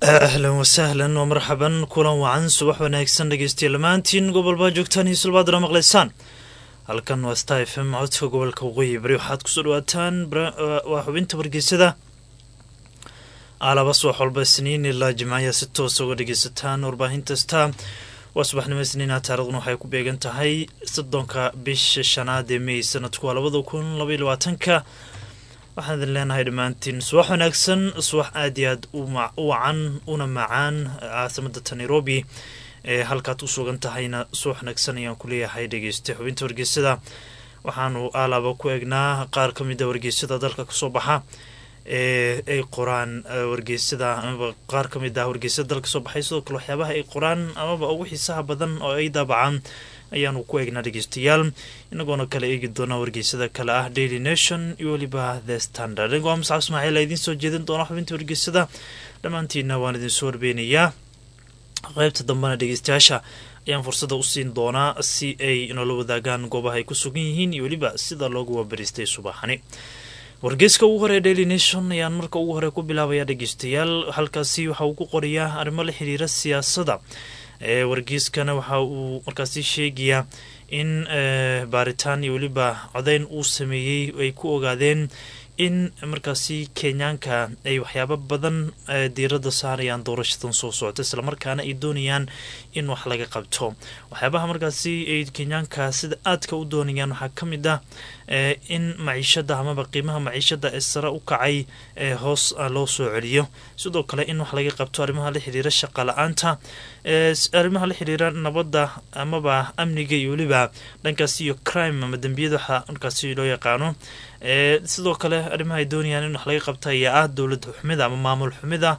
ahlan wasahlan wa marxaban kulan wacan subax wanaagsan dhegeystayaal dhammaantiin gobolbaa joogtaan iyo sulbaadana maqlaysaan halkan waa sta f m codka gobolka waqooyi bari waxaad kusoo dhawaataan waa xubinta wargeysada alaba subax walba isniin ilaa jimcayaa si toosa uga dhegeysataan warbaahinta sta waa subaxnimo isniina taariikhduna waxay ku beegan tahay soddonka bisha shanaad ee mey sanadku waa labada kun labaiy labaatanka waxaan idin leenahay dhammaantiin subax wanaagsan subax aad iyo aad u wacan una macaan caasimada nairobi ee halkaad u sugan tahayna subax wanaagsan ayaan ku leeyahay dhegeysta xubinta wargeysada waxaanu alaaba ku eegnaa qaar ka mid a wargeysada dalka kasoo baxa ee ay qoraan wargeysada amaba qaar ka mid ah wargeysada dalka kasoo baxay sidoo kale waxyaabaha ay qoraan amaba ugu xiisaha badan oo ay daabacaan ayaanu ku eegnaa dhegeystayaal inagoona kala eegi doona wargeysada kale ah daily nation iyo weliba the standard anigoo muscab ismaaciil a idiin soo jeedin doona xubinta wargeysada dhammaantiina waan idinsoo warbeynayaa qeybta dambena dhegeystayaasha ayaan fursada u siin doonaa si ay inoola wadaagaan goobaha ay ku sugan yihiin iyo weliba sida loogu waabariistay subaxani wargeyska ugu hore daily nation ayaan marka ugu hore ku bilaabaya dhegeystayaal halkaasi waxa uu ku qorayaa arrimo la xiriira siyaasadda ee wargeyskana waxa uu markaasi sheegayaa in baaritaan iyo weliba codeyn uu sameeyey ay ku ogaadeen in markaasi kenyaanka ay waxyaabo badan diiradda saarayaan doorashadan soo socota islamarkaana ay doonayaan in wax laga qabto waxyaabaha markaasi ay kenyaanka sida aadka u doonayaan waxaa ka mid ah in maciishada amaba qiimaha maciishada ee sare u kacay ee hoos loo soo celiyo sidoo kale in wax laga qabto arrimaha la xiriira shaqa la-aanta arrimaha la xiriira nabadda amaba amniga iyo weliba dhankaasi iyo crime ama dembiyada waxa markaasi loo yaqaano sidoo kale arrimaha ay doonayaan in wax laga qabta ayaa ah dowlad xumida ama maamul xumida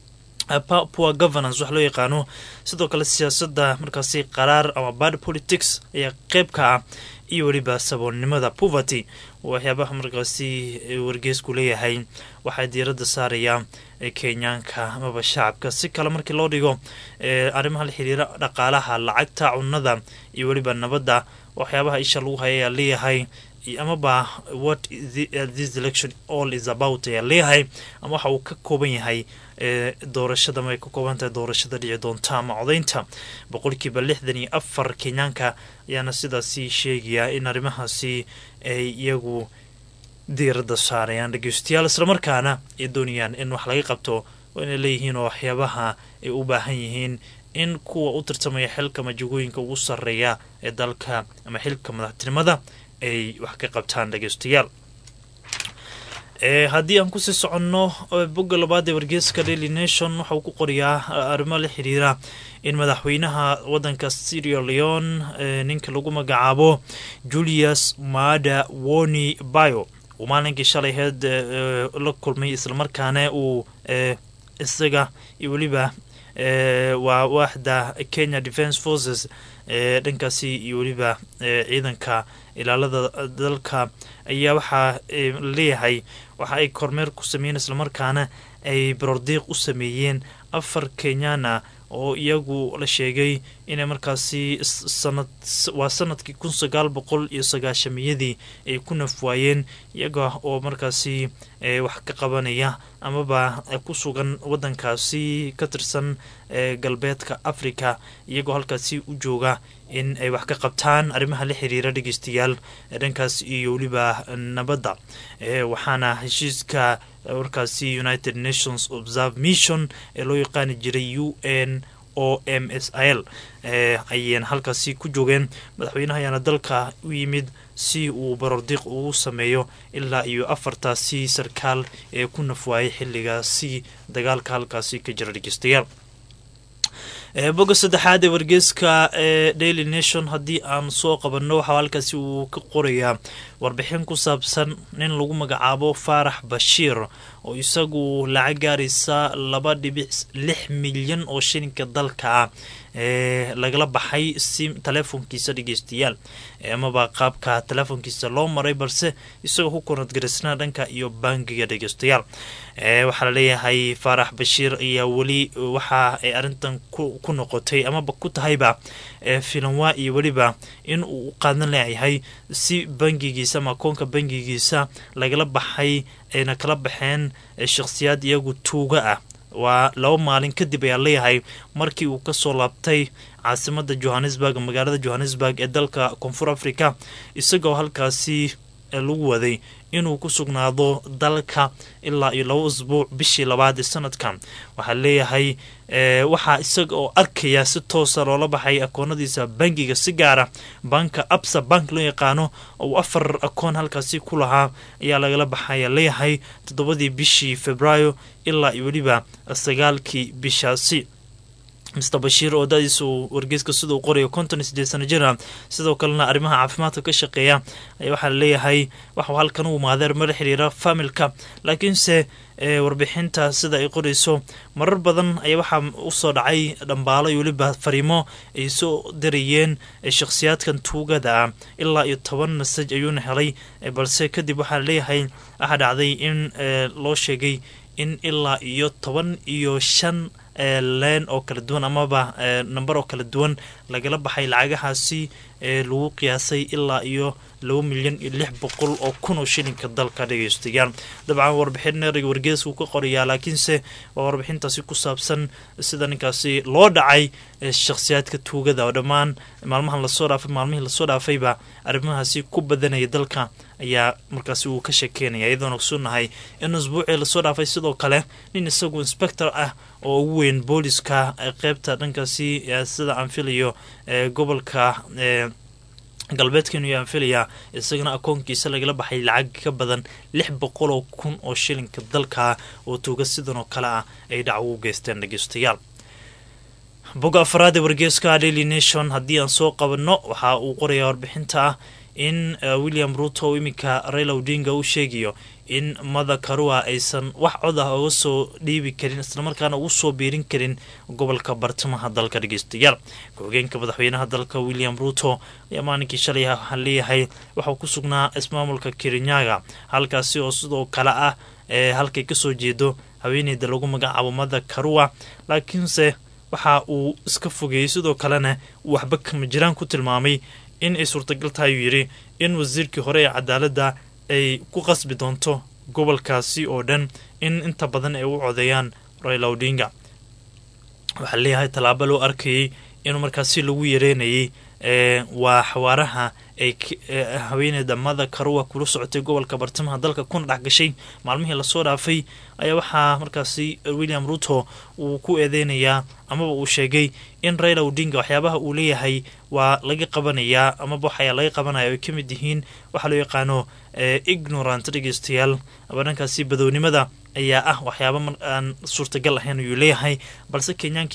poor governance wax loo yaqaano sidoo kale siyaasadda markaasi qaraar ama bad politics ayaa qeyb ka ah iyo weliba saboolnimada poverty waxyaabaha markaasi wargeysku leeyahay waxaa diiradda saaraya kenyaanka amaba shacabka si kale markii loo dhigo arrimaha la xiriira dhaqaalaha lacagta cunada iyo weliba nabadda waxyaabaha isha lagu haya ayaa leeyahay amaba what this election all is about ayaa leeyahay ama waxa uu ka kooban yahay doorashada ma ay ka kooban tahay doorashada dhici doonta ama codeynta boqolkiiba lixdan iyo afar kenyaanka ayaana sidaasi sheegaya in arrimahaasi ay iyagu diiradda saarayaan dhegeystayaal islamarkaana ay doonayaan in wax laga qabto waa inay leeyihiin oo waxyaabaha ay u baahan yihiin in kuwa u tartamaya xilka majagooyinka ugu sarreeya ee dalka ama xilka madaxtinimada ay wax ka qabtaan dhegeystayaal haddii aan kusii soconno bogga labaad ee wargeeska daily nation waxa uu ku qoriyaa arrimo la xiriira in madaxweynaha wadanka syria leon ninka lagu magacaabo julius maada woni bio uu maalinkii shalay heed la kulmay islamarkaana uu isaga iyo weliba waa waaxda kenya defence forces dhankaasi iyo weliba ciidanka ilaalada dalka ayaa waxaa leeyahay waxa ay kormeer ku sameeyeen islamarkaana ay barordiiq u sameeyeen afar kenyana oo iyagu la sheegay inay markaasi sanad waa sanadkii kun sagaal boqol iyo sagaashamiyadii ay ku nafwaayeen iyaga oo markaasi wax ka qabanaya amaba ku sugan wadankaasi ka tirsan galbeedka africa iyagoo halkaasi u jooga in ay wax ka qabtaan arrimaha la xiriira dhegeystayaal dhankaas iyo weliba nabadda waxaana heshiiska warkaasi united nations observe mission ee loo yaqaani jiray u n o m s l ayeen halkaasi ku joogeen madaxweynaha ayaana dalka u yimid si uu barordiiq ugu sameeyo ilaa iyo afartaasi sarkaal ee ku nafwaayay xilligaasi dagaalka halkaasi ka jira dhegeystayaal bogga saddexaad ee wargeeska ee daily nation haddii aan soo qabanno waxaa halkaasi uu ka qorayaa warbixin ku saabsan nin lagu magacaabo faarax bashiir oo isagu lacag gaaraysa laba dhibic lix milyan oo shilinka dalka ah ee lagala baxay si telefoonkiisa dhegeystayaal amaba qaabka telefoonkiisa loo maray balse isagoo ku koonadgaraysnaa dhanka iyo bangiga dhegeystayaal waxaa laleeyahay faarax bashiir ayaa weli waxa ay arrintan ku noqotay amaba ku tahayba filanwaa iyo weliba in uu u qaadan leeyahay si bangigiisa ama akoonka bangigiisa lagala baxay ayna kala baxeen shakhsiyaad iyagu tuuga ah waa laba maalin kadib ayaa leeyahay markii uu kasoo laabtay caasimada johannesburg magaalada johannesburg ee dalka koonfur africa isagoo halkaasi lagu waday inuu ku sugnaado dalka ilaa iyo laba usbuuc bishii labaad ee sanadkan waxaa leeyahay waxaa isaga oo arkaya si toosa loola baxay akoonadiisa bangiga si gaara banka absa bank loo yaqaano ou afar akoon halkaasi ku lahaa ayaa lagala baxaya leeyahay toddobadii bishii februaayo ilaa iyo weliba sagaalkii bishaasi mister bashiir oo dadiisa uu wargeyska sida uu qorayo konton iyo sideed sano jira sidoo kalena arrimaha caafimaadka ka shaqeeya ayaa waxaa laleeyahay waxau halkan u imaadeer mala xiriira familka laakiinse warbixinta sida ay qorayso marar badan ayaa waxaa usoo dhacay dhambaalo iyo weliba fariimo ay soo dirayeen shakhsiyaadkan tuugada ah ilaa iyo toban masaj ayuuna helay balse kadib waxaa leeyahay waxaa dhacday in loo sheegay in ilaa iyo toban iyo shan leen oo kala duwan amaba namber oo kala duwan lagala baxay lacagahaasi lagu qiyaasay ilaa iyo laba milyan iyo lix boqol oo kun oo shilinka dalka dhegeystayaal dabcan warbixin ereyga wargeesku ka qorayaa laakiinse waa warbixintaasi ku saabsan sida ninkaasi loo dhacay shakhsiyaadka tuugada oo dhammaan maalmahan lasoo dhaafay maalmihii lasoo dhaafayba arrimahaasi ku badanaya dalka ayaa markaasi uu ka sheekeynaya iyadoona kusunahay in usbuucii lasoo dhaafay sidoo kale nin isagu inspector ah oo ugu weyn booliska qeybta dhankaasi sida aan filayo gobolka galbeedkeenu yaan filayaa isagana akoonkiisa lagala baxay lacag ka badan lix boqoloo kun oo shilinka dalka oo tuuga sidan oo kale ah ay dhacwo u geysteen dhegeystayaal boga afaraad ee wargeeska daily nation haddii aan soo qabanno waxa uu qorayaa warbixinta ah in william ruto iminka raila odinga uu sheegayo in mada karua aysan wax cod ah uga soo dhiibi karin islamarkaana ugu soo biirin karin gobolka bartamaha dalka dhegeystayaal ku-xigeenka madaxweynaha dalka william ruto ayaa maalinkii shalay waxaa leeyahay waxauu ku sugnaa ismaamulka kirinyaga halkaasi oo sidoo kale ah ee halkay kasoo jeedo haweeneyda lagu magacaabo mada karua laakiinse waxa uu iska fogeeyey sidoo kalena uu waxba kama jiraan ku tilmaamay in ay suurtagal tahay uu yidhi in wasiirkii hore ee cadaaladda ay ku qasbi doonto gobolkaasi oo dhan in inta badan ay u codeeyaan raila odinga waxaa leeyahay tallaabo loo arkayay in markaasi lagu yareynayay waa xawaaraha ay haweeneyda mada karuwa kula socotay gobolka bartamaha dalka kuna dhex gashay maalmihii lasoo dhaafay ayaa waxaa markaasi william ruto uu ku eedeynayaa amaba uu sheegay in raila odinga waxyaabaha uu leeyahay waa laga qabanayaa amaba waxayaa laga qabanaya ay ka mid yihiin waxaa loo yaqaano ignorant dhegeystayaal aba dhankaasi badownimada ayaa ah waxyaaba aan suurtagal ahayn ayuu leeyahay balse kenyaanka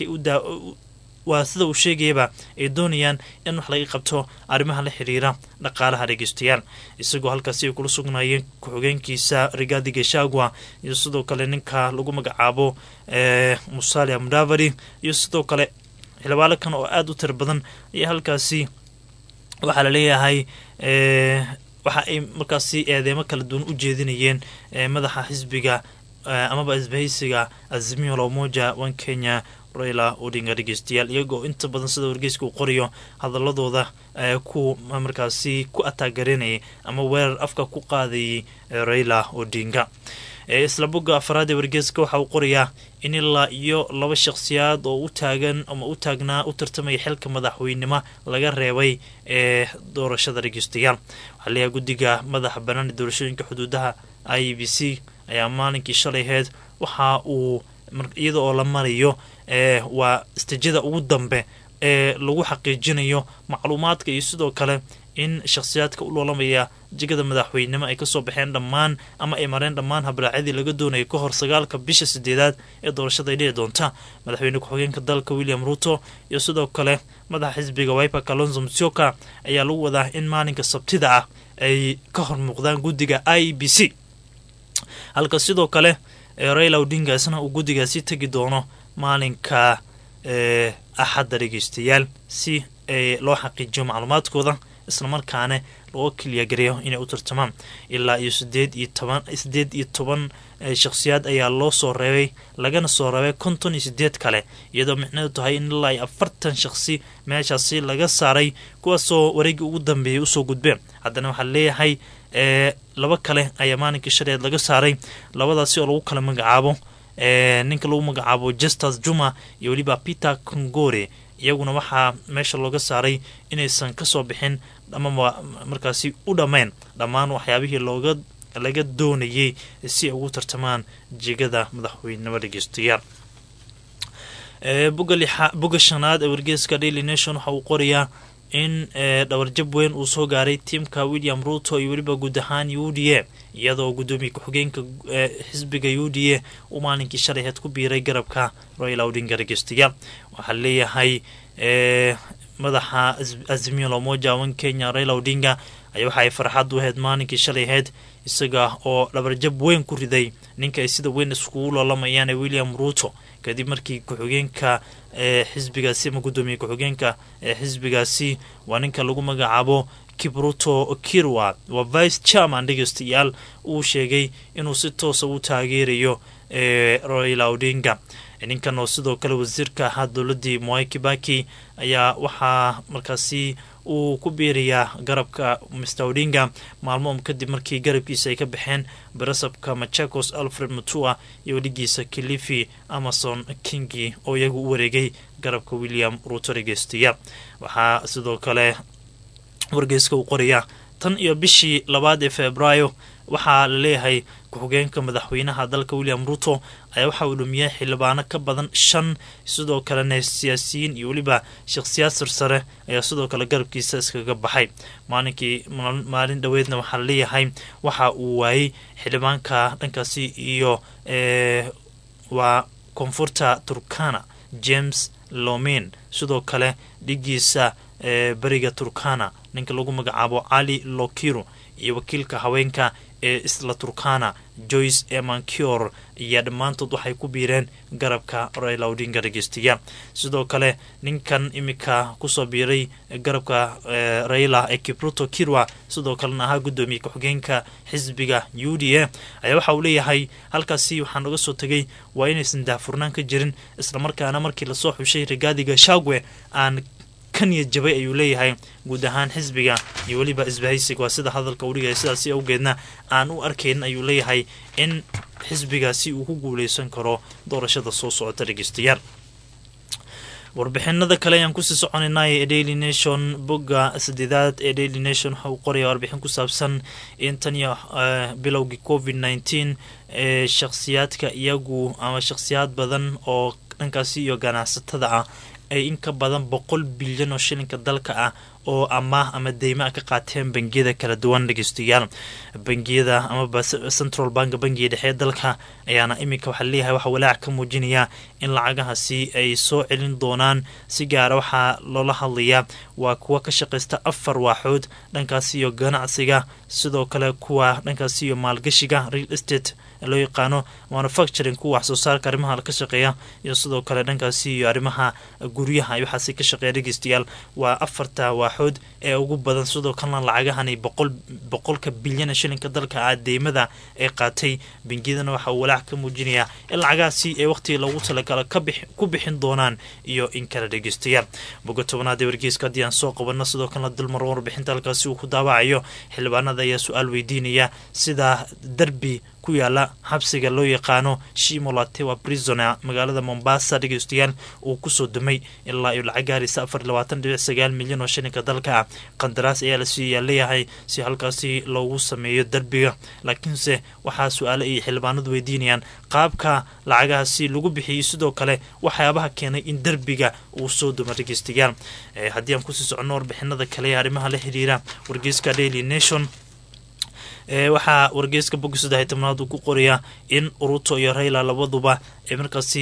waa sida uu sheegayaba ay doonayaan in wax laga qabto arrimaha la xiriira dhaqaalaha dhegeystayaal isagoo halkaasi ay kula sugnaayeen ku-xigeenkiisa rigaadi geshagwa iyo sidoo kale ninka lagu magacaabo musalia mudavadi iyo sidoo kale xildhibaano kan oo aada u tira badan ayaa halkaasi waxaa laleeyahay waxa ay markaasi eedeemo kala duwan u jeedinayeen madaxa xisbiga amaba isbahaysiga azimio la umoja one kenya raila odinga dhegeystayaal iyagoo inta badan sida wargeyska uu qorayo hadaladooda ku markaasi ku ataagareynayay ama weerar afka ku qaadayay raila odinga isla bogga afaraad ee wargeyska waxa uu qorayaa in ilaa iyo laba shakhsiyaad oo u taagan ama u taagnaa u tartamaya xilka madaxweynimo laga reebay ee doorashada dhegeystayaal waxaa leeyahay guddiga madaxa bannaan ee doorashooyinka xuduudaha i b c ayaa maalinkii shalay aheyd waxa uu iyada oo la marayo waa istijada ugu dambe ee lagu xaqiijinayo macluumaadka iyo sidoo kale in shakhsiyaadka u loolamaya jegada madaxweynenimo ay kasoo baxeen dhammaan ama ay mareen dhammaan habraacyadii laga doonayay ka hor sagaalka bisha sideedaad ee doorashada ay dhici doonta madaxweyne ku-xigeenka dalka william ruto iyo sidoo kale madaxa xisbiga wiper kalonzo msioka ayaa lagu wadaa in maalinka sabtida ah ay ka hor muuqdaan guddiga i b c halka sidoo kale raila odinga isna uu guddigaasi tegi doono maalinka axadda dhegeystayaal si loo xaqiijiyo macluumaadkooda islamarkaana loo keliyaagareeyo inay u tartamaan ilaa iyo sideed iyo toban sideed iyo toban shakhsiyaad ayaa loo soo reebay lagana soo reebay konton iyo sideed kale iyadoo micneedu tahay in ilaa iyo afartan shakhsi meeshaasi laga saaray kuwaasoo wareegii ugu dambeeyay usoo gudbeen haddana waxaa leeyahay laba kale ayaa maalinkii shaleed laga saaray labadaasi oo lagu kala magacaabo ninka lagu magacaabo justus juma iyo weliba peter congore iyaguna waxaa meesha looga saaray inaysan kasoo bixin ama markaasi u dhammayn dhammaan waxyaabihii looga laga doonayay si ay ugu tartamaan jegada madaxweynenimo dhegeystayaal bogga shanaad ee wargeeska daily nation waxa uu qorayaa in dhawarjab weyn uu soo gaaray tiimka william ruto iyo weliba guud ahaan u d a iyadoo gudoomiye ku-xigeenka xisbiga u d a uu maalinkii shalayheed ku biiray garabka royal odinga dhegeystayaal waxaa leeyahay madaxa azimio lomoja wan kenya raila odinga ayaa waxa ay farxad u ahayd maalinkii shalayheed isaga oo dhabarjab weyn ku riday ninka ay sida weyn iskugu loolamayaan ee william ruto kadib markii ku-xigeenka xisbigaasi ama gudoomiye ku-xigeenka xisbigaasi waa ninka lagu magacaabo kibruto kirwa waa vice chairman dhegeystayaal uu sheegay inuu si toosa u taageerayo royla odinga ninkan oo sidoo kale wasiirka ahaa dowladii mwai kibaki ayaa waxaa markaasi uu ku biirayaa garabka mr odinga maalmoom kadib markii garabkiisa ay ka baxeen barasabka machakos alfred mutua iyo weligiisa kilifi amazon kingi oo iyagu u wareegay garabka william ruto dhegeystayaal waxaa sidoo kale wargeyska uu qorayaa tan iyo bishii labaad ee februaayo waxaa la leeyahay ku-xigeenka madaxweynaha dalka william ruto ayaa waxa uu dhumiyay xildhibaano ka badan shan sidoo kalena siyaasiyiin iyo weliba shakhsiyaad sarsare ayaa sidoo kale garabkiisa iskaga baxay maalinkii maalin dhoweedna waxaa laleeyahay waxa uu waayey xildhibaanka dhankaasi iyo waa koonfurta turkana james lomin sidoo kale dhigiisa beriga turkana ninka lagu magacaabo cali lokiro iyo wakiilka haweenka ee isla turkana joyce emankior ayaa dhammaantood waxay ku biireen garabka raila odinga dhegeystayaal sidoo kale ninkan imika kusoo biiray garabka raila ee kibruto kirwa sidoo kalena ahaa gudoomiye ku-xigeenka xisbiga u d a ayaa waxa uu leeyahay halkaasi waxaa noga soo tegay waa inaysan daahfurnaan ka jirin islamarkaana markii lasoo xushay rigaadiga shagwe aan kaniya jabay ayuu leeyahay guud ahaan xisbiga iyo weliba isbahaysiga waa sida hadalka u dhigaya sidaasi awgeedna aan u arkayn ayuu leeyahay in xisbigaasi uu ku guuleysan karo doorashada soo socota dhegeystayaal warbixinada kale ayaan kusii soconaynay ee daily nation bogga sadeedaad ee daily nation waxa uu qoraya warbixin ku saabsan in tan iyo bilowgii covid nneteen ee shakhsiyaadka iyagu ama shakhsiyaad badan oo dhankaasi iyo ganacsatada ah ay in ka badan boqol bilyan oo shilinka dalka ah oo amaah ama deyma a ka qaateen bangiyada kala duwan dhegeystayaal bangiyada amaba central bank bangiga dhexe dalka ayaana iminka waxaa leeyahay waxaa walaac ka muujinaya in lacagahaasi ay soo celin doonaan si gaara waxaa loola hadlayaa waa kuwa ka shaqaysta afar waaxood dhankaasi iyo ganacsiga sidoo kale kuwa dhankaasi iyo maalgashiga real estate loo yaqaano manufacturing kuwa wax soo saarka arrimaha ka shaqeeya iyo sidoo kale dhankaasi iyo arrimaha guryaha waxaasi ka shaqeeya dhegeystayaal waa afarta waaxood ee ugu badan sidoo kalena lacagahani boqol boqolka bilyan shilinka dalka ah deymada ee qaatay bangiyadana waxa uu walaac ka muujinayaa in lacagahaasi ee waqtiga loogu talagala ku bixin doonaan iyo in kala dhegeystayaal boga tobanaad ee wargeyska haddii aan soo qabano sidoo kalena dulmar warbixinta halkaasi uu ku daawacayo xildhibaanada ayaa su-aal weydiinaya sida derbi ku yaala xabsiga loo yaqaano shimolatewa prisona magaalada mombasa dhegeystayaal uu kusoo dumay ilaa iyo lacag gaaraysa afar labaatan dhibic sagaal milyan oo shilinka dalka ah qandaraas ayaa lasiiyaa leeyahay si halkaasi loogu sameeyo derbiga laakiinse waxaa su-aale ay xildhibaanadu weydiinayaan qaabka lacagahaasi lagu bixiyey sidoo kale waxyaabaha keenay in derbiga uu soo dumo dhegeystayaal haddii aan kusii soconno warbixinada kale ee arrimaha la xiriira wargeyska daily nation waxaa wargeyska bogga saddex iyo tobnaad uu ku qorayaa in uruto iyo rayla labaduba ay markaasi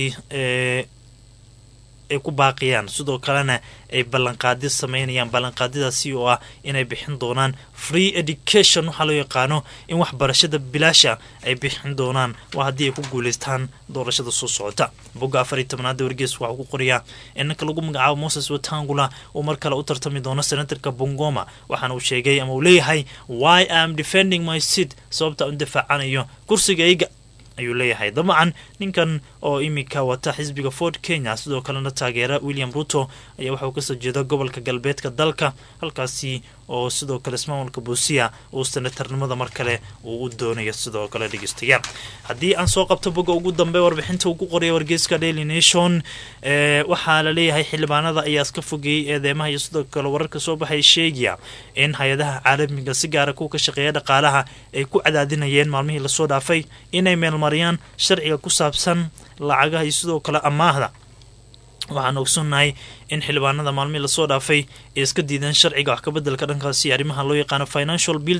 ay ku baaqayaan sidoo kalena ay ballanqaadyo sameynayaan ballanqaadyadaasi oo ah inay bixin doonaan free education waxaa loo yaqaano in waxbarashada bilaasha ay bixin doonaan waa haddii ay ku guuleystaan doorashada soo socota bogga afar iyo tobnaada wargeeska waxaa ku qorayaa in ninka lagu magacaabo moses watangula uu mar kale u tartami doono senatarka bongoma waxaana uu sheegay ama uu leeyahay why am defending my seat sababta u difaacanayo kursigayga ayuu leeyahay dabcan ninkan oo iminka wata xisbiga ford kenya sidoo kalena taageera william ruto ayaa waxauu kasoo jeeda gobolka galbeedka dalka halkaasi oo sidoo kale ismaamulka buusiya uu senatarnimada mar kale uu u doonayo sidoo kale dhegeystayaal haddii aan soo qabto boga ugu dambe warbixinta uu ku qoraya wargeyska daily nation waxaa la leeyahay xildhibaanada ayaa iska fogeeyey eedeymaha iyo sidoo kale wararka soo baxay sheegaya in hay-adaha caalamiga si gaara kuwa ka shaqeeya dhaqaalaha ay ku cadaadinayeen maalmihii lasoo dhaafay inay meelmariyaan sharciga ku saabsan lacagaha iyo sidoo kale amaahda waxaan ogsoonnahay in xildhibaanada maalmihii lasoo dhaafay ay iska diideen sharciga wax kabeddelka dhankaasi arrimaha loo yaqaano financial bill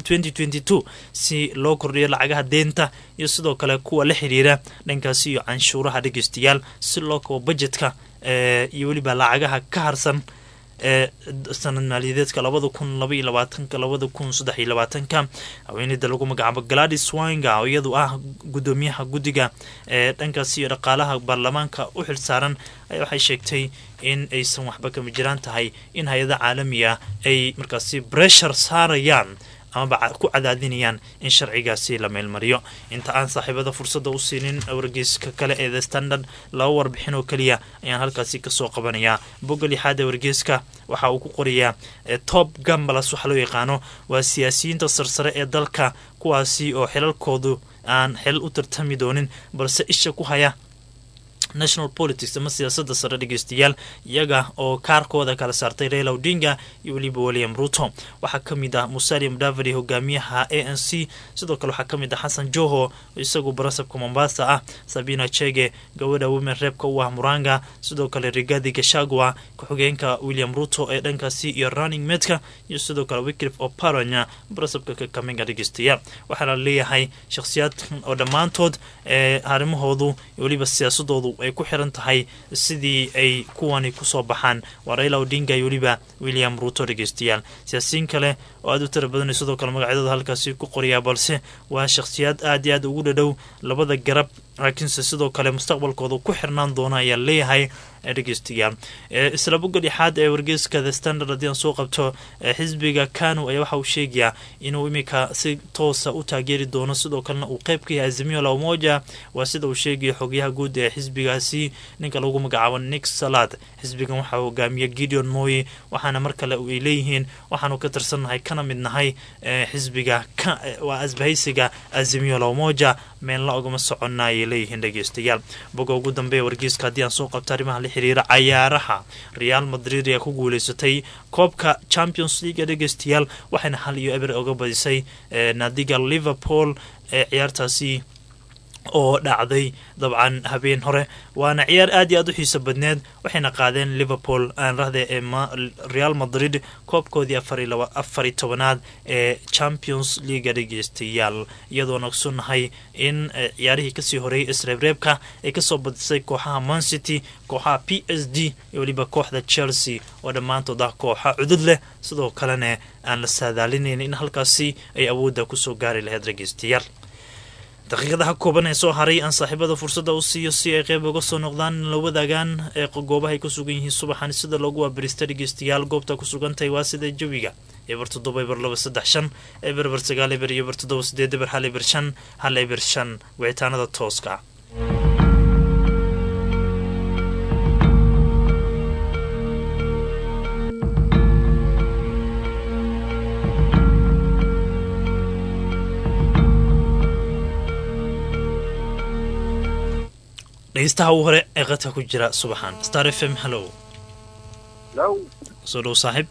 si loo kordhiyo lacagaha deenta iyo sidoo kale kuwa la xiriira dhankaasi iyo canshuuraha dhegeystayaal si loo kabo bajetka iyo weliba lacagaha ka harsan ee sanad maaliyadeedka labada kun laba iyo labaatanka labada kun saddex iyo labaatanka haweeneyda lagu magacaabo gladys wanga oo iyadu ah guddoomiyaha guddiga ee dhankaasi iyo dhaqaalaha baarlamaanka u xilsaaran waxay sheegtay in aysan waxba kama jiraan tahay in hay-ada caalamiga ay markaasi breshar saarayaan amaba ku cadaadinayaan in sharcigaasi la meelmariyo inta aan saaxiibada fursadda u siinin wargeyska kale ee the standard laba warbixin oo keliya ayaan halkaasi kasoo qabanayaa bogga lixaad ee wargeyska waxa uu ku qorayaa top gambalas waxa loo yaqaano waa siyaasiyiinta sarsare ee dalka kuwaasi oo xilalkoodu aan xilal u tartami doonin balse isha ku haya national politics ama siyaasadda sare dhegeystayaal iyaga oo kaarkooda kala saartay raila odinga iyo weliba william ruto waxaa ka mid ah musalia mudavadi hogaamiyaha a n c sidoo kale waxaa ka mid ah xasan joho isagu barasabka mombasa ah sabina chege gabadha women reebka u ah muranga sidoo kale rigadi gashagua ku-xigeenka william ruto ee dhankaasi iyo running medka iyo sidoo kale wicrif oparanya barasabka kakamenga dhegeystayaal waxaana leeyahay shakhsiyaadkan oo dhammaantood ee arrimahoodu iyo weliba siyaasadoodu ay ku xiran tahay sidii ay kuwani kusoo baxaan waa raila odinga iyo weliba william ruto dhegeystayaal siyaasiyiin kale oo aada u tira badan sidoo kale magacyadooda halkaasi ku qoriyaa balse waa shakhsiyaad aad iyo aad ugu dhadhow labada garab laakiinse sidoo kale mustaqbalkooda ku xirnaan doona ayaa leeyahay dhegeystayaal isla bogga dhexaad ee wargeyska the standard haddii aan soo qabto xisbiga kanu ayaa waxa uu sheegayaa inuu imika si toosa u taageeri doono sidoo kalena uu qeyb ka yahay azimio la umoja waa sida uu sheegaya xogyaha guud ee xisbigaasi ninka lagu magacaabo nick salad xisbigan waxaa hogaamiya gideon moy waxaana mar kale ay leeyihiin waxaanu ka tirsannahay kana mid nahay xisbiga waa asbahaysiga azimio la umoja meenla ogama soconna ayay leeyihiin dhegeystayaal boga ugu dambeeya wargeyska haddii aan soo qabto arrimaha la xiriira cayaaraha real madrid ayaa ku guuleysatay koobka champions league dhegeystayaal waxayna hal iyo eber oga badisay naadiga liverpool ee ciyaartaasi oo dhacday dabcan habeen hore waana ciyaar aad iyo aad u xiiso badneed waxayna qaadeen liverpool aan rahde ee real madrid koobkoodii afari tobanaad ee champions leaga dhegeystayaal iyadoona ogsonahay in ciyaarihii kasii horeeyay isreebreebka ay kasoo badisay kooxaha moncity kooxaha p s d iyo weliba kooxda chelsea oo dhammaantood ah kooxa cudud leh sidoo kalena aan la saadaalinayn in halkaasi ay awoodda kusoo gaari lahayd dhegeystayaal daqiiqadaha kooban ee soo haray aan saaxiibada fursadda u siiyo si ay qeyb uga soo noqdaan la wadaagaan ee goobahay ku sugan yihiin subaxan sida loogu waabirista dhegeystayaal goobta ku sugantahay waa sida jawiga eber toddoba eber laba saddex shan eber eber sagaal eber iyo eber toddoba sideed eber hal eber shan hal eber shan wicitaanada tooska dhegeystaha uu hore ee qadka ku jira subaxan star f m hallow soo dhow saaxiib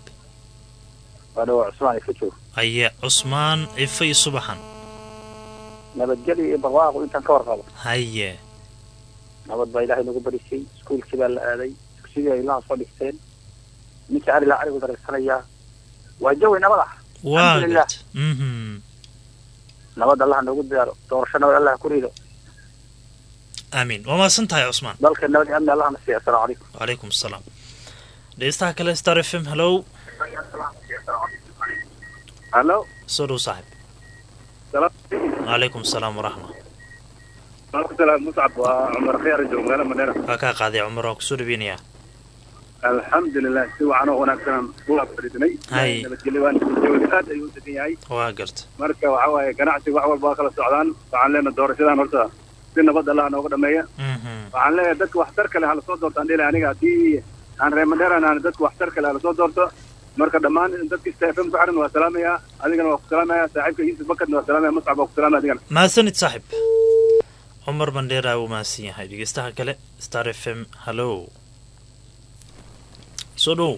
haye cusmaan cife iyo subaxan nabadgelyo iyo barwaaqo intaan ka warqabo haye nabad baa ilaahay nagu barisay iskuulkii baa la aaday dugsidii ay ilaha soo dhigteen ninkii arilah arigu dareersanayaa waa jawi nabad ah waa Alxamdulilah. gart mhm nabad allah noogu diyaaro doorasho nabad allah ku rido aamiin waa mahadsan tahay cusmaan dalka nabad iyo amni allah na siiya assalaamu calaykum wacalaykum asalaam dhegeystaha kale star f m hallow hallo soo dhow saaxiib wacalaykum asalaam waraxma salaam muscab waa cumar khiyaar joog meelo madheera waa kaa qaaday cumar waan kusoo dhaweynayaa alxamdulilah si wacan oo wanaagsan waa fadhiisanay Hay. nabadgelyo waan jawiga aad ayuu u degan yahay waa garta marka waxa waaye ganacsiga wax walba waa kala socdaan waxaan leenahay doorashadan horta si nabad allah nooga dhameeya mhm waxaan leeyahay dadka waxtar kale hala soo doorto aan dhihi lahay aniga haddii aan reer madheeran aan dadka waxtar kale hala soo doorto marka dhammaan dadka stafm ku xiran waa salaamayaa adigana waa ku salaamaya saaxiibka yuusuf bakarna waa salaamaya muscab waa ku salaamaya adigana mahadsanid saaxib cumar bandheera wuu mahadsan yahay dhegeystaha kale star f m hallo soo dhow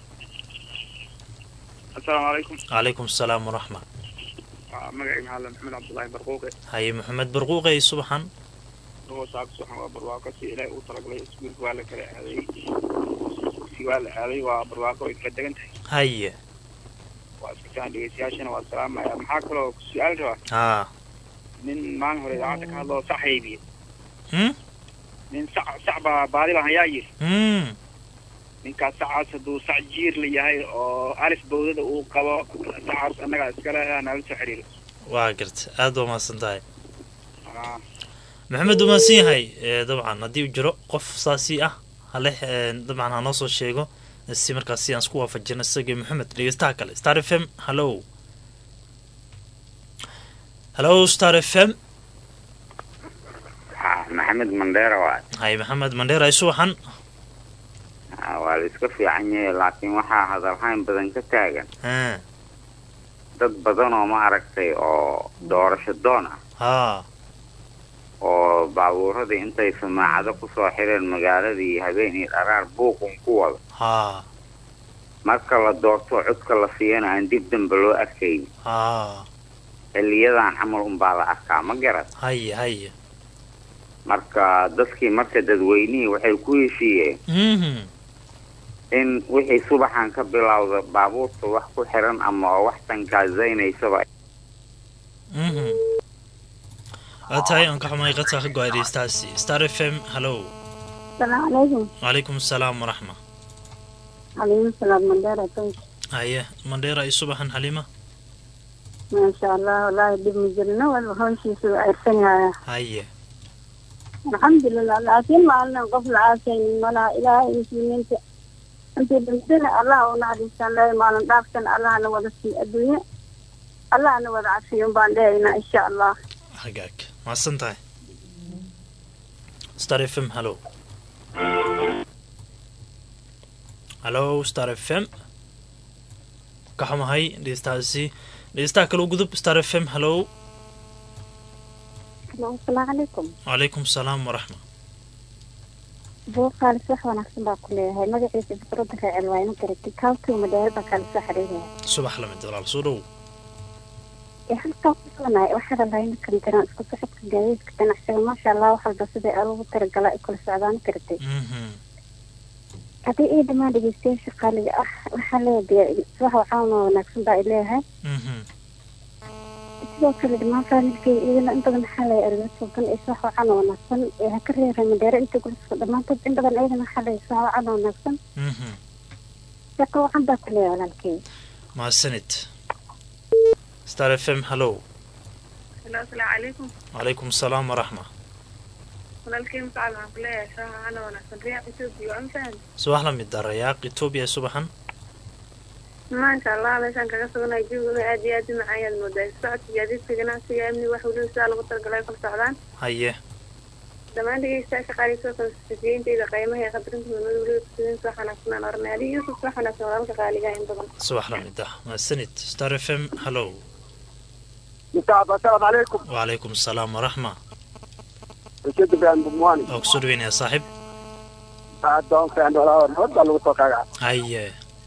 asalaamu calaykum calaykum asalaam waraxma magacii maxamed maxamed cabdullaahi barquuqe haye maxamed barquuqey subaxan oo saaka suxan waa barwaaqo si ilaahay uu talagalay iskuulka waa la kala aaday si waa la aaday waa barwaaqo way kala degan tahay haye waa iska fiican dhegeystayaashana waa salaamaya maxaa kaloo su-aal rabaa haa nin maalin hore idaacadda ka hadloo sax haybiye hmm nin sac sac baa baadi baan hayaa yiri hmm ninkaas sacaas hadduu sac jiir la yahay oo alif bawdada uu qabo sacaas annagaa iskale nala soo xiriiro waa garta aad waa mahadsan tahay Ah, maxamed wuu mahadsan yahay ee, dabcan haddii uu jiro qof saasi ah hale ee, dabcan ha noo soo sheego si markaas si aan isku waafajino isagii maxamed dhegeystaha kale star f m hallo hallo star f m maxamed mandheera waay hay maxamed mandheera ay subaxan Ah, waa la iska fiican yahay laakiin waxaa hadalhayn badan ka taagan haa dad badan oo ma aragtay oo doorasho doon ah haa oo baabuuradii intay samaacado kusoo xireen magaaladii habeen iyo dharaar buuqun ku wada haa marka la doorto codka la siiyana aan dib dambe loo arkayn haa xiliyadan camal unbaa la arkaa ma garan haye haye marka dadkii marka dadweynihii waxay ku heshiiyeen mhm in wixii subaxan ka bilowda baabuurta wax ku xiran ama oo wax tankaazaynaysaa mhm waa tahay aan ka xumay qadka ka go-ay dhegeystahaasi star f m hallo السلام عليكم calaykum asalaam waraxma عليكم السلام من دار طيب haye mandheera ay subaxan xalima ما شاء الله والله دب مجرنا والهون شيء سوى عرفنا haye الحمد لله لكن ما لنا قبل عاشين ولا إله المسلمين أنت بمثل الله ونعلي سان لا ما لنا دافسن الله نوضع في الدنيا الله نوضع عشيون باندينا إن شاء الله hagaag mahadsan tahay star f m hallo hallo star f m ka xumahay dhegeystahaasi dhegeystaha kale u gudub star f m hallo السلام عليكم calaykum asalaam waraxma بوقال صح ونحسن باكله هاي ما قلت بفرض في الوين كرتي كاوتو مدار بكال سحريه subax lamid walaal soo dhow halkaa kusugnay waxaa lahayn kan jiraan isku socodka gaadiidka ganacsiga maasha allah waxalba sida loogu talagalaa ay kula socdaan kartay mhm haddii ii dhammaan dhegeystayaasha qaaliga ah waxaa leedahay subax waxaana wanaagsan baa ay leeyahay mhm sidoo kale dhammaan faamilkay iyadana in badan maxaa leeyahay argasuban ee subax waxaana wanaagsan ee ha ka reera madheero inta guliska dhammaantood in badan iyadana waxaa leeyahay subax waxaana wanaagsan mhm shaqo wacan baa ku leeyahay walaalkay mahadsanid star f m hallo asalaamu calaykum calaykum asalaam waraxma walaalkay muscab waxaan ku leeyahay shaha ana wanaagsan riyaaq etoobiya waa mafahmi subax lamid ah rayaaq etoobiya subaxan maasha allah meeshaan kaga suganayo jawguna aad iyo aad u macaan yaad moodaa socodka gaadiidka ganacsiga amni wax weliba sidaa lagu talagalay ay kala socdaan haye dhammaan dhegeystayaasha qaaliga soo konsifiyeyntayda qiimaha ee qadarinta midnimada weliba kusidin subax wanaagsan aan oranay adiga yuusuf subax wanaagsan walaalka qaaliga in badan subax lamid ah mahadsanid star f m hallo متعب السلام عليكم وعليكم السلام ورحمة رشيد بن بمواني oo kusoo dhaweynaya saaxiib بعد دون كان ولا نود لو توقع haye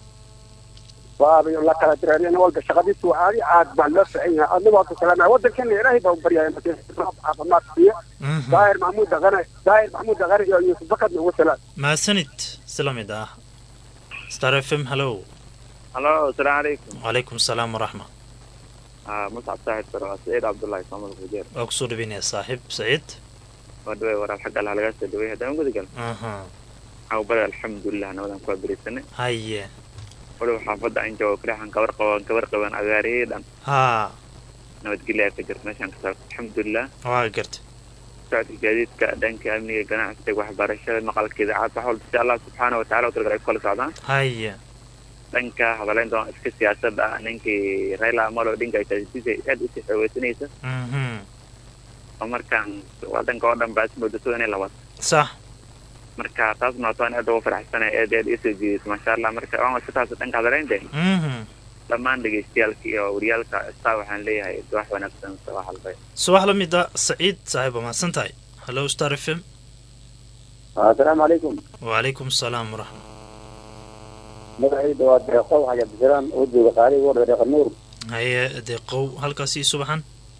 وابي الله كلا درين والد شغدي سو عادي عاد بان لا فعيها انا وقت كلام ودن كان يراهي بو بريا عافماد فيه Mhm. داير محمود دغني داير محمود دغني يوسف بكر وسلام mahadsanid si lamid ah star f m hallo halo asalaamu calaykum وعليكم السلام ورحمة Ah, muscab saaxib sare waa saciid cabdullaahi saamad fujeer waa kusoo dhaweynaya saaxiib saciid waa dhawey waraal xagga allah lagaa soo dhawey haddaan gudagal aha waxaa bari alxamdulilah nabadan kuwaa berisanay haye waliba xaafadda aan joogo kaliyaxan gabar qaban gabar qaban agaariyey dhan haa nabadgelya ka jirta meeshaan ka saarta alxamdulilah waa garta socodka gaadiidka dhanka amniga ganacsiga waxbarashada maqalka idaacad wax walba si allah subxaana wataala u talagalay ku kala socdaan haye dhanka hadaleynta waa iska siyaasada ah ninkii raila amolo dhinka siyaasadiisa aad usii xoogeysanaysa mhm oo markaan wadanka oo dhan baa ismoodato inay labaad sax marka taasna wataan aad ugu faraxsanay aad aad isoo jiidayso maasha allah marka waan iska taas dhanka hadaleynta mhm dhammaan dhegeystayaalka iyo waryaalka star waxaan leeyahay wax wanaagsan sabax halbay subax la mid a saciid saaxiib waa mahadsan tahay hallo star f m assalaamu calaykum wacalaykum asalaam waraxma magacayda waa deeqo waxaa cabdisalaam oo jooga qaali war deeqa nuur haye deeqow halkaasi subaxan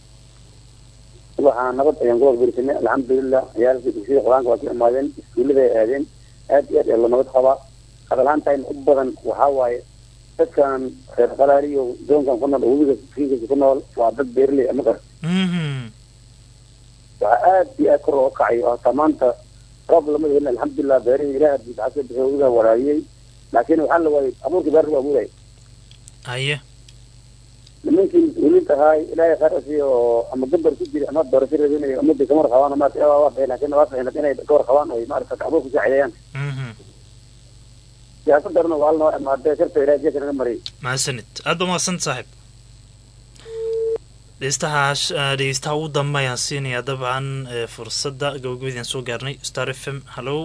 waxaa nabad ayaan ku warberisanay alxamdulilah ciyaalkii dugsiyada qur-aanka waa ka imaadeen iskuullada ay aadeen aad iyo aad ee la nabad qabaa hadalhaantayn u badan waxaa waaye dadkan reer qalaali iyo doonkan ku nool oo webiga kiinkisa ku nool waa dad beerley ama qar mhm waxaa aad iyo aad kor oo kacay oo hataa maanta roob lama helin alxamdulilah beerihii ilaah hadii lacag ka bixiyo webigaa waraabiyey laakiin waxaa la waayey abuurkii beerta waa abuuray haye nimankii mas-uuliinta ahaay ilaahay khayr asiiyo oo ama gabar ku jira ama doorasho raadinayo ummadii kamar qabaan oo maarata waa bixin laakiin waa bixin inay kawar qabaan oo maarata abuur ku saacideeyaan mhm siyaasadarna waa noo imaadee sharta ilaahay jeeka naga mariyay mahadsanid aad ba mahadsan saaxiib dhegeystaha dhegeystaha ugu dambe ayaan siinayaa dabcan ee, fursadda gabagabadii aan soo gaarnay star f m hallow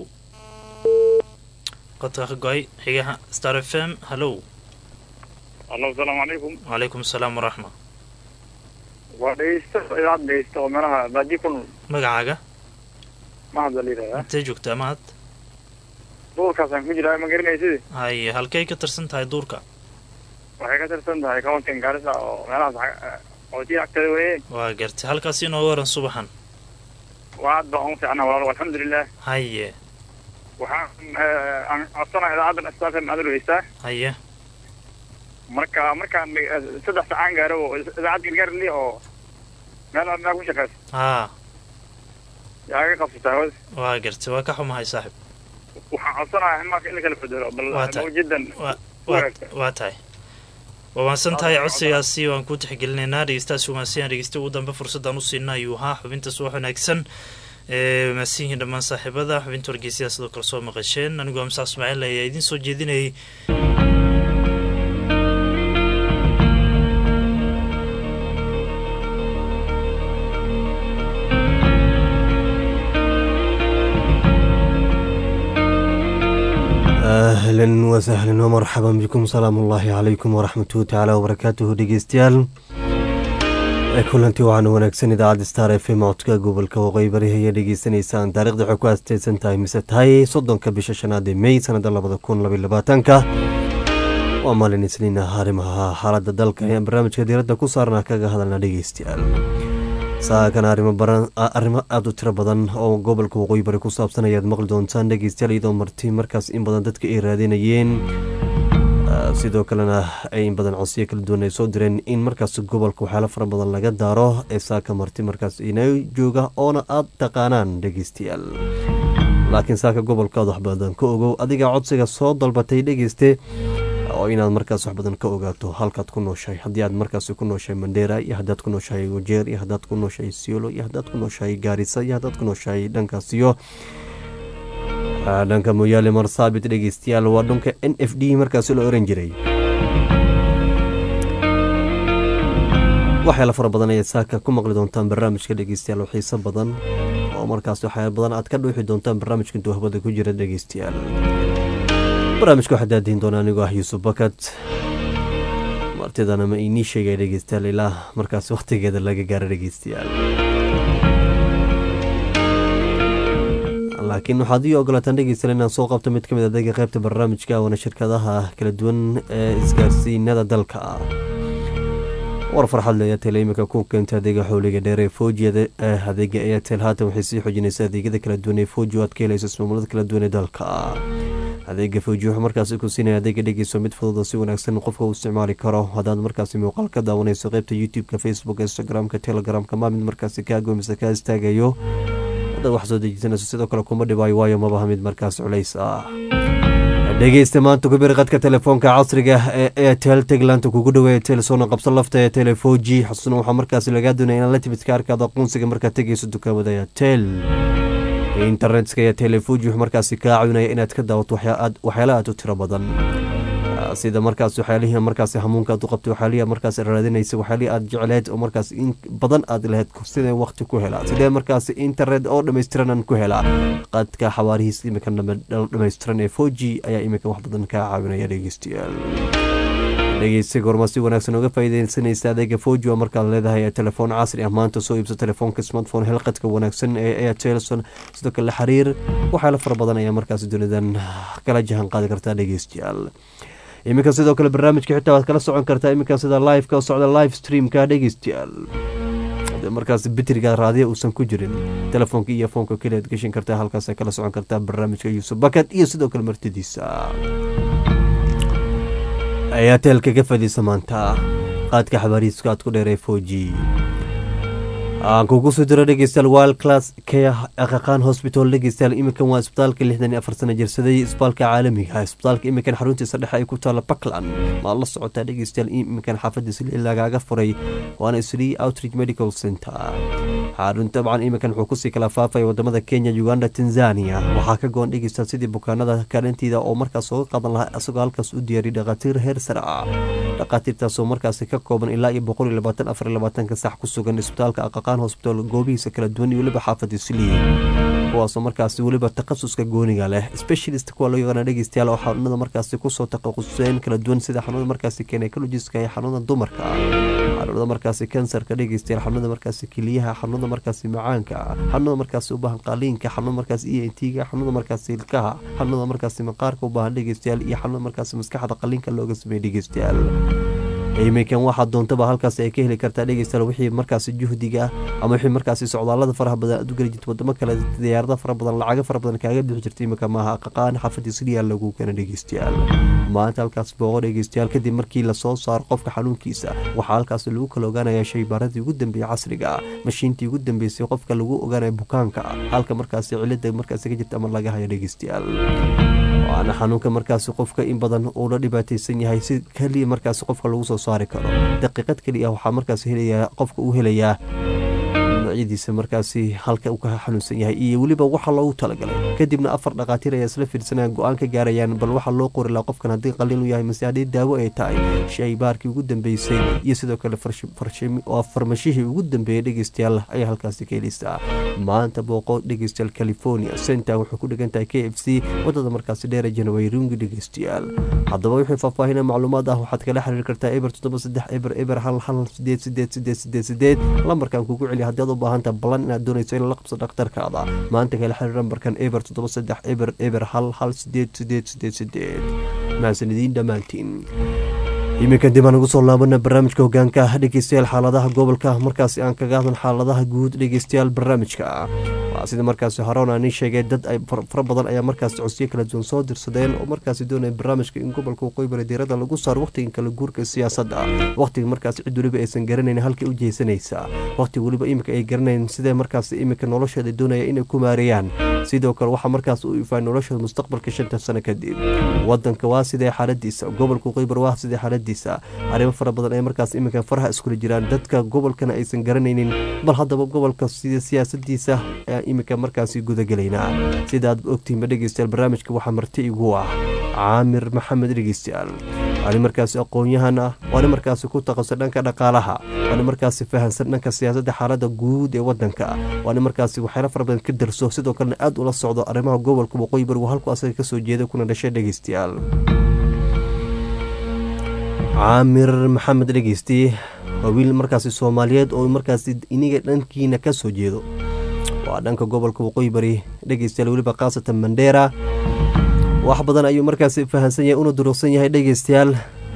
qodka ka go-ay xigaha star f m hallow allo asalaamu calaykum wacalaykum asalaam waraxma waa dhegeysta idaacad dhegeysta oo meelaha baaji ku nool magacaaga mahad baa la yidhahdaa intee joogtaa mahad duurkaasaan ku jiraa ma garanaysid haye halkay ka tirsan tahay duurka waxay ka tirsan tahay countin gaarisa oo meelahaas qooti agtada weye waa gartay halkaasi inooga waran subaxan waa aad baan ugu fiicnaa walaalo alxamdulilah haye waxaan eh, aan codsanaa idaacaddan stafm aad dhegeystaa haye marka markaan eh, saddex saacaan gaaro oo idaacad gargaar li oo meel meel ku shaqeysa haa yaa iga qabsataa hawada waa gartay waa ka xumahay saaxiib waxaan codsanayaa in marka in la kala bedelo bal Waa tahay. mawjidan waa waa- waa tahay waa maadsan tahay codsigaasi waan ku tixgelinaynaa dhegeystahaasi umaadsan dhegeysta ugu dambe fursadaan u siina ayuu ahaa xubintaas wax wanaagsan ee maadsan yihiin dhammaan saaxiibada xubinta wargeysyada sidoo kale soo maqasheen anigoo amsa ismaaciil ayaa idiin soo jeedinayay ahlan wasahlan wmarxaban bikum salaam ullaahi calaykum waraxmatuhu tacaala wabarakaatuhu dhegeystayaal kulantii waxaana wanaagsan idaacadda star f m codka gobolka waqooyi bari ayaa dhegeysanaysaan taarikhda waxay ku aasteysan tahay mise tahay soddonka bisha shanaad ee mey sanada labada kun labaiy labaatanka waa maalin isniina arrimaha xaaladda dalka ayaan barnaamijka diiradda ku saarnaa kaga hadalna dhegeystayaal saakan arrimo baran arrimo aada u tiro badan oo gobolka waqooyi bari ku saabsan ayaad maqli doontaan dhegeystayaal iyadoo marti markaas in badan dadka ay raadinayeen sidoo kalena ay in badan codsiyo kala duwan ay soo direen in markaas gobolka waxyaalo fara badan laga daaro ee saaka marti markaas ina jooga oona aada taqaanaan dhegeystayaal laakiin saaka gobolka aad wax badan ka ogow adiga codsiga soo dalbatay dhegeyste oo inaad markaas wax badan ka ogaato halkaad ku nooshahay haddii aad markaas ku nooshahay mandheera iyo haddaad ku nooshahay wajeer iyo haddaad ku nooshahay siolo iyo haddaad ku nooshahay gaarisa iyo haddaad ku nooshahay dhankaas iyo dhanka mooyaale marsaabit dhegeystayaal waa dhanka n f d markaasi la oran jiray waxyaala fara badan ayaad saaka ku maqli doontaan barnaamijka dhegeystayaal oo xiiso badan oo markaas waxyaala badan aad ka dhuuxi doontaan barnaamijka intuu hawada ku jira dhegeystayaal barnaamijka waxaa daadihin doona anigoo ah yuusuf bakat martidana ma inii sheegay dhegeystayaal ilaa markaas wakhtigeeda laga gaaro dhegeystayaal laakiin waxaad ii ogolaataan dhegeystayaal inaan soo qabto mid ka mid adeega qaybta barnaamijka wana shirkadaha kala duwan ee isgaarsiinada dalka ah war farxad le airtel iminka ku keenta adeega xowliga dheer ee foojiyada adeega airtel haatan waxay sii xoojinaysa adeegyada kala duwan ee fooji oo aad ka helayso ismaamulada kala duwan ee dalka adeega fooji wuxuu markaasi ku siinaya adeega dhegeyso mid fudud oo si wanaagsan qofka uu isticmaali karo haddaad markaasi muuqaal ka daawanayso qeybta youtube-ka facebook instagram-ka telegramka maa mid markaasi kaago mise kaa istaagayo haddaad wax soo dejisanayso sidoo kale kuma dhibaayo waayo mabaha mid markaas culays ah dhegeysta maanta ku bir qadka telefoonka casriga ee airtel tegland kugu dhaweeya telesoona qabso lafta ee telefoji xusna waxaa markaas lagaa doonaya inaad la timid kaarkaada aqoonsiga markaad tegeyso dukaamada airtel internetka iyo telefoji wuxuu markaasi kaa caawinaya inaad ka daawato waxyaala aad u tiro badan sida markaas waxyaalihii markaas hamuunka aad u qabtay waxyaalihii markaas raadinaysa waxyaalihii aad jecleed oo markaas in badan aad lahayd sidee waqti ku helaa sidee markaas internet oo dhammaystiran ku helaa qadka xawaarihiis imika dhammaystiran ee four g ayaa imika wax badan kaa caawinaya dhegeystayaal dhegeysta goorma si wanaagsan uga faa'iideysanaysa adeega foji waa markaad leedahay telefoon casri ah maanta soo iibso telefoonka smartphone helqadka wanaagsan ee airtelson sidoo kale xiriir waxyaalo fara badan ayaa markaas dunidan kala jahan qaadi kartaa dhegeystayaal iminka sidoo kale barnaamijka xitaa waad kala socon kartaa iminka sida liveka u socda live streamka dhegeystayaal markaas bitriga raadiya uusan ku jirin telefoonka iyo foonka keliyaad geshin kartaa halkaas kala socon kartaa barnaamijka yuusuf bakad iyo sidoo kale martidiisa ayaateelka ka fadhiisa maanta qaadka xabaariiska aad ku dheeree foji aan kugu soo diro dhegeystayaal wild class care aqaqaan hospital dhegeystayaal iminkan waa isbitaalka lixdan iyo afar sana jirsaday isbitaalka caalamiga isbitaalka iminkan xaruntiisa dhexe ay ku taalla puntland maad la socotaa dhegeystayaal iminkan xaafadda sli lagaaga furay waana sli outreach medical center xarun dabcan iminkan wuxuu kusii kala faafaya wadamada kenya uganda tanzania waxaa ka go-an dhegeystayaal sidii bukaanada kaalintiida oo markaas uga qadan lahaa isagoo halkaas u diyaariy dhakhaatiir heer sare ah dhakhaatiirtaasoo markaasi ka kooban ilaa iyo boqol iyo labaatan afar iyo labaatanka sax ku sugan isbitaalka aqaqaan hosbital goobihiisa kala duwan iyo weliba xaafada sliy kuwaasoo markaasi weliba takhasuska gooniga leh specialist kuwa loo yaqaana dhegeystayaal oo xanuunada markaasi kusoo takhasuseen kala duwan sida xanuunada markaasi gynecologiska iyo xanuunada dumarka xanuunada markaasi kansarka dhegeystayaal xanuunada markaasi keliyaha xanuunada markaasi macaanka xanuunada markaasi u baahan qaaliinka xanuunada markaasi e n t-ga xanuunada markaasi ilkaha xanuunada markaasi maqaarka u baahan dhegeystayaal iyo xanuunada markaasi maskaxda qaliinka looga sameeyey dhegeystayaal iminkan waxaa doontaba halkaas ay ka heli kartaa dhegeystayaal wixii markaasi juhdiga ama wixii markaasi socdaalada faraha badan aad u geli jirta wadamo kale diyaarada fara badan lacago fara badan kaaga bixi jirta iminka maaha qaqaan xaafadii siliya lagu keena dhegeystayaal maanta halkaas booqo dhegeystayaal kadib markii lasoo saaro qofka xanuunkiisa waxaa halkaas lagu kala ogaanaya shaybaaradii ugu dambeeyey casriga mashiintii ugu dambeysay qofka lagu ogaanaya bukaanka halka markaasi cilada markaasi ka jirta ama laga hayo dhegeystayaal waana xanuunka markaasi qofka in badan uu la dhibaateysan yahay si keliya markaasi qofka lagu soo saari karo daqiiqad keliya waxaa markaas helayaa qofka uu helayaa noocyadiisa markaasi halka uu ka xanuunsan yahay iyo weliba waxa loogu talagalay kadibna afar dhakhaatiir ayaa isla fiirsanayaan go-aan ka gaarayaan bal waxaa loo qori laha qofkan haddii qaliin u yahay mase haddii daawo ay tahay shaybaarkii ugu dambeysay iyo sidoo kale waa farmashihii ugu dambeeyey dhegeystayaal ayaa halkaasi ka heleysaa maanta booqo dhegeystayaal california center wuxuu ku dhegan tahay k f c wadada markaasi dheera janwayrungi dhegeystayaal haddaba wixii faahfaahina macluumaad ah waxaad kala xiriiri kartaa eber toddoba saddex eber eber hal hal sideed sideed sideed sideed sideed lambarkan kugu celiya haddii aad u baahanta ballan inaad doonayso in la qabso dhakhtarkaada maanta kala xiriir lambarkan eber toddoba saddex eber eber hal hal sideed sideed sideed sideed mahadsanidin dhammaantiin iminkan dib aan ugu soo laabana barnaamijka hogaanka dhegeystayaal xaaladaha gobolka markaasi aan kaga hadlan xaaladaha guud dhegeystayaal barnaamijka waa sida markaasi horeona nin sheegay dad ay fara badan ayaa markaasi codsiyo kala duwan soo dirsadeen oo markaasi doonaya barnaamijka in gobolka waqooyi bari diirada lagu saaro waqtigan kala guurka siyaasadda waqtiga markaasi cid weliba aysan garanayn halkay u jeesanaysa waqtiga weliba iminka ay garanayn sidee markaasi iminka nolosheeda doonaya inay ku maareeyaan sidoo kale waxaa markaas u ifaa noloshooda mustaqbalka shanta sano kadib wadanka waa sidee xaaladiisa gobolka waqooyi bari waa sidee xaaladiisa arrimo fara badan ay markaas iminka faraha iskula jiraan dadka gobolkana aysan garanaynin bal haddaba gobolka sida siyaasadiisa ayaa iminka markaasi gudagelaynaa sidaad ogtihinba dhegeystayaal barnaamijka waxaa marti igu ah caamir maxamed dhegeystayaal waani markaasi aqoon-yahan ah waani markaasi ku taqasay dhanka dhaqaalaha waani markaasi fahansan dhanka siyaasadda xaaladda guud ee wadanka waani markaasi waxyaala fara badan ka darso sidoo kalena aad ula socdo arrimaha gobolka waqooyi bari waa halku asaga kasoo jeeda kuna dhashay dhegeystayaal caamir maxamed dhegeysti waa wiil markaasi soomaaliyeed oo markaasi iniga dhankiina ka soo jeedo waa dhanka gobolka waqooyi bari dhegeystayaal weliba khaasatan mandheera wax badan ayuu markaasi fahansan yahay una duruqsan yahay dhegeystayaal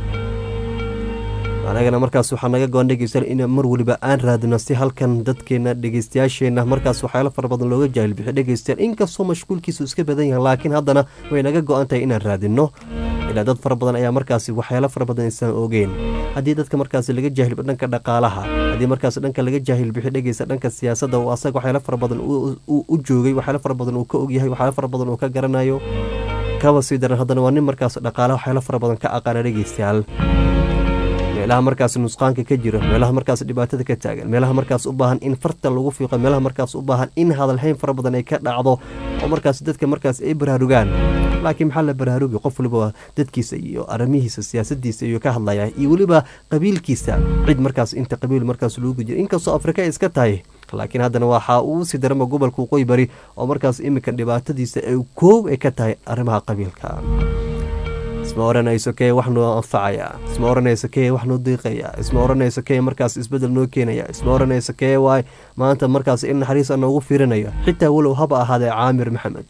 anagana markaas waxaa naga go-an dhegeystayaal in mar weliba aan raadino si halkan dadkeena dhegeystayaasheena markaas waxyaalo fara badan looga jaahil bixiyo dhegeystayaal inkastoo mashquulkiisu iska badan yahay laakiin haddana way naga go-an tahay inaan raadino ilaa dad fara badan ayaa markaasi waxyaalo fara badan aysan ogeen haddii dadka markaasi laga jaahil dhanka dhaqaalaha haddii markaas dhanka laga jaahil bixi dhegeysta dhanka siyaasadda oo asaga waxyaalo fara badan u joogay waxyaalo fara badan uu ka ogyahay waxyaalo fara badan uu ka garanayo kaba sii daran haddana waa nin markaas dhaqaalaha waxyaalo fara badan ka aqaana dhegeystayaal meelaha markaas nusqaanka ka jira meelaha markaas dhibaatada ka taagan meelaha markaas u baahan in farta lagu fiiqo meelaha markaas u baahan in hadalhayn fara badan ay ka dhacdo oo markaas dadka markaas ay baraarugaan laakiin maxaa la baraarugi qof waliba dadkiisa iyo arrimihiisa siyaasadiisa iyo ka hadlaya iyo weliba qabiilkiisa cid markaas inta qabiil markaas loogu jira inkastoo afrika ay iska tahay laakiin haddana waxa uu sii darama gobolka waqooyi bari oo markaas iminka dhibaatadiisa ay koow ay ka tahay arrimaha qabiilka isma oranayso kee wax noo anfacaya isma oranayso kee wax noo diiqaya isma oranayso kee markaas isbedel noo keenaya isma oranayso kee waay maanta markaas in naxariisa noogu fiirinaya xitaa walow haba ahaadee caamir maxamed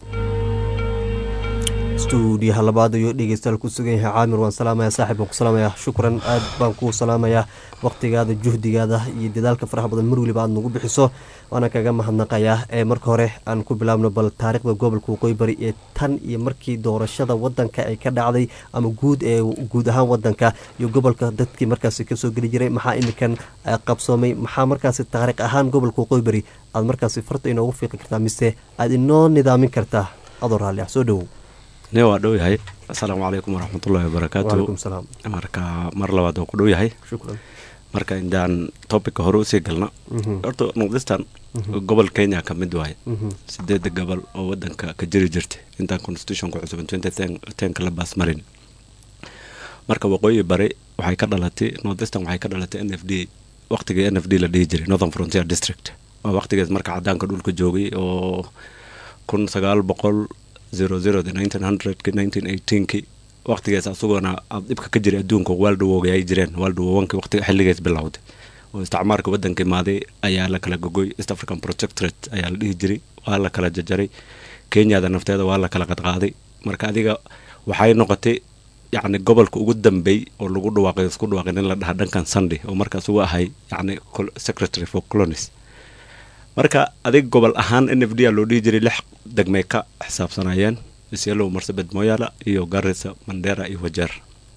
stuudiyaha labaad ayuu dhegeystayaal ku sugan yahay caamir waan salaamaya saaxib baan ku salaamaya shukran aad baan kuu salaamayaa waqtigaada juhdigaada iyo dadaalka faraha badan mar weliba aad nagu bixiso waana kaga mahadnaqayaa ee marka hore aan ku bilaabno bal taariikhda gobolka waqooyi bari ee tan iyo markii doorashada wadanka ay ka dhacday ama guud ee guud ahaan wadanka iyo gobolka dadkii markaasi kasoo geli jiray maxaa iminkan qabsoomay maxaa markaasi taariikh ahaan gobolka waqooyi bari aad markaasi farta inoogu fiiqi kartaa mise aad inoo nidaamin kartaa adoo raalli ah soo dhowow ne waa dhow yahay asalaamu calaykum waraxmatullaahi wabarakaatu marka mar labaad oo ku dhow yahay marka intaan topica hore usii galno horta northistan gobol kenya ka mid waaye sideeda gobol oo wadanka ka jiri jirtay intaan constitutionka cusuban tenka la baas marin marka waqooyi bari waxay ka dhalatay northistan waxay ka dhalatay n f d waqtigii n f d la dhihi jiray northern frontier district waa waqtigees marka cadaanka dhulka joogay oo kun sagaal boqol zero zerodi nineteen hundredki nineteen eighteenki waqtigees asaguna dhibka ka jiray adduunka waaldawoga ay jireen waaldawowanki waqtiga xilligees bilowday oo isticmaarka wadanka imaaday ayaa la kala gogoy east african protectorate ayaa la dhihi jiray waa la kala jajaray kenyada nafteeda waa la kala qadqaaday marka adiga waxay noqotay yacni gobolka ugu dambeey oo lagu dhawaaqay isku dhawaaqin in la dhaha dhankan sunday oo markaas ugu ahay yacni secretary for colonies marka adig gobol ahaan n f d a loo dhihi jiray lix degmay ka xisaabsanayeen isyelow marsabed moyala iyo garisa mandera iyo wajeer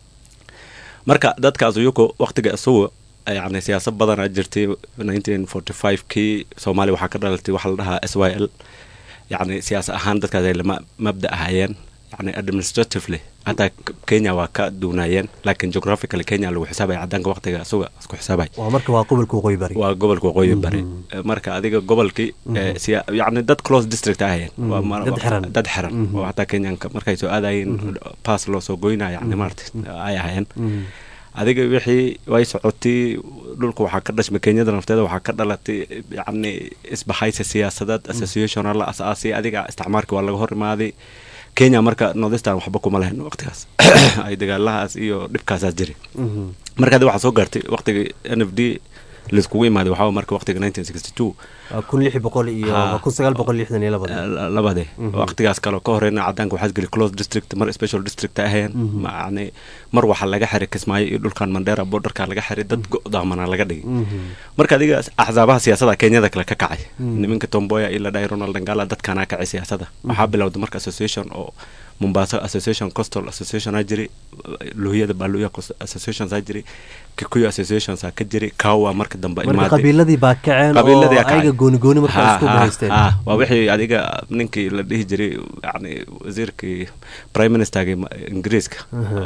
marka dadkaas uyuku waqtiga isugu yani siyaasad badanaa jirtay nineteen forty five kii soomaaliya waxaa ka dhalatay waxaa la dhahaa s y l yacni siyaasa ahaan dadkaas ay lama mabda ahayeen yani administratively hataa kenya waa ka duunaayeen laakiin geographically kenya lagu xisaabaya cadaanka waqtiga isuga isku xisaabay waa marka waa gobolka waqooyi bari waa gobolka waqooyi bari marka adiga gobolkii yani dad close district ahayeen dad xiran oo hataa kenyanka markay soo aadayeen pass loo soo goynaya yani maarata ay ahayeen adiga wixii way socotay dhulka waxaa ka dhashmay kenyada nafteeda waxaa ka dhalatay yani isbahaysa siyaasadeed associational la asaasay adiga isticmaarkii waa laga hor imaaday kenya marka northistan waxba kuma lahayn waqtigaas ay dagaalahaas iyo dhibkaasaas jiray marka adi waxaa soo gaartay waqtigii n f d laiskugu imaaday waxaa marka waqtiga nineteen sixty two kun lix boqol iyo kun sagaal boqol lixdan iyo labade labade waqtigaas kale ka horeyna cadaanka waxaa geli close district mar special district ahayeen yani mar waxaa laga xiray kismaayo iyo dhulkan mandera borderka laga xiray dad go'daamana laga dhigay marka adiga axsaabaha siyaasada kenyada kale ka kacay niminka tomboya iyo ladhahay ronald dangala dadkanaa kacay siyaasada waxaa bilowday marka association oo mombasa association costal association aa jiri luhiyada baluya associations aa jiri kikuyu associations aa ka jiri kawa marka dambe marka qabiiladii baa kaceen oo ayaga gooni gooni markaa isku bahaysteen waa wixii adiga ninkii la dhihi jiray yani wasiirkii prime ministerga ingiriiska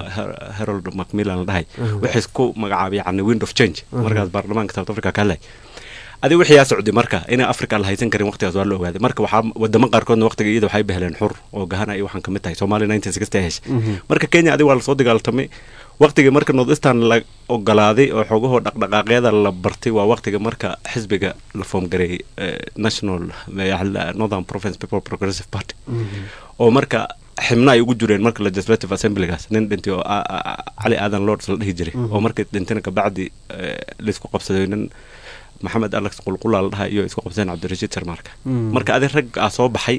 harold macmillan la dhahay wixii isku magacaabay yani wind of change markaas baarlamaanka south africa ka hadlay adi wixii yaa socday marka inay africa la haysan karin waqtigaas waa la ogaaday marka waxaa wadamo qaarkoodna waqtiga iyada waxay beheleen xur oo gahana iyo waxaan kamid tahay soomaaliya nineteen sixty ay heshay marka kenya adi waa lasoo dagaaltamay waqtigii marka northistan la ogolaaday oo xoogahoo dhaqdhaqaaqyada la bartay waa waqtiga marka xisbiga la foomgareeyay national northern province people progressive party oo marka xibna ay ugu jireen marka legislative assemblygaas nin dhintay oo cali aadan lords la dhihi jiray oo markii dhintayna kabacdi laisku qabsaday nin maxamed alex qulqula la dhaha iyo isku qabseen cabdirashiid sarmaarka marka adi rag aa soo baxay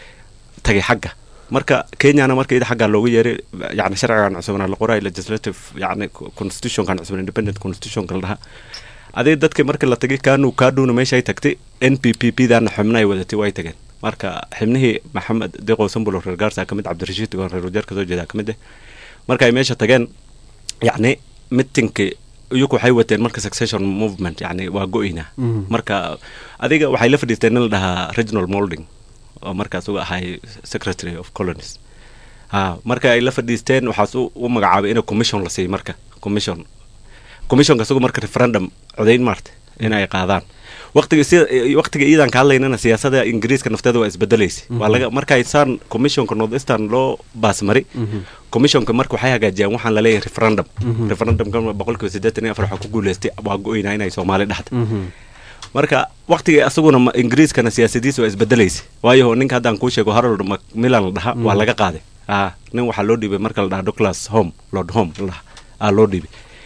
tagay xagga marka kenyana marka ida xaggaa loogu yeeray yani sharcigan cusubna la qoray legislative yani constitutionkan cusub independent constitutionka la dhaha adig dadkii markii la tagay kanu kaduna meeshay tagtay n p p p dana xubna ay wadatay way tageen marka xibnihii maxamed deqo sambulo reer gaarsa kamid cabdirashiid goon reer wajeer kasoo jeeda kamid eh marka ay meesha tageen yacni mitingkii iyaku waxay wateen marka succession movement yani waa go-ina marka adiga waxay la fadhiisteen in la dhahaa regional molding oo markaas uga ahay secretary of colonies ha marka ay la fadhiisteen waxaas u magacaabay in commission la siiy marka commission commissionka isagu marka referendum codayn maarta inay qaadaan waqtiga sida waqtiga iidan ka hadlaynana siyaasada ingiriiska nafteeda waa isbedelaysa waa laga markay saan commissionka north eastern loo baasmari commissionka marka waxay hagaajiyaan waxaan laleeyahay referendum referendumka boqolkiiba siddeetan iyo afar waxaa ku guuleystay waa go-oynaa inay soomaali dhexda marka waqtiga asaguna ingiriiskana siyaasadiisa waa isbedelaysa waayo ninka haddaan kuu sheego harold macmillan la dhaha waa laga qaaday ah nin waxaa loo dhiibay marka la dhaha douglas home lord home la dhaha aa loo dhiibay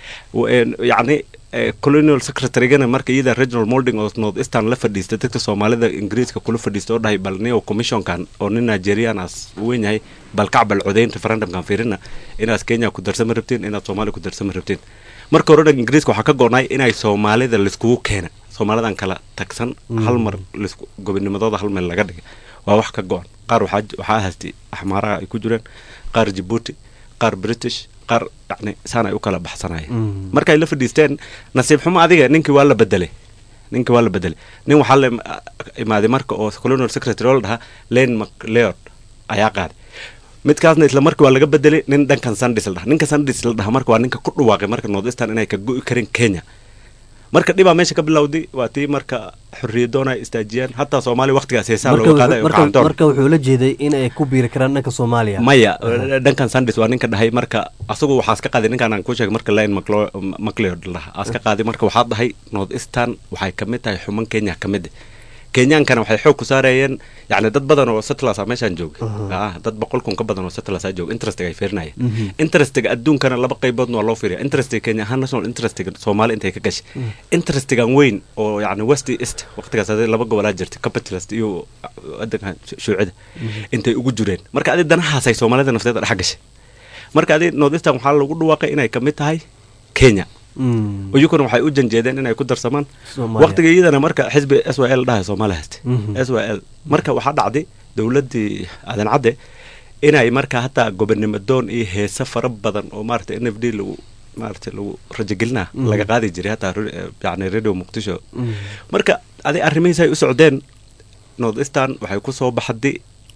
yacni colonial secretarygana marka iyada regional molding oo north eastern la fadhiista dadka soomaalida ingiriiska kula fadhiista oo dhahay bal nio commissionkan oo nin nigerian aas weyn yahay bal kacbal codayn referendumkan fiirina inaad kenya ku darsama rabtiin inaad soomaaliya ku darsama rabtiin marka hore dhan ingiriiska waxaa ka go'nay inay soomaalida laiskugu keena soomaalidan kala tagsan hal mar lisku gobonimadooda hal meel laga dhigay waa wax ka go-an qaar waxaa waxaa haystay axmaaraha ay ku jireen qaar jabuuti qaar british qaar yani saan ay u kala baxsanayeen markay la fadhiisteen nasiib xumo adiga ninkii waa la bedelay ninkii waa la bedelay nin waxaa la imaaday marka oo colonial secretary oo la dhahaa lane macleod ayaa qaaday midkaasna isla markii waa laga bedelay nin dhankan sandis la dhaha ninka sandis la dhaha marka waa ninka ku dhawaaqay marka north eastern inay ka go'i karin kenya marka dhibaa meesha ka bilowday waa tii marka xorriyadoon ay istaajiyeen hataa soomaaliya waqtigaas heesaa looga qaaday marka wuxuu la jeeday in ay ku biiri karaan dhanka soomaaliya maya dhankan sandis waa ninka dhahay marka asagu waxaas ka qaaday ninkaan aan ku sheegay marka line macleod laha aas ka qaaday marka waxaa dhahay north eastern waxay kamid tahay xuman kenya kamid kenyaankana waxay xoog ku saarayeen yani dad badan oo settlers a meeshaan joogay dad boqol kun ka badan oo settlers a jooga interestiga ay fiirinayeen interestiga adduunkana laba qayboodna waa loo fiiriya interestiga kenya ahaan national interestiga soomaali intay ka gashay interestigan weyn oo yani west east waqtigaas adi laba gobolaa jirtay capitalist iyo wadankan shuucida intay ugu jireen marka adi danahaas ay soomaalida nafteeda dhex gashay marka adi north eastern waxaa lagu dhawaaqay inay kamid tahay kenya iyukuna waxay u janjeedeen inay ku darsamaan waqtiga iyadana marka xisbi s y l dhahay soomaaliya hayste s y l marka waxaa dhacday dowladdii aadan cadde inay marka hataa gobonimo doon iyo heese fara badan oo maarata n f d lagu maarata lagu rajogelinaa laga qaadi jiray hataa yani radio muqdisho marka aday arrimihiis ay u socdeen north eastern waxay ku soo baxday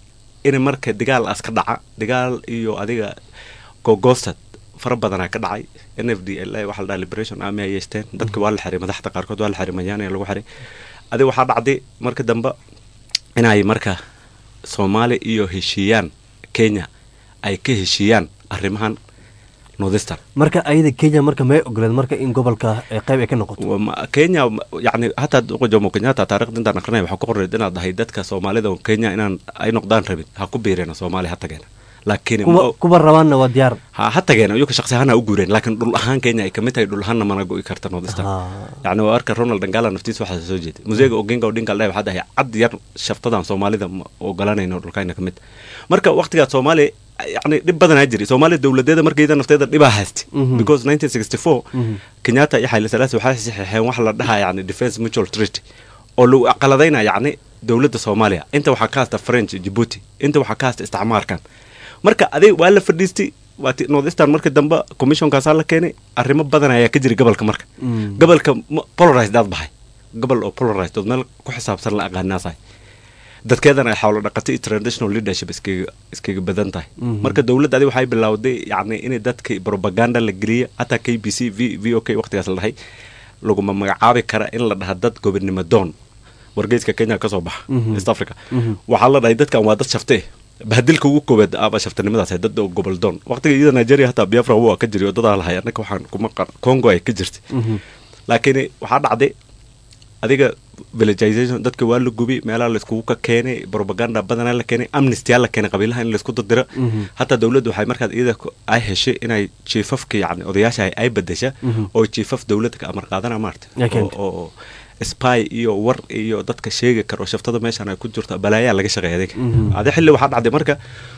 in marka dagaal aas ka dhaca dagaal iyo adiga gogoostad fara badanaa ka dhacay n f d l waxa la dhaha liberation army ay yeeshteen dadka waa la xiray madaxda qaarkood waa la xiray mayaana lagu xiray adi waxaa dhacday marka dambe inay marka soomaali iyo heshiiyaan kenya ay ka heshiiyaan arrimahan northestern marka ayada kenya marka may ogoleed marka in gobolka qayb ay ka noqoto kenya yani hataa jomo kenyatta taarikhda intaan akrinaya waxaa ku qoreed inaad dhahay dadka soomaalida kenya inaan ay noqdaan rabin ha ku biireena soomaaliya ha tageena laakiin kuwa rabaanna waa diyaar ha ha tageen iyuka shaksi ahaan ha u guureen laakiin dhul ahaan kenya ay kamid tahay dhul ahaanna mana go'i karta northestern yacni waa arka ronald dangala naftiisa waxaa soo jeeday museega oginga odinga aldhahay waxaa dhahay cad yar shaftadan soomaalida ma ogolanayno dhulkayna kamid marka waqtigaas soomaaliya yani dhib badanaa jiray soomaaliya dowladeeda markayda nafteeda dhibaa haystay because nineteen sixty four kenyatta iyo xayla salaasi waxay saxeexeen wax la dhahaa yani defence mutual treaty oo lagu aqaladayna yacni dowladda soomaaliya inta waxaa ka hasta french djibuuti inta waxaa ka hasta isticmaarkan marka adig waa la fadhiistay waa northestern marka dambe commissionkaasaa la keenay arrimo badan ayaa ka jiray gobolka marka gobolka polarized aad bahay gobol oo polarized ood meel ku xisaabsan la aqaanaasahay dadkeedana ay xawlo dhaqatay iyo traditional leadership iskaga iskaga badan tahay marka dowladda adi waxay bilowday yacni in dadka propaganda la geliya hataa k b c v v o k waqtigaas la dhahay laguma magacaabi kara in la dhaha dad gobonimo doon wargeyska kenya ka soo baxa east africa waxaa la dhahay dadkan waa dad shaftee bahadilka ugu koowaad aba shaftanimadaas dad oo gobol doon waqtiga iyada nigeria hataa biafra waa ka jiray oo dadaa lahay annaka waxaan kuma congo ay ka jirtay laakiin waxaa dhacday adiga villagization dadka waa la gubi meelaha laiskugu ka keenay propaganda badanaa la keenay amnestyaa la keenay qabiilaha in laisku dardira hataa dowladda waxay markaas iyada ay heshay inay jiifafka yani odayaasha ay bedesha oo jiifaf dowladda ka amar qaadana maarta oo spy iyo war iyo dadka sheegi karo shaftada meeshan ay ku jirto balaayaa laga shaqeeya adiga adi xilli waxaa dhacday marka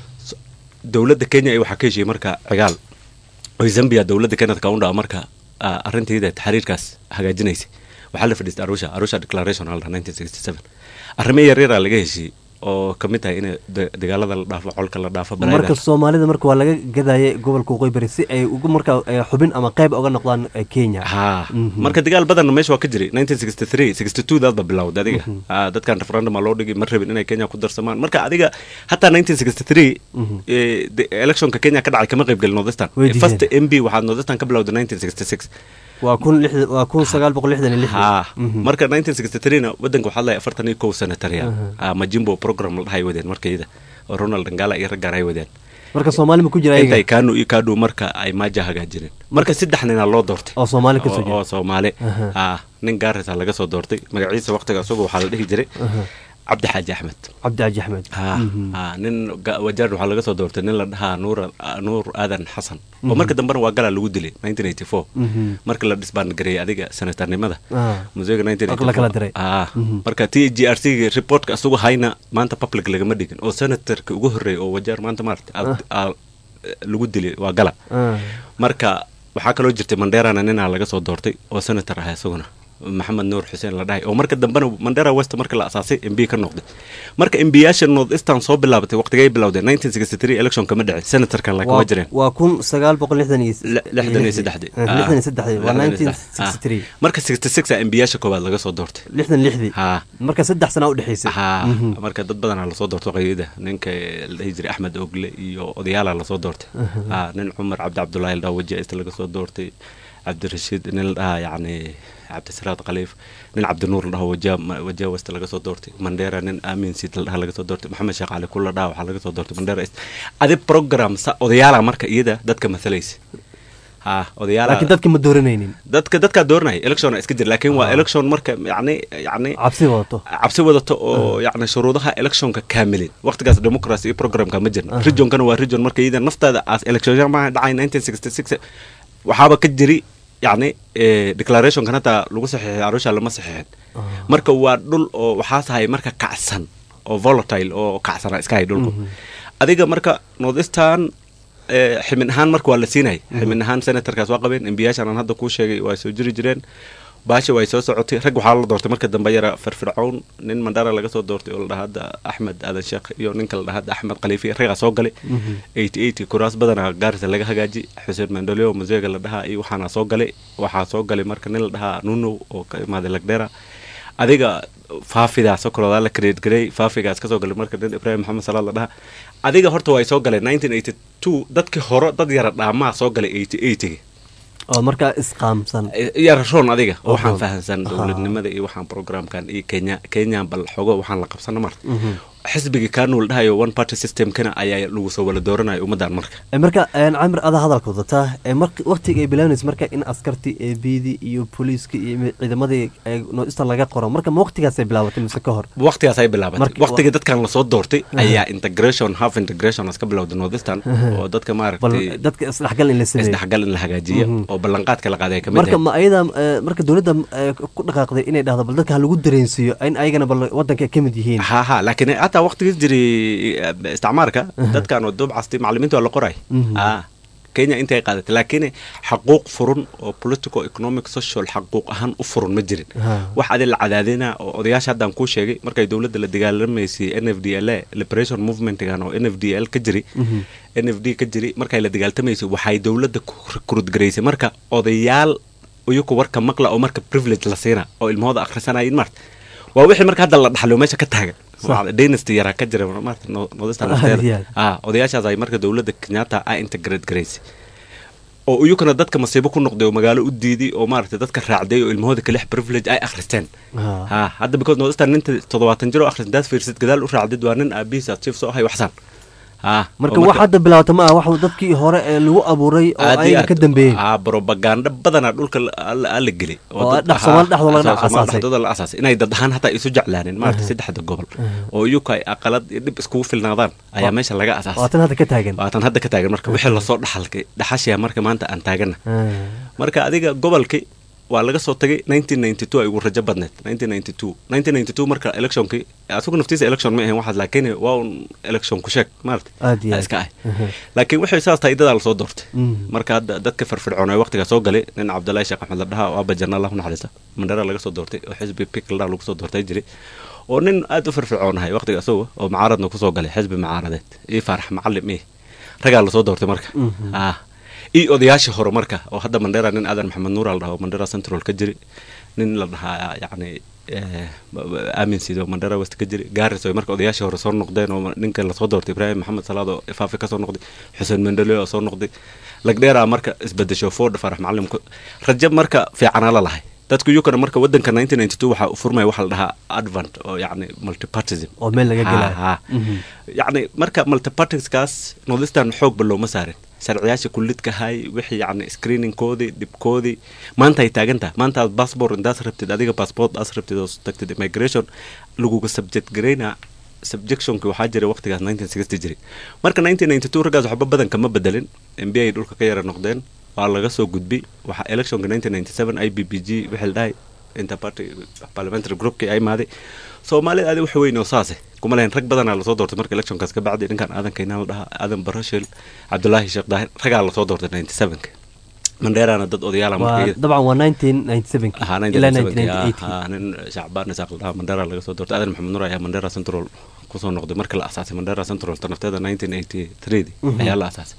dowladda kenya ay waxaa ka heshiyey marka cigaal oo zambia dowladda kenneth kaunda marka arrinteeda xiriirkaas hagaajinaysay waxaa la fadhiistay arusha arusha declaration alda nineteen sixty seven arrimo yaryaraa laga heshiiyey oo kamid tahay in dagaalada la dhaafo colka la dhaafo marka soomaalida marka waa laga gadayay gobolka waqooyi bari si ay ugu marka xubin ama qayb uga noqdaan kenya ha marka dagaal badanna meesha waa ka jiray nineteen sixty three sixty two daadba bilowday adiga dadkan referendum aa loo dhigay ma rabin inay kenya ku darsamaan marka adiga hataa nineteen sixty three electionka kenya ka dhacay kama qayb gelin northestern first m b waxaa northestern ka bilowday nineteen sixty six waa kun lix- waa kun sagaal boqol lixdan iyo lix ha marka nineteen sixty three-na wadanka waxaa lahay afartan iyo kow senatariya ah, majimbo program la dhahay wadeen markayda oo ronald ngala iyo raggaan ay wadeen marka soomaali ma ku jira intay ayaga kanu iyo kadu marka ay maaja hagaajineen marka saddex nina loo doortay oo soomaali ka soo oo oo jeeda soomaali Aha. ah nin gaarisa laga soo doortay magaciisa waqtiga isagu waxaa la dhihi jiray Aha. cabdi xaaji axmed cabdi caji axmed ha ha nin ga- wajaar waxaa laga soo doortay nin la dhahaa nuur nuur aadan xasan oo marka dambena waa galaa lagu dilay nineteen eighty four Mhm. marka la dhisbaangareeyay adiga senatarnimada Ah. musega nineteen Oo la kala diray. ah Mhm. marka t g r c reportka isagu hayna maanta public lagama dhigin oo senatarka ugu horreeya oo wajaar maanta maarata aa- aa- lagu dilay waa gala Ah. marka waxaa kaloo jirtay manderana ninaa laga soo doortay oo senator ah isaguna maxamed nuur xuseen la dhahay oo marka dambena mandera west marka la asaasay mb ka noqday marka mbiyaasha north eastern soo bilaabatay waqtigay bilowdeen nineteen sixty three election kama dhicin senatorkan la kama Waa- jireen waa kun sagaal boqol lixdan iyo Le- lixdan iyo saddexdii Ah, lixdan iyo saddexdii waa lixdan iyo nineteen saddex. sixty three Ah. marka sixty six a mbiyaasha koowaad laga soo doortay lixdan lixdii ha marka saddex sana u dhexaysay ha Mhm. marka dad badanaa lasoo doorto qayada ninka la dhihi jiray axmed ogle iyo odayaala lasoo doortay Aha. ha nin cumar cabdi cabdulaahi la dhaha wajiista laga soo doortay cabdirashiid nin la dhahaa yacni cabdisiraad khaliif nin cabdinuur la dhaho wajaa wajaa west laga soo doortay mandera nin aamin siid la dhaha laga soo doortay maxamed sheekh cali kul la dhaha waxaa laga soo doortay mandera east adi program sa odayaala marka iyada dadka mathalaysa ha odayaala laakiin dadka ma dooranaynin dadka dadkaa dooranaya election iska jira laakiin waa election marka yacni yacni cabsi wadato cabsi wadato oo yacni shuruudaha electionka kaamilin waqtigaas democracy iyo programka ma jirna Aha. regionkana waa region marka iyada naftaada as election ma dhacay nineteen sixty six waxaaba ka jiri yacni eh, declarationkan hataa lagu saxiixay arusha lama saxiixin marka waa dhul oo waxaa tahay marka kacsan oo volatile oo kacsana iska hay dhulku adiga marka northeastern eh, ximin ahaan marka waa la siinay ximin ahaan senatorkaas waa qabeen embiyaashan aan hadda kuu sheegay waa soo jiri jireen baasha way soo socotay rag waxaa la doortay marka dambe yara firfircown nin mandara laga soo doortay oo la dhaha hadda axmed aadan sheekh iyo ninka la dhaha hadda axmed khaliifi ragaa soo galay eighty eighty kuraas badanaa gaarisa laga hagaaji xuseen mandoleo museega la dhahaa iyo waxaana soo galay waxaa soo galay marka nin la dhahaa nuno oo ka imaaday lagdera adiga faafidaas oo kaloodaa la create garay faafigaas kasoo galay marka nin ibraahim maxamed salaad la dhaha adiga horta way soo galeen nineteen eighty two dadkii hore dad yara dhaamaa soo galay eighty eighty oo markaa isqaamsan yara roon adiga oo waxaan Roon. fahansan Aha. dowladnimada iyo waxaan programkan iyo kenya kenyan bal xogo waxaan la qabsana marka Mhm. xisbigii kanuu la dhahayo one party systemkana ayaa lagu soo wala dooranayo ummaddan marka Eh, marka een, camir adaa hadalka wadataa ee marka waqtiga ay bilaabanaysa marka in askartii ee biidii iyo booliiska iyo mi- ciidamadii ee noista laga qoro marka ma waqtigaasay bilaabatay mise ka hor waqtigaas ay bilaabatay Markii- waqtigii dadkan lasoo doortay Aha. ayaa integration half integration iska bilowday northeastern Aha. oo dadka bal maaragtay dadka isdhexgal in la sameeyo isdhexgal in la hagaajiyo Mhm. oo ballanqaadka la qaaday ay kamid marka tahay ma ayada eh, marka dowladda eh, ku dhaqaaqday inay dhahdo bal dadka ha lagu dareensiiyo in ayagana bal wadanka ay ka mid yihiin ha ha laakiin hataa waqtigiis jiray eh, isticmaarka dadkan oo duubcasti macalimiinta waa la qoray Mhm. ah kenya intay qaadatay laakiin xaquuq furun oo political economic social xaquuq ahaan u furun ma jirin Ha. wax adi la cadaadina oo odayaasha haddaan kuu sheegay markay dowladda la dagaalamaysay n f d l a liberation movementgan oo n f d l ka jiri Mhm. n f d ka jiri markay la dagaaltamaysay waxay dowladda ku kurudgaraysay marka odayaal iyaku warka maqla oo marka privilege la siina oo ilmahooda akhrisanayin marta waa wixii marka hadda la dhaxlo meesha ka taagan Sax. dynasty yaraa ka jira marta nodista Ah, yeah. nafteeda ah odayaashaas ay marka dowladda kenyatta a integrate garaysay oo iyukana dadka masiibo ku noqday oo magaalo u diiday oo maaragtay dadka raacday oo ilmahooda kalix privilege ay akhristeen Ha. ha hadda because nodista ninta toddobaatan jir oo akhris daad fiirsid gadaal u raacdid waa nin aabihiisa chief soo ahay waxsan ha marka oo wax hadda bilaabata ma aha wax dadkii hore ee lagu abuuray oo aad iyo ayaga ka aad- dambeeyey aa propaganda badanaa dhulka la- la la gelay Oo dad- dhex- haa, Soomaali dhexdooda la Soomaali asaasay. dhexdooda la asaasay inay dad ahaan hataa isu jeclaaneen maarata Aha. saddexda gobol Aha. oo iyuka ay aqalad iyo dhib iskugu filnaadaan ayaa Waa- meesha laga asaasay waatan hadda ka taagan waatan hadda ka taagan marka wixii lasoo dhaxalkay dhaxashaya marka maanta aan taagana Ah. marka adiga gobolkii waa laga soo tagay 1992 ay ugu rajo badneed 1992 1992 marka electionkii asugu naftiisa election ma ahayn waxaad laakiin waa un election ku sheeg maarata aad iyo aa aad iska ah Aha. laakiin waxay saas tahay dadaa lasoo doortay Mhm. marka hadda dadka firfircoon ee waqtigaa soo galay nin cabdulaahi sheekh axmed la dhaha oo abba janna allahu naxariista mandhara laga soo doortay oo xisbi pik la dhaha lagu soo doortay jiray oo nin aad u firfircoonahay waqtiga isaga oo macaaradna kusoo galay xisbi macaaradeed ii faarax macalim ii ragaa lasoo doortay marka Mhm. ah ii odayaashii hore marka oo hadda mandhera nin aadan maxamed nuura la dhaha oo mandhera central ka jiri nin la dhahaa yacni aamin sido mandhara west ka jiri gaaris oo marka odayaashii hore soo noqdeen oo ninkan lasoo doortay ibraahim maxamed salaad oo ifaafi kasoo noqday xuseen mendele oo soo noqday lagdheeraa marka isbedesho ford farax macalimku rajo marka fiicanaa la lahay dadku yukana marka wadanka nineteen ninety two waxaa u furmaya waxaa la dhahaa advent oo yacni multipartism oo meel laga gelaayo ha yacni marka multipartiskaas northeastern xoogba looma saarin sharciyaasha kullidka hay wixii yacni screeningkoodii dhibkoodii maanta ay taagan tahay maanta aad passport intaas rabtid adiga passport aas rabtid oo tagtid immigration laguga subject garaynaa subjectionki waxaa jiray waqtigaas nineteen sixty jiray marka nineteen ninety two raggaas waxba badan kama bedelin m b ay dhulka ka yara noqdeen waa laga soo gudbi waxaa electionka nineteen ninety seven i b b g wixii la dhahay interparty parliamentary groupkii ay imaaday soomaalida adi wax weyn oo saase kuma lahayn rag badanaa lasoo doortay marka electionkaas ka bacdi ninkan aadan kaynaan la dhahaa aadan barashil cabdulaahi sheekh daahir ragaa lasoo doortay ninety sevenka mandheerana dad odayaala dabcan waa nineteen ninety sevenki ilaa nineteen ninety eighty nin shacbaan isaaq la dhahaa mandheera laga soo doortay aadan maxamed nur ayaa mandheera central kusoo noqday marka la asaasay mandheera central tanafteeda nineteen eighty three ayaa la asaasay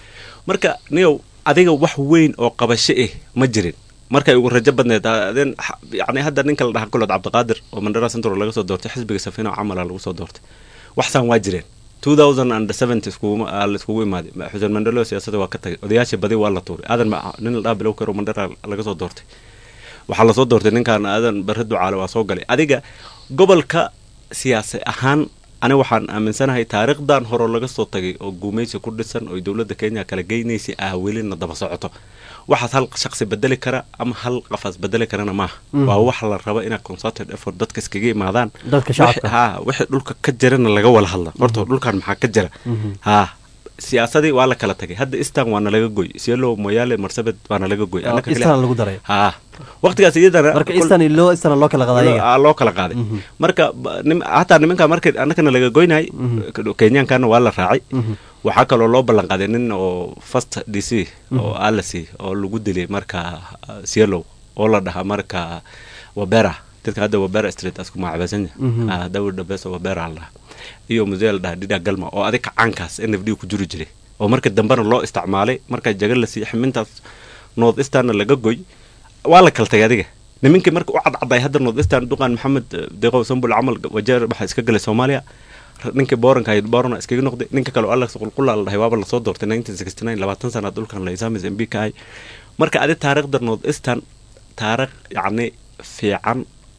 marka niyow adiga wax weyn oo qabasho ah ma jirin markay ugu rajo badneed adin yani hadda ninka la dhaha kulood cabdiqaadir oo mandhera central laga soo doortay xisbiga safina oo camala lagu soo doortay waxsaan waa jireen two thousand and seventy laiskugu imaaday xuseen mandelo siyaasada waa ka tagay odayaashii badi waa la tuuray aadan nin la dhaha bilow karo mandhera laga soo doortay waxaa lasoo doortay ninkan aadan barre ducaale waa soo galay adiga gobolka siyaasi ahaan ani waxaan aaminsanahay taariikhdan hore laga soo tagay oo guumaysi ku dhisan oo dowladda kenya kala geynaysay ah welina daba socoto waxaas hal shaqsi bedeli kara ama hal qafaas bedeli karana maaha waa wax la raba inaa consulted effort dadka iskaga imaadaan dadka shacabka ha wixii dhulka ka jirana laga wada hadla horta dhulkan maxaa ka jira ha siyaasadii waa la kala tagay hadda istan waana laga goy sielo moyaale marsabed waana laga goy istan lagu daray ha waqtigaas iyadana marka istan loo istan loo kala qaaday loo kala qaaday marka hataa nimanka marka annagana laga goynay kenyankana waa la raacay waxaa kaloo loo ballan qaaday nin oo first d c oo alasi oo lagu dilay marka sielow oo la dhahaa marka wabera dadka hadda wabera street asku magacabeysanya dawir dhabees wabera la dhahaa iyo musee la dhahaa dhidha galma oo adig kacaankaas n f d ku jiri jiray oo marka dambena loo isticmaalay marka jaga la siiy ximintaas north easterna laga goy waa la kala tagay adiga nimankii marka u cadcaday hadda north eastern duqan maxamed deeqow sambul camal wajeer waxaa iska galay soomaaliya ninkii booranka ahayd boorana iskaga noqday ninka kale oo alex qulqula la dhahay waaba lasoo doortay nineteen sixty nine labaatan sanaad dhulkan la isaamis m b ka ahay marka adi taariikhda north eastern taariikh yacni fiican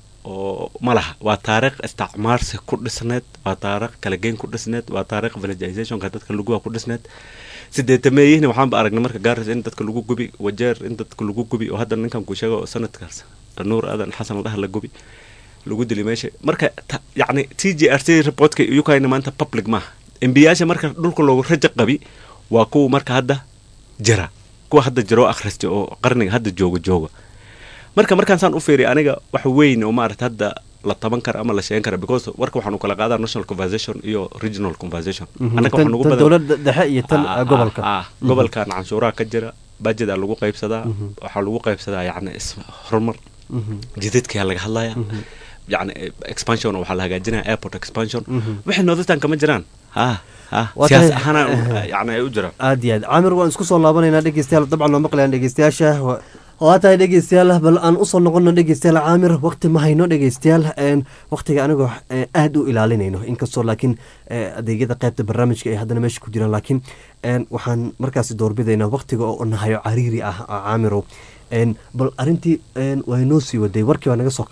oo ma laha waa taariikh isticmaarsi ku dhisneed waa taariikh kala geyn ku dhisneed waa taariikh villagizationka dadka laguwa ku dhisneed sideetameeyihni waxaanba aragnay marka gaaris in dadka lagu gubi wajeer in dadka lagu gubi oo hadda ninkan ku sheego sanadkaas nuur aadan xasan ladhaha la gubi lagu dili meesha marka yacni t g r c reportka ukina maanta public maaha embiyaasha marka dhulka loogu rajo qabi waa kuwa marka hadda jira kuwa hadda jira oo akhristay oo qarniga hadda jooga jooga marka markaan saan u fiiriy aniga wax weyn oo maarata hadda la taban kara ama la sheegan kara because warka waxaanu kala qaadaa national conversation iyo regional conversation dowladda dhexe iyo tan gobolka gobolkan canshuuraha ka jira budgetaa lagu qaybsadaa waxaa lagu qaybsadaa yacni horumar jidadkaa laga hadlaya yani expansion waxaa la hagaajinaya airport expansion wixii northern kama jiraan ha siyaas ahaana yani ay u jiraan aad iyo aad caamir waan isku soo laabanaynaa dhegeystayaal dabcan loo maqlayaan dhegeystayaasha waa tahay dhegeystayaal bal aan usoo noqono dhegeystayaal caamir waqti ma hayno dhegeystayaal waqtiga anigoo aada u ilaalinayno inkastoo laakiin adeegyada qaybta barnaamijka ay haddana meesha ku jiraan laakiin waxaan markaasi doorbidaynaa waqtiga oo nahayo cariiri ah caamirow bal arintii waa noo sii waday warkii baa naga soo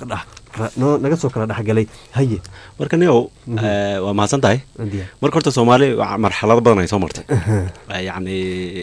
naga soo kala dhexgalay haye marka niow waa mahadsan tahay marka horta soomaali marxalado badan ay soo martay yacni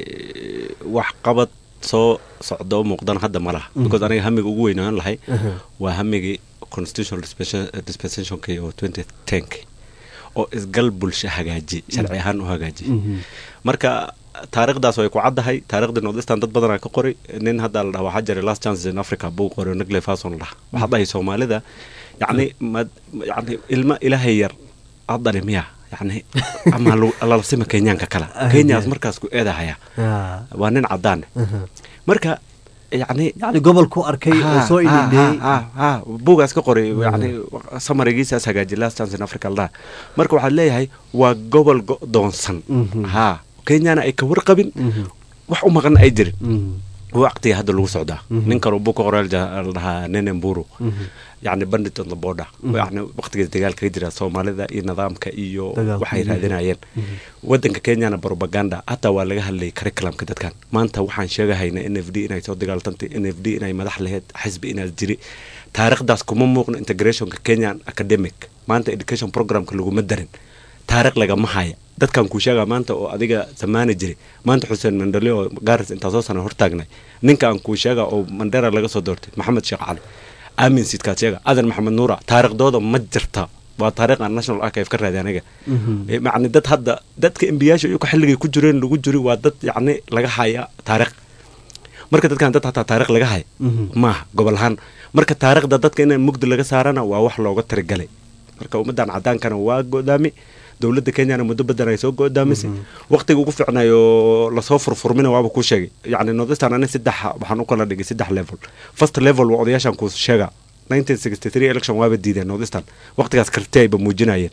wax qabad soo socdo muuqdana hadda ma laha because aniga hamiga ugu weynaan lahay waa hamigii constitutional dispensationki oo twenty tenki oo isgal bulsho hagaaji sharci ahaan u hagaaji marka taariikhdaas way ku caddahay taariikhdii northeastern dad badanaa ka qoray nin hadda la dhaha waxaa jiray last chances in africa buu qoray nigle fason la dhaha waxaa dhahay soomaalida yacni mad yacni ilma ilaahay yar addani miya yacni ama lalasima kenyaanka kale kenyaas markaas ku eedahaya waa nin caddaane marka yani yani gobolku arkay oo soo ilindheeyey buugaas ka qoray yani samarigiisaas hagaaji last chance in africa la dhaha marka waxaad leeyahay waa gobol go'doonsan ha kenyana ay ka warqabin wax u maqan ay jirin waqtiga hadda lagu socdaa Mhm. ninkan uu buka qoreel la dhahaa nenemburu Mhm. yacni bandit on the border Mhm. yacni waqtigees dagaalka ka jira soomaalida iyo nidaamka iyo Dagaalka. waxay raadinayeen Mhm. wadanka kenyana propaganda hataa waa laga hadlayay curriculumka dadkan maanta waxaan sheegahayna n f d inay soo dagaaltantay n f d inay madax laheyd xisbi inaad jiri taariikhdaas kuma muuqno integrationka kenyan academic maanta education programka laguma darin taariikh lagama haya dadkan kuu sheegaa maanta oo adiga samaani jiri maanta xuseen mandale oo gaaris intaa soo sana hortaagnay ninka aan kuu sheega oo mandera laga soo doortay maxamed sheekh cali aamin sidkaad sheega adan maxamed nuura taariikhdooda ma jirta waa taariikh aan national archive ka raadi aniga Eh, macni dad hadda dadka embiyaasha iyagu xilligay ku jireen lagu jiri waa dad yacni laga haya taariikh marka dadkan dad hataa taariikh laga haya Mhm. maaha gobol ahaan marka taariikhda dadka in mugdi laga saarana waa wax looga tirigalay marka ummadan cadaankana waa go'daami dowladda kenyana muddo badan ay soo go'daamisay waqtiga ugu fiicnay oo lasoo furfurmina waaba kuu sheegay yacni nordistan ani saddex waxaan u kala dhigay saddex level first level waa odayaashan kuu sheega 1963 election waaba diideen nordistan waqtigaas karti ayba muujinayeen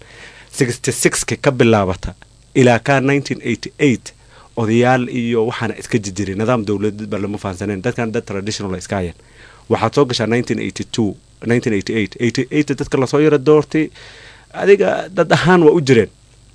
66ka ka bilaabata ilaa ka 1988 odayaal iyo waxaana iska jijiray nidaam dowladeed ba lama fahansaneen dadkan dad traditional iska hayeen waxaad soo gashaa 1982 1988 88 dadka lasoo yara doortay adiga dad ahaan waa u jireen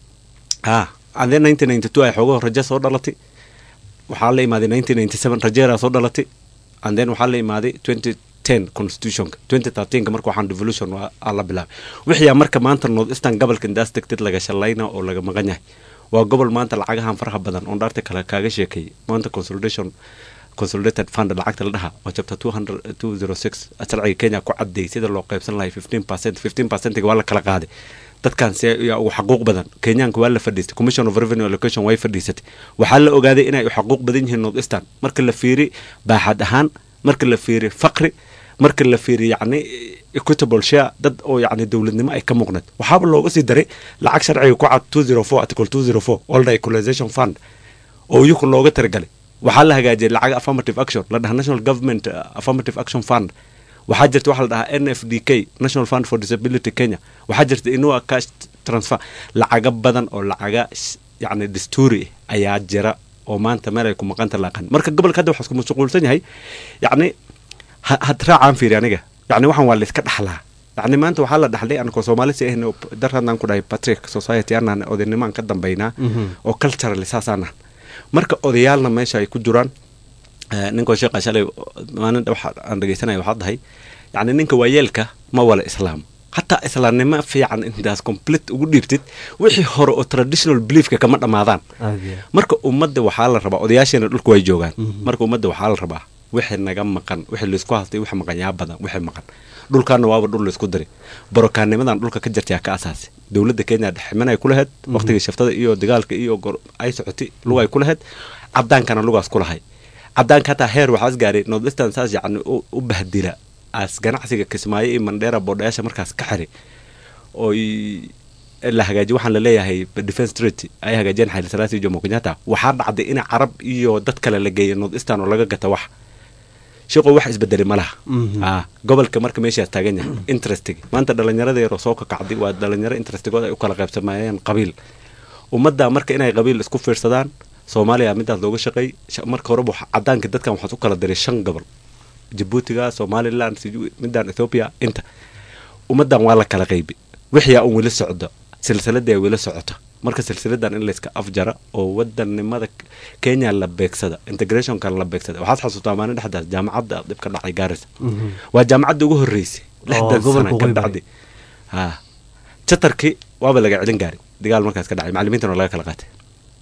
ah and then 1992 ay xoogaho rajo soo dhalatay waxaa la imaaday 1997 rajeeraa soo dhalatay and then waxaa la imaaday 2010 constitutionka 2013 marka waxaan devolution waa aa la bilaabay wixiyaa marka maanta north eastern gobolka indaas degtid laga shalayna oo laga maqan yahay waa gobol maanta lacagahan faraha badan oon dhaarta kale kaaga sheekeeyay maanta consolidation consolidated fund lacagta la dhaha oo chapter 200 206 sharciga kenya ku cadeey sida loo qaybsan lahay 15 percent 15 percentiga waa la kala qaaday dadkan see yaa ugu xaquuq badan kenyaanka waa la fadhiistay commission of revenue allocation way fadhiisatay waxaa la ogaaday inay u xaquuq badan yihiin north eastern marka la fiiri baaxad ahaan marka la fiiri faqri marka la fiiri yacni equitable share dad oo yacni dowladnimo ay ka muuqneed waxaaba looga sii daray lacag sharciga ku cad 204 article 204 older equalization fund oo iyaku looga tiragalay waxaa la hagaajiyay lacag affirmative action la dhaha national government uh, affirmative action fund waxaa jirta waxa la dhahaa n f d k national fund for disability kenya waxaa jirta inua cash transfer lacaga badan oo lacaga s- yacni dastuuri ah ayaa jira oo maanta meel ay ku maqanta laaqan marka gobolka hadda waxaa isku mashquulsan yahay yacni ha- had raacaan fiiri aniga yacni waxaan waa la iska dhaxlaa yacni maanta waxaa la dhaxlay anakoo soomaali si ahna dar haddaan ku dhahay patrick society anaan odaynimaan ka dambaynaa oo culturally saasaanan marka odayaalna meesha ay ku jiraan eh, ninkoo sheekha shalay maalin waxa aan dhegeysanaya waxaa dhahay yacni ninka waayeelka ma wala islaam hataa islaamnimo fiican intaas complete ugu dhiibtid wixii hore oo traditional beliefka kama dhammaadaan marka ummadda waxaa la rabaa odayaasheena dhulku way joogaan marka ummadda waxaa la rabaa wixii naga maqan wixii laisku hastay wixii maqan yaa badan wixii maqan dhulkaana waaba dhul laisku diray barokaanimadan dhulka ka jirta yaa ka asaasi dowladda kenya dhexminay ku lahayd waqtigii shaftada iyo dagaalka iyo gor ay socotay lugay ku lahayd cadaankana lugaas ku lahay cadaanka hataa heer waxaas gaaray northeastern saas yacni u u bahdila as ganacsiga kismaayo iyo mandheera boodhayaasha markaas ka xiray oo la hagaajiy waxaan la leeyahay defense treaty ay hagaajiyeen xayli salaasi iyo jomo kenyatta waxaa dhacday in carab iyo dad kale la geeyo northeastern oo laga gata wax shaqo wax isbedelay ma laha ah gobolka marka meeshaas taagan yahay interestiga maanta dhalinyarada yaroo soo kakacday waa dhalinyaro interestigooda ay u kala qaybsamayeen qabiil ummadda marka inay qabiil isku fiirsadaan soomaaliya midaas looga shaqeey marka horeba cadaanka dadkan waxaad u kala diray shan gobol jabuutiga somaliland midaan ethoopia inta ummaddan waa la kala qaybi wixiyaa un weli socdo silsiladii ay weli socoto marka silsiladan in layska afjara oo wadannimada kenya la beegsada integrationkan la beegsada waxaad xasuutaa maalin dhexdaas jaamacadda dhib ka dhacay gaarisa waa jaamacadda ugu horreysay lixdan sana ka dhacday ha jatarkii waaba laga celin gaaray dagaal markaas ka dhacay macalimiintana laga kala qaatay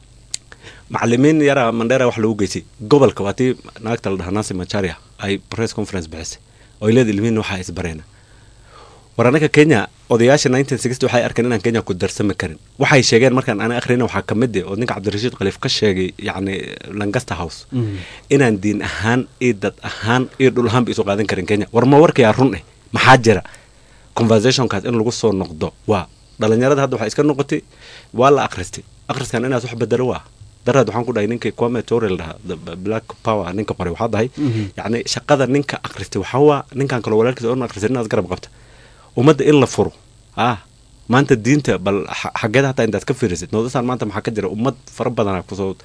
macalimiin yaraa mandheera wax lagu geysay gobolka waa tii naagta la dhahaa nasi macharia ay press conference bixisay oo leed ilmihiin waxaa isbareena war anaga kenya odayaasha waxay arkeen inaan kenya ku darsami karin waxay sheegeen markaan ana akhrina waxaa ka mid oo ninka cabdirashiid khaliif ka sheegay yacni lancaster house inaan diin ahaan iyo dad ahaan iyo dhul ahaanba isu qaadan karin kenya war ma warkayaa run eh maxaa jira conversationkaas in lagu soo noqdo waa dhalinyarada hadda waxay iska noqotay waa la akhristay akhriskan inaas wax bedelo waa daraad waxaan ku dhahay ninkii kwame torel dhahaa black power ninka qoray waxaa dhahay yacni shaqada ninka akhristay waxaa waa ninkan kaloo walaalkiisa oon akhrisay inaas garab qabta ummadda in la furo ah maanta diinta bal xageeda hataa intaad ka fiirisid noodasaan maanta maxaa ka jira ummad fara badanaa kusoo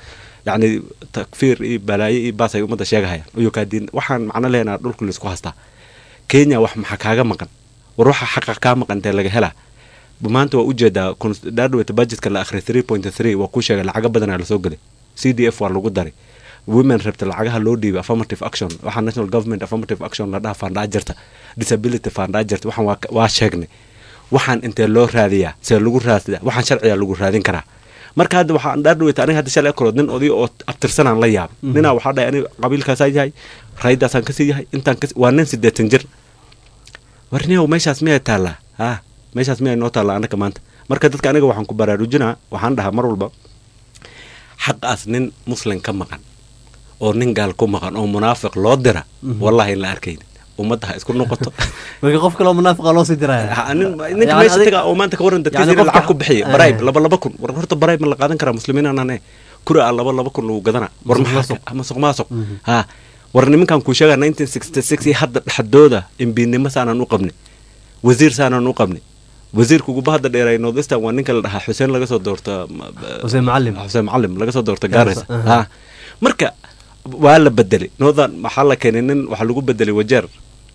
yacni takfiir iyo balaayo iyo baas ay ummadda sheegahayaan uyukaadiin waxaan macno leenaha dhulka laisku hastaa kenya wax maxaa kaaga maqan war waxa xaqa kaa maqan intee laga helaa maanta waa ujeedaa dhaadhaweyta budgetka la akhriya three point three waa kuu sheegay lacaga badanaa lasoo gelay c d f waa lagu daray women rabta lacagaha loo dhiibay affirmative action waxaa national government affirmative action la dhaha faandhaa jirta disability faandhaa jirta waxaan waa sheegnay waxaan intee loo raadiyaa see lagu raadiyaa waxaan sharciga lagu raadin karaa marka hadda waxaan dhaadhaweyta aniga hadda shalay karood nin oday oo abtirsanaan la yaabay ninaa waxaa dhahay aniga qabiilkaasaa yahay raydaasaan kasii yahay intaan kasi waa nin siddeetan jir warniyow meeshaas miyay taallaa ha meeshaas miyay noo taallaa annaga maanta marka dadka aniga waxaan ku baraarujinaa waxaan dhahaa mar walba xaqaas nin muslim ka maqan oo nin gaal ku maqan oo munaafiq loo dira wallahi in la arkaynin ummadda ha isku noqoto marka qof kaloo munaafiqa loo sii diraya ninka meesha taga oo maanta ka waran dadkiisa lacag ku bixiya barayb laba laba kun war horta barayb ma la qaadan karaa muslimiin aanane kuri a laba laba kun lagu gadana war maxaa masuq maasuq ha war nimankan kuu sheegaa nineteen sixty six iyo hadda dhexdooda imbiinimo saanaan u qabnay wasiir saanaan u qabnay wasiirka uguba hadda dheeray northeastern waa ninka la dhahaa xuseen laga soo doorta xuseen macalim xuseen macalim laga soo doorta gares ha marka waa la bedelay northern waxaa la keenay nin waxaa lagu bedelay wajeer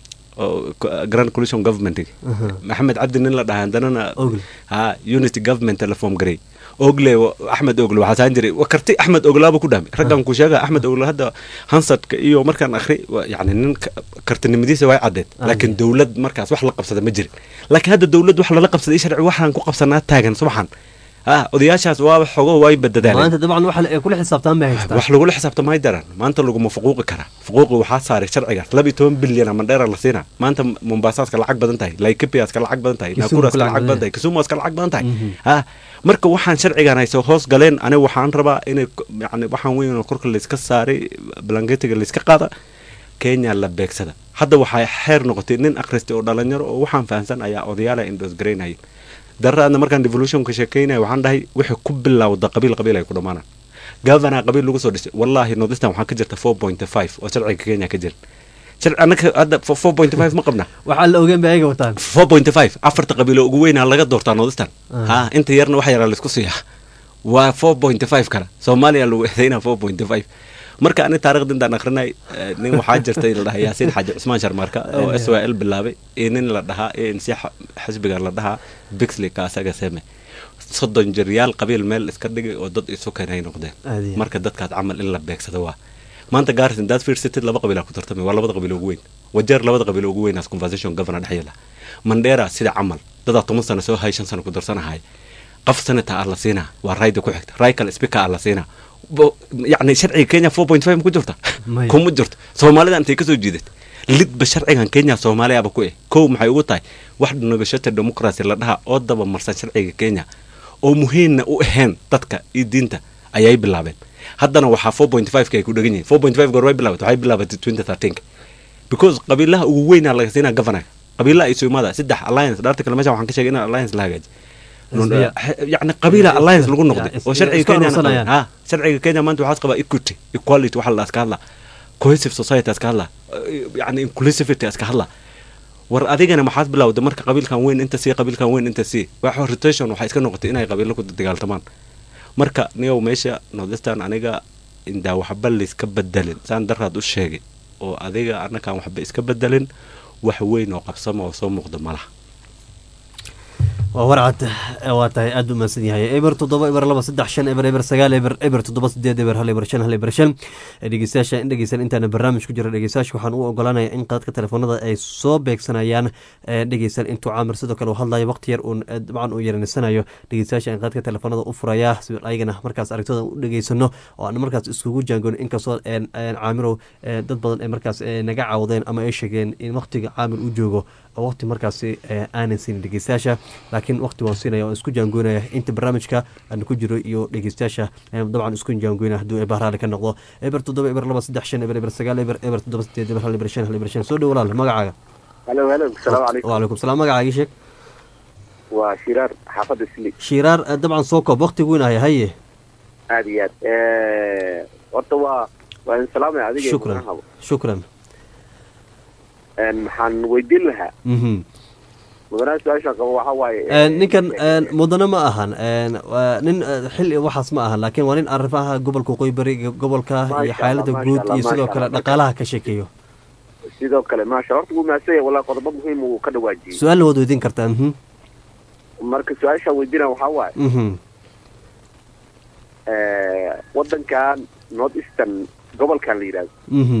grand coalition government maxamed cabdi nin la dhahaa hadanana ha unity government la form garay ogle axmed ogle waxaa saan jiray karti axmed oglaaba ku dhahmay raggan ku sheega axmed ogle hadda hansadka iyo markaan akhri yani nin kartinimadiisa way caddeed laakiin dowlad markaas wax la qabsada ma jirin laakiin hadda dowlad wax lala qabsaday sharci waxaan ku qabsanaa taagan subaxan ah odayaashaas waaba xogo way badadaaleen maanta dabcan wax kula xisaabtaan bay haystaan wax lagula xisaabtamay daran maanta laguma fuquuqi karaa fuquuqi waxaa saaray sharcigaas laba iyo toban bilyan mandheera la siinaa maanta mombasaaska lacag badan tahay laikipiaska lacag badan tahay nakuraska lacag badan tahay kisumaska lacag badan tahay ah marka waxaan sharcigan hayso hoos galeen aniga waxaan rabaa inay yani waxaan weyn korka layska saaray blanketiga layska qaada kenya la beegsada hadda waxay xeer noqotay nin akhristay oo dhalinyaro oo waxaan fahamsan ayaa odayaala indos garaynaya daraadna markaan devolutionka sheekeynaya waxaan dhahay wixii ku bilowda qabiil qabiil ay ku dhammaanaan governor qabiil lagu soo dhisay wallaahi northeastern waxaa ka jirta four point five oo sharciga kenya ka jira annaga hadda four point five ma qabna waxaa la ogeen ba ayaga wataan four point five afarta qabiilo ugu weynaa laga doortaa northeastern ha inta yarna wax yaraa laisku siiyaa waa four point five kale soomaaliya lagu eedaynaa four point five marka ani taarikhda intaan akrinay nin waxaa jirtay la dhahaa yaasiin xaaji cusmaan sharmaarka oo s y l bilaabay iyo nin la dhahaa a n c xisbiga la dhahaa bixley ka asaga seme soddon jiryaal qabiil meel iska dhigay oo dad isu keenay noqdeen marka dadkaas camal in la beegsado waa maanta garrison daad fiirsatid laba qabiilaa ku tartamay waa labada qabiil ugu weyn wajeer labada qabiil ugu weynaas conversation governor dhexyeela mandheera sida camal dadaa toban sano soo hay shan sano ku darsanahay qof sanata ah la siinaa waa rayda ku xigta ray kale speaker ah la siinaa yani sharciga kenya four point five ku jirta kuma jirto soomaalida intay kasoo jiidat lidba sharcigan kenya soomaaliyaaba ku eh kow maxay ugu tahay wax negotiated democracy la dhaha oo daba marsan sharciga kenya oo muhiimna u ahayn dadka iyo diinta ayay bilaabeen haddana waxaa four point five ka ay ku dhegan yihin four point five goor way bilaabatay waxay bilaabatay twenty thirteen because qabiilaha ugu weynaa laga siinaa governor qabiilaha isu imaada saddex alliance dhaarta kale meesha waxaan ka sheegay in alliance la hagaaji yani qabiila alliance lagu noqday oo sharciga kenya ha sharciga kenya maanta waxaas qabaa equity equality waxa la iska hadlaa cohesive society iska hadlaa yani inclusivity iska hadlaa war adigana maxaad bilowda marka qabiilkan weyn inta sii qabiilkan weyn inta sii wax rotation waxay iska noqotay inay qabiilo ku dagaaltamaan marka niyow meesha northeastern aniga indaa waxba layska bedelin saan daraad u sheegay oo adiga annakaan waxba iska bedelin wax weyn oo qabsama oo soo muuqda malaha waa warcad waa tahay aada u mahadsan yahay eber toddoba eber laba saddex shan eber eber sagaal eber eber toddoba sideed eber hal eber shan hal eber shan dhegeystayaasha in dhegeysan intaana barnaamij ku jira dhegeystayaasha waxaan u ogolanaya in qadadka telefoonada ay soo beegsanayaan dhegeysan intuu caamir sidoo kale uu hadlayo waqti yar uun dabcan uu yaranisanayo dhegeystayaasha in qadadka telefoonada u furaya si ayagana markaas aragtooda u dhegeysano oo aan markaas iskugu jaangoon inkastoo caamirow dad badan ay markaas naga caawdeen ama ay sheegeen in waqtiga caamir u joogo oo waqti markaasi aanan siinin dhegeystayaasha laakiin waqti waan siinaya waan isku jaangoynaya inta barnaamijka aan ku jiro iyo dhegeystayaasha dabcan isku jaangoynaya hadduu bahraali ka noqdo eber toddoba eber laba saddex shan eber eber sagaal eber eber toddoba sideed eber hal eber shan hal eber shan soo dhow walaal magacaaga halo halo asalaamu calaykum wacalaykum salaam magacaaga sheeg waa shiraar xaafadda sli shiraar dabcan soo koob waqtigu weyn ahaya haye aada iyo aad horta waa waa idin salaamaya adiga shukran shukran maxaan weydiin lahaa mhm mudanaha su-aasha qabo waxaa waaye Een, ninkan een, mudane ma ahan een, waa nin eh, xil iyo waxaas ma ahan laakiin waa nin arrimaha gobolka waqooyi bari iyo gobolka iyo Maasha xaalada Allah, guud maasha iyo Allah, sidoo maasha kale Allah. dhaqaalaha ka sheekeeyo sidoo kale maasha horta wuu mahadsan yahay wallahi qodobo muhiim uu ka dhawaajiyey su-aalna waad weydiin kartaa mhm marka su-aasha weydiina waxaa waaye mhm eh, wadankan north eastern gobolkan la yidhahdo mhm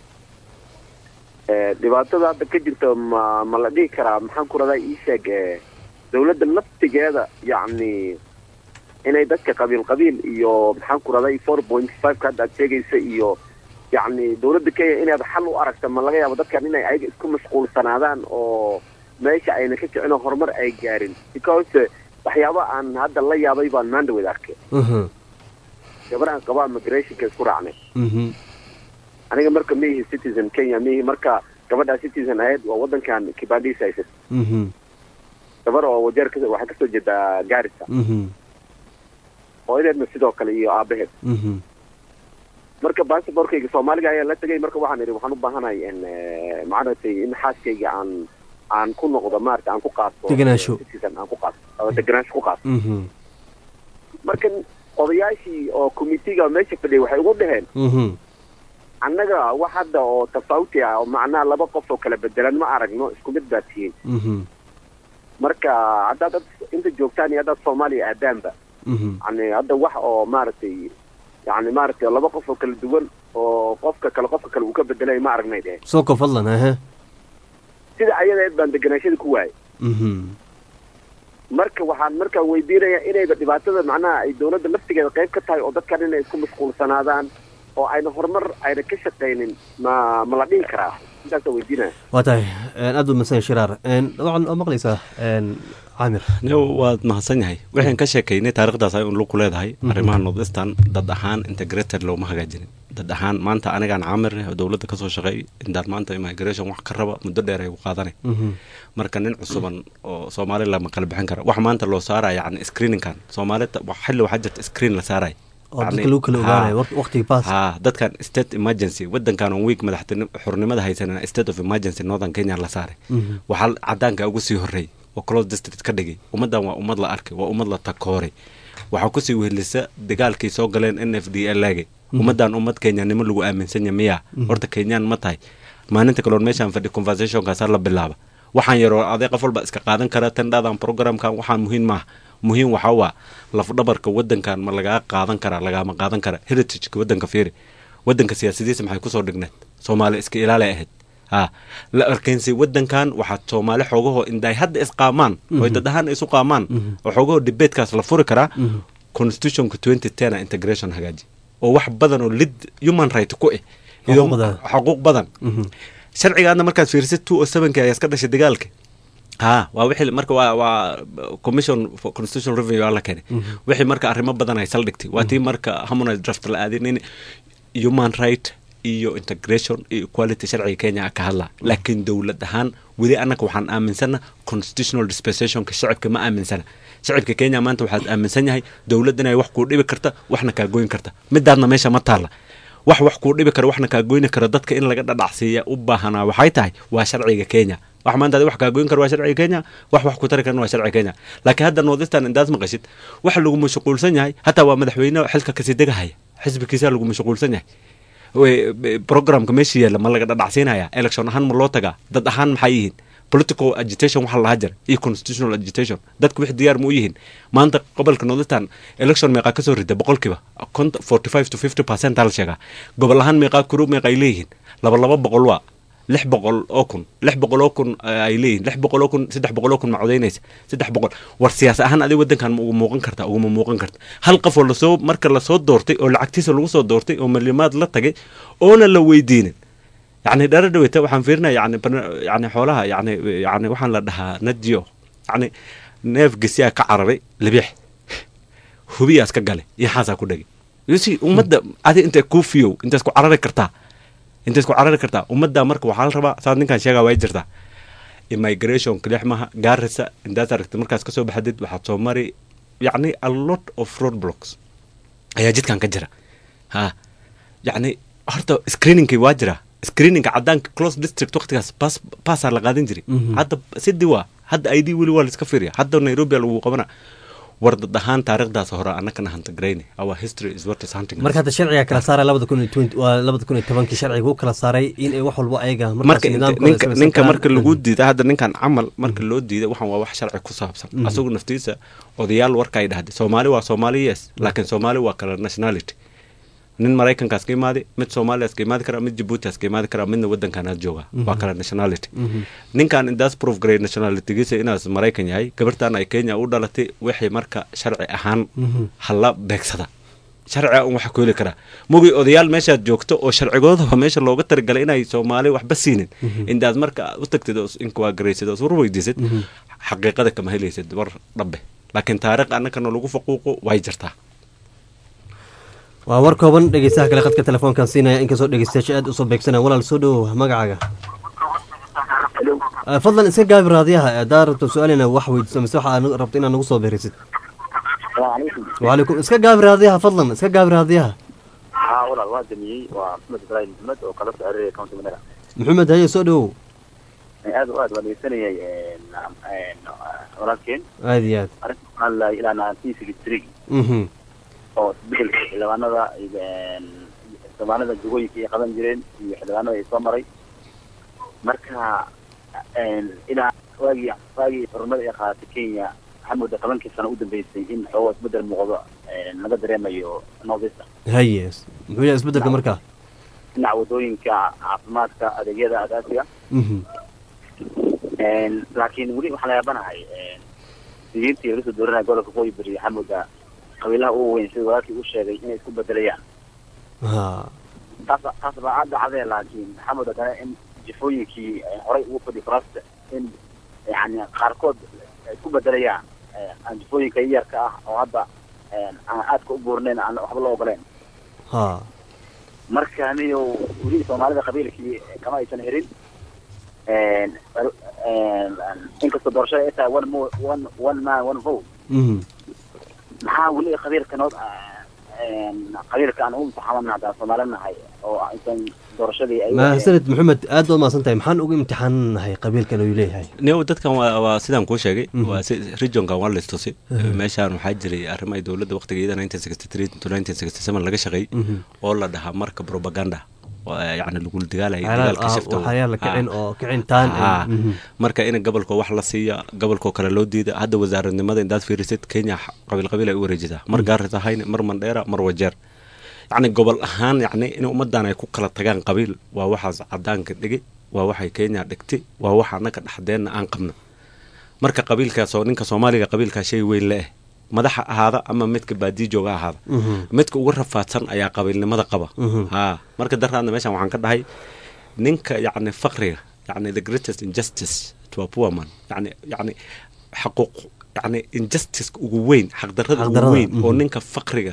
eh, dhibaatada hadda ka jirta ma ma la dhihi karaa maxaan ku radaa ii sheeg eh, dawladda laftigeeda yacni inay dadka qabiil qabiil iyo maxaan ku raday four point five ka hadda aad sheegaysa iyo yacni dawladda kenya inaad xal u aragta ma laga yaabo dadkan inay ayaga isku mashquulsanaadaan oo meesha ayna ka jicin oo horumar ay gaarin because eh, waxyaaba aan hadda la yaabay baan maandhaweed arkay mhm gabadhaan qabaa migrationka isku raacnay mhm aniga marka ma ihi citizen kenya ma ihi marka gabadhaa citizen ahayd waa wadankan kibandis haysat mhm gabar oo wajeer ka waxay kasoo jeedaa gaarisa mhm hooyadeedna sidoo kale iyo aabaheed mhm marka basaborkayga soomaaliga ayaa la tegay marka waxaan idhi waxaan u baahanahay in eh, maaragtay in xaaskayga aan aan ku noqdo maarata aan ku qaato Degenaansho. eh, citizen aan ku qaato oo degenaansho ku qaato mhm marka odayaashii oo committeega meesha fadhiyay waxay ugu dhaheen mhm annaga wax hadda oo tafawuti ah oo macnaha laba qof oo kala bedelan ma aragno isku mid baa tihiin mhm marka haddaad dad inta joogtaan iyo haddaad soomaaliya aadaanba mhm yani hadda wax oo maaragtay yani maaragtay laba qof oo kala duwan oo qofka kale qofka kale uu ka bedelay ma aragnay dheh soo ko fadlan aha sida ayadeed baan deganaashada ku waayay mhm marka waxaan markaa weydiinaya inayba dhibaatada macnaha ay dawladda laftigeeda qayb ka tahay oo dadkan inay isku mashquulsanaadaan oo ayna horumar ayna ka shaqaynin ma ma la dhihi karaa intaasa weydiinaya waa tahay een, aad u masan shiraar een, dabcan oo maqlaysaa een, caamir Yo, waad mahadsan yahay waxaan ka sheekaynay taariikhdaas ay un lug ku leedahay arrimaha northeastern dad ahaan integrated looma hagaajinin dad ahaan maanta anigaan caamir eh oo dowladda kasoo shaqeey intaan maanta immigration wax ka raba muddo dheer ay u qaadanay mhm marka nin cusuban oo soomaali lama kala bixin kara wax maanta loo saaraya yani screeningkan soomaalida wax- xilli waxaa jirta screen la saaraya oo dadka lagu kala ogaanayo waqt- waqtiga baas ha dadkan state emergency wadankan on week madaxtin xornimada haysanana state of emergency northern kenya la saaray Mhm. waxaa cadaanka ugu sii horreeyay oo close district ka dhigay ummaddan waa ummad la arkay waa ummad la takooray waxaa kusii wehelisa dagaalkii soo galeen n f d laagay Mhm. ummaddan ummad kenyanimo lagu aaminsanya miya Mhm. horta kenyaan ma tahay maalinta kaloon meeshaan fadhi conversationkaasa la bilaaba waxaan yaroo aday qof walba iska qaadan kara tandhadan programkan waxaan muhiim maaha muhiim waxaa waa lafdhabarka wadankan ma lagaa qaadan karaa lagaama qaadan kara heritageka wadanka fiiri wadanka siyaasadiisa maxay kusoo dhigneed soomaali iska ilaalay ahayd ha la arkeensi wadankan waxaa soomaali xoogahoo inday hadda isqaamaan oy Mhm. dad ahaan isu qaamaan Mhm. oo xoogahoo debatecaas la furi karaa Mhm. constitutionka twenty ten integration hagaaji oo wax badan oo lid human right ku eh iyo Xuquuq badan. xuquuq badan mhm sharcigaadna markaad fiirisid two o sevenki ayaa iska dhashay dagaalka ha waa wixii marka waa waa commission for constitutional review aa la keenay Mhm. wixii marka arrimo badan ay saldhigtay waa tii marka harmonized draft la aadin in human right iyo integration iyo equality sharciga kenya ka hadlaa laakiin dowlad ahaan weli annaga waxaan aaminsana constitutional dispensationka shacibka ma aaminsana shacibka kenya maanta waxaad aaminsan yahay dowlad inay wax kuu dhibi karta waxna kaa goyn karta midaadna meesha ma taalla wax wax kuu dhibi kara waxna kaa goyni kara dadka in laga dhadhacsiiya u baahanaa waxay tahay waa sharciga kenya wax maanta adi wax kaa goyn kara waa sharciga kenya wax wax ku tari karana waa sharciga kenya laakiin hadda northeastern indaas maqashid waxa lagu mashquulsan yahay hataa waa madaxweyne xilka kasii degahaya xisbigiisa lagu mashquulsan yahay We- be- programka meesha yaalla ma laga dhadhacsiinaya election ahaan ma loo tagaa dad ahaan maxay yihiin political agitation waxa lahaa jira iyo constitutional agitation dadku wix diyaar ma u yihiin maanta gobolka northeastern election meeqaa kasoo rida boqolkiiba forty five to fifty percent aa la sheegaa gobol ahaan meeqaa kuru meeqa ay leeyihiin laba laba boqol waa lix boqol oo kun lix boqol oo kun eh, ay leeyihin lix boqol oo kun saddex boqol oo kun ma codaynaysa saddex boqol war siyaas ahaan adiga wadankan ma ugu muuqan karta uguma muuqan karta hal qof oo lasoo marka lasoo doortay oo lacagtiisa lagu soo doortay oo malimaad la tagay oona la weydiinin yani dhara dhaweyta waxaan fiirinaya yani barna- yani xoolaha yani yani waxaan la dhahaa najio yani neef gesiyaa ka cararay libix hubiyaas ka gale iyo xaasaa ku dhagay yusi ummadda adi intay kuu fiyow intaas ku carari kartaa intaas ku carari kartaa ummadda marka waxaa la rabaa saad ninkan sheegaa way jirtaa immigration kalix maha gaarisa intaas aragtay markaas kasoo baxdid waxaad soo mari yacni a lot of road blocks ayaa jidkan ka jira ha yacni horta screeningkii waa jira screeningka cadaanka close district waqtigaas bas baasaa la qaadan jiray Mhm. hadda sidii waa hadda i d weli waa laiska fiiriya hadda nairobi lagu qabana war dad ahaan taariikhdaas hore annakana hantagrayne our history is what is hunting marka hadda sharciga kala saaray labada kun iyo twenty waa labada kun iyo tobankii sharciga u kala saaray in ay wax walba ayaga marka ninka ninka marka lagu diida hadda ninkan camal marka loo diida waxaan waa wax sharci ku saabsan asagu naftiisa odayaal warka ay dhahday soomaali waa soomaali yes laakiin soomaali waa kala nationality nin maraykankaas ka imaadi mid soomaaliyaas ka imaadi kara mid jabuutias ka imaadi kara midna waddankanaad jooga waa kala nationality ninkan indaas proof grade nationalitygiisa inaas maraykan yahay gabartan ay kenya u dhalatay wixii marka sharci ahaan hala beegsada sharciga un waxa ku heli karaa mugii odayaal meeshaad joogto oo sharcigoodaba meesha looga talagalay inay soomaali waxba siinin indaad marka u tagtid oo inkuwagaraysid oo iswar weydiisid xaqiiqada kama helaysid war dhabe laakiin taariikh annakana lagu faquuqo way jirtaa waa war kooban dhegeystaha kale khadka telefoonkan siinaya inkastoo dhegeystayaasha aad usoo beegsanaya walaal soo dhowow magacaaga fadlan iska gaabi raadiyaha haddaa rabto su-aalina wax weydiiso mise waxaa rabto inaad nagu soo beerisid wacalaykum iska gaabi raadiyaha fadlan iska gaabi raadiyaha haa walaal waa damiyey waa maxamed ibraahim maxmed oo kala soo xiriiraya county managa maxamed haye soo dhowow aad aad waa dhegeysanayay walaalkeen aad iyo aad arrinta waxaan lahay ilaa nineteen sixty three oo isbedelka xildhibaanada xildhibaanada jugooyinka ay qaban jireen iyo xildhibaanada ay soo maray marka ilaa waagii waagii xurumada ay qaadatay kenya waxaa moodaa tobankii sano u dambeysay in xoogo isbedel muuqdo laga dareemayo northeast haye muxuu yahay isbedelka markaa dhinaca wadooyinka caafimaadka adeegyada aasaasiga laakiin weli waxaan la yaabanahay sigiintii laga soo dooranaya gobolka qoyi beri waxaa moodaa qabiilaha ugu weyn sida walaalkii u sheegay inay isku bedelayaan taas taas baa dhacdee laakiin waxaa moodaa dana in jifooyinkii horay ugu fadhi faraasta in yani qaarkood ay isku bedelayaan aan jifooyinka yarka ah oo hadda aan aadka u buurnayn aan waxba loo ogoleen marka aniyo weli soomaalida qabiilkii kama aysan herin inkastoo doorashada ay tahay one mo one one man one vote maxaa weli qabiilka nood qabiilka aan u imtixaamanna haddaan soomaali nahay oo aysan doorashadii ay mahadsanid maxamed aad baad mahadsan tahay maxaan ugu imtixaananahay qabiilkan uu leeyahay neo dadkan waa waa sidaan kuu sheegay waa si regionkan waa listusi meeshaan waxaa jiray arrimo ay dowladda waqtigeeda nineteen sixty three to nineteen sixty seven laga shaqeeyey oo la dhahaa marka propaganda yani lagula dagaalaya dagaalka shifta marka in gobolka wax la siiya gobolkoo kale loo diida hadda wasaaradnimada indaad fiirisid kenya qabiil qabiil ay u wareejisaa mar gaaris ahayne mar mandheera mar wajeer yacni gobol ahaan yacni in ummadan ay ku kala tagaan qabiil waa waxaas cadaanka dhigay waa waxay kenya dhigtay waa waxa annaga dhexdeenna aan qabno marka qabiilkaas oo ninka soomaaliga qabiilkaa shay weyn le-eh madaxa ahaada ama midka baadiyi jooga ahaada midka ugu rafaadsan ayaa qabiilnimada qaba ha marka daraadna meeshan waxaan ka dhahay ninka yacni faqriga yacni the greatest injustice to a poor man yacni yacni xaquuq yacni injustice ugu weyn xaqdarrada ugu weyn oo ninka faqriga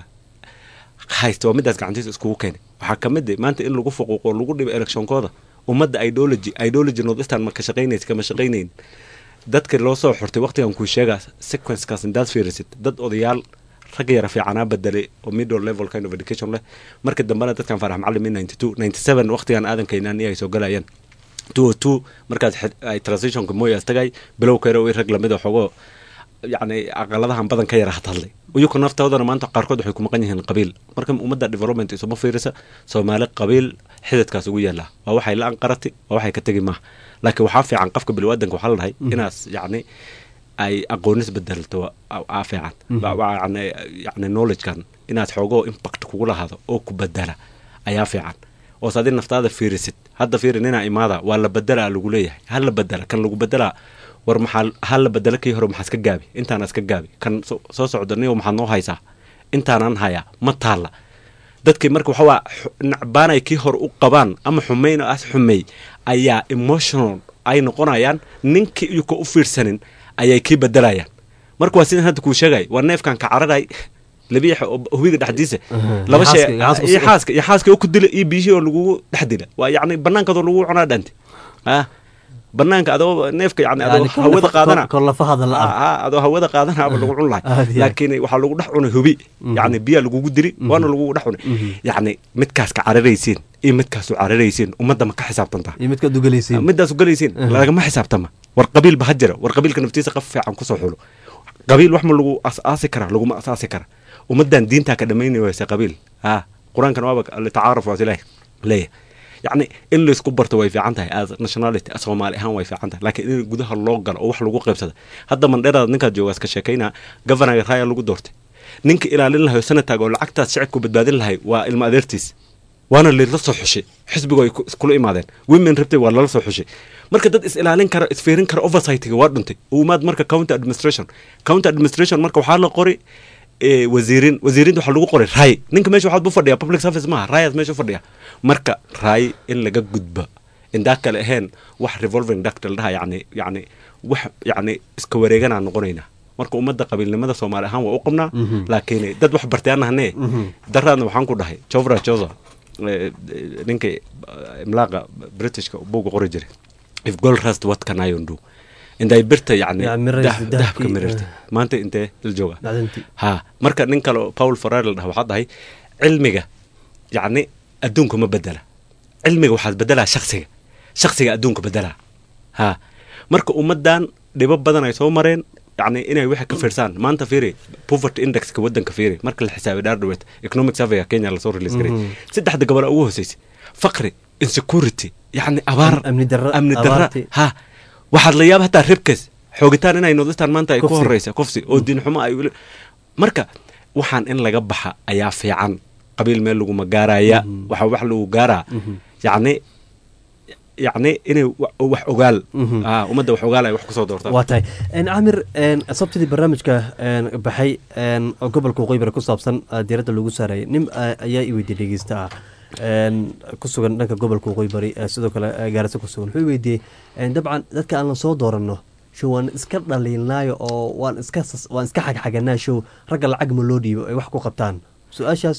haysta waa midaas gacantiisa iskugu keenay waxaa ka mid ah maanta in lagu fuquuqo lagu dhibo electionkooda ummadda ideology ideology northeastern ma ka shaqaynaysa kama shaqaynayn dadka loo soo xortay waqtigan kuu sheegaa sequencekaas indaad fiirisid dad odayaal rag yara fiicanaa bedelay oo middle level kind of education leh marka dambena dadkan farax macallim in ninety two ninety seven waqtigan aadan keenaan iyo ay soo galayaan two o two markaas ay transitionka moyas tagay bilow kare oo rag lamid a xogoo yacni aqaladahan badan ka yara hadhadlay iyuku naftoodana maanta qaarkood waxay ku maqan yihiin qabiil marka ummadda development isuma fiirisa soomaali qabiil xididkaas ugu yaallaa waa waxay la anqarati waa waxay ka tegi maaha laakiin waxaa fiican qofka bilwaadanka waxaa la dhahay inaas yacni ay aqoonis bedelto aa fiican yani knowledgekan inaad xoogoo impact kugu lahaado oo ku bedela ayaa fiican oos adi naftaada fiirisid hadda fiiri ninaa imaada waa la bedelaa lagu leeyahay ha la bedela kan lagu bedelaa war maxaa ha la bedela kii hore maxaa iska gaabi intaana iska gaabi kan soo socda niyo maxaad noo haysaa intaanaan hayaa ma taalla dadkii marka waxawaa nacbaanay kii hore u qabaan ama xumayn as xumeey ayaa emotional ay noqonayaan ninkii iyuka u fiirsanin ayay kii bedelayaan marka waa sidan hadda kuu sheegay waa neefkan ka cararay labiixa oo hubiga dhexdiisa laba shay iyo xaaska iyo xaaska oo ku dila iyo biyihii oo lagugu dhex dila waa yacni banaankaadoo lagu cunaa dhante ah banaanka adoo neefka yani adoo hawada qaadana adoo hawada qaadana aba lagu cun lahay laakiin waxaa lagu dhex cunay hubi yani biyaa lagugu dili waana lagugu dhex cunay yani midkaas ka cararaysiin iyo midkaasu cararaysiin ummadda ma ka xisaabtanta iyo midkaad ugalaysiin middaas ugalaysiin lagama xisaabtama war qabiilba ha jira war qabiilka naftiisa qaf fiican kusoo xulo qabiil wax ma lagu asaasi karaa laguma asaasi kara ummadan diintaa ka dhamaynay wayse qabiil ha qur-aankan waaba litacaaruf waas ilaah leeyahay yacni in laysku barto way fiican tahay as nationality soomaali ahaan way fiican tahay laakiin in gudaha loo galo oo wax lagu qaybsada hadda mandheeraad ninkaad joogaas ka sheekaynaa governaga raaya lagu doortay ninka ilaalin lahay oo sanataag oo lacagtaas shicibku badbaadin lahay waa ilma adeertiis waana lala soo xushay xisbigu ay iskula imaadeen women rabtay waa lala soo xushay marka dad is ilaalin kara isfiirin kara oversightiga waa dhuntay umaad marka county administration county administration marka waxaa la qori wasiirin wasiirinta waxaa lagu qoray raay ninka meesha waxaad bu fadhiya public service maaha raayaad meesha u fadhiya marka raay in laga gudba indaa kale ahayn wax revolving duct la dhaha yani yani wax yani iska wareeganaa noqonaynaa marka ummadda qabiilnimada soomaali ahaan waa u qabnaa laakiin dad wax bartay anahane daraadna waxaan ku dhahay jovra josa ninkii imlaaqa britishka buuga qori jiray if gold rust what can I undo inday birta yani dahabka mirirtay maanta intee la jooga ha marka nin kale paul ferrer la dhaha waxaa dhahay cilmiga yacni adduunka ma bedela cilmiga waxaad bedelaa shaksiga shaksiga adduunka bedelaa ha marka ummaddan dhibo badan ay soo mareen yani inay waxa ka fiirsaan maanta fiiri poverty indexka waddanka fiiri marka la xisaabay dhaardhaweed economic surveyga kenya lasoo release garay saddexda gobol ugu hooseysay faqri insecurity yani abaar amni darra ha waxaad la yaaba hataa ribkes xoogitaan inay nodistaan maanta ay ku horeysa kufsi oo diin xumo ay marka waxaan in laga baxa ayaa fiican qabiil meel laguma gaaraya waxa wax lagu gaaraa yacni yacni inay wax ogaal ummadda wax ogaal ay wax kusoo doortaan waa tahay camir sabtidii barnaamijka baxay oo gobolka waqooyi bari ku saabsan diiradda lagu saarayay nin ayaa i weydiiyey dhegeysta ah ku sugan dhanka gobolka waqooyi bari sidoo kale gaarisa ku sugan wuxuu weydiiyey dabcan dadka aan la soo dooranno show waan iska dhaliilnaayo oo waan iska waan iska xagxaganaa show ragga lacag ma loo dhiibo ay wax ku qabtaan su-aashaas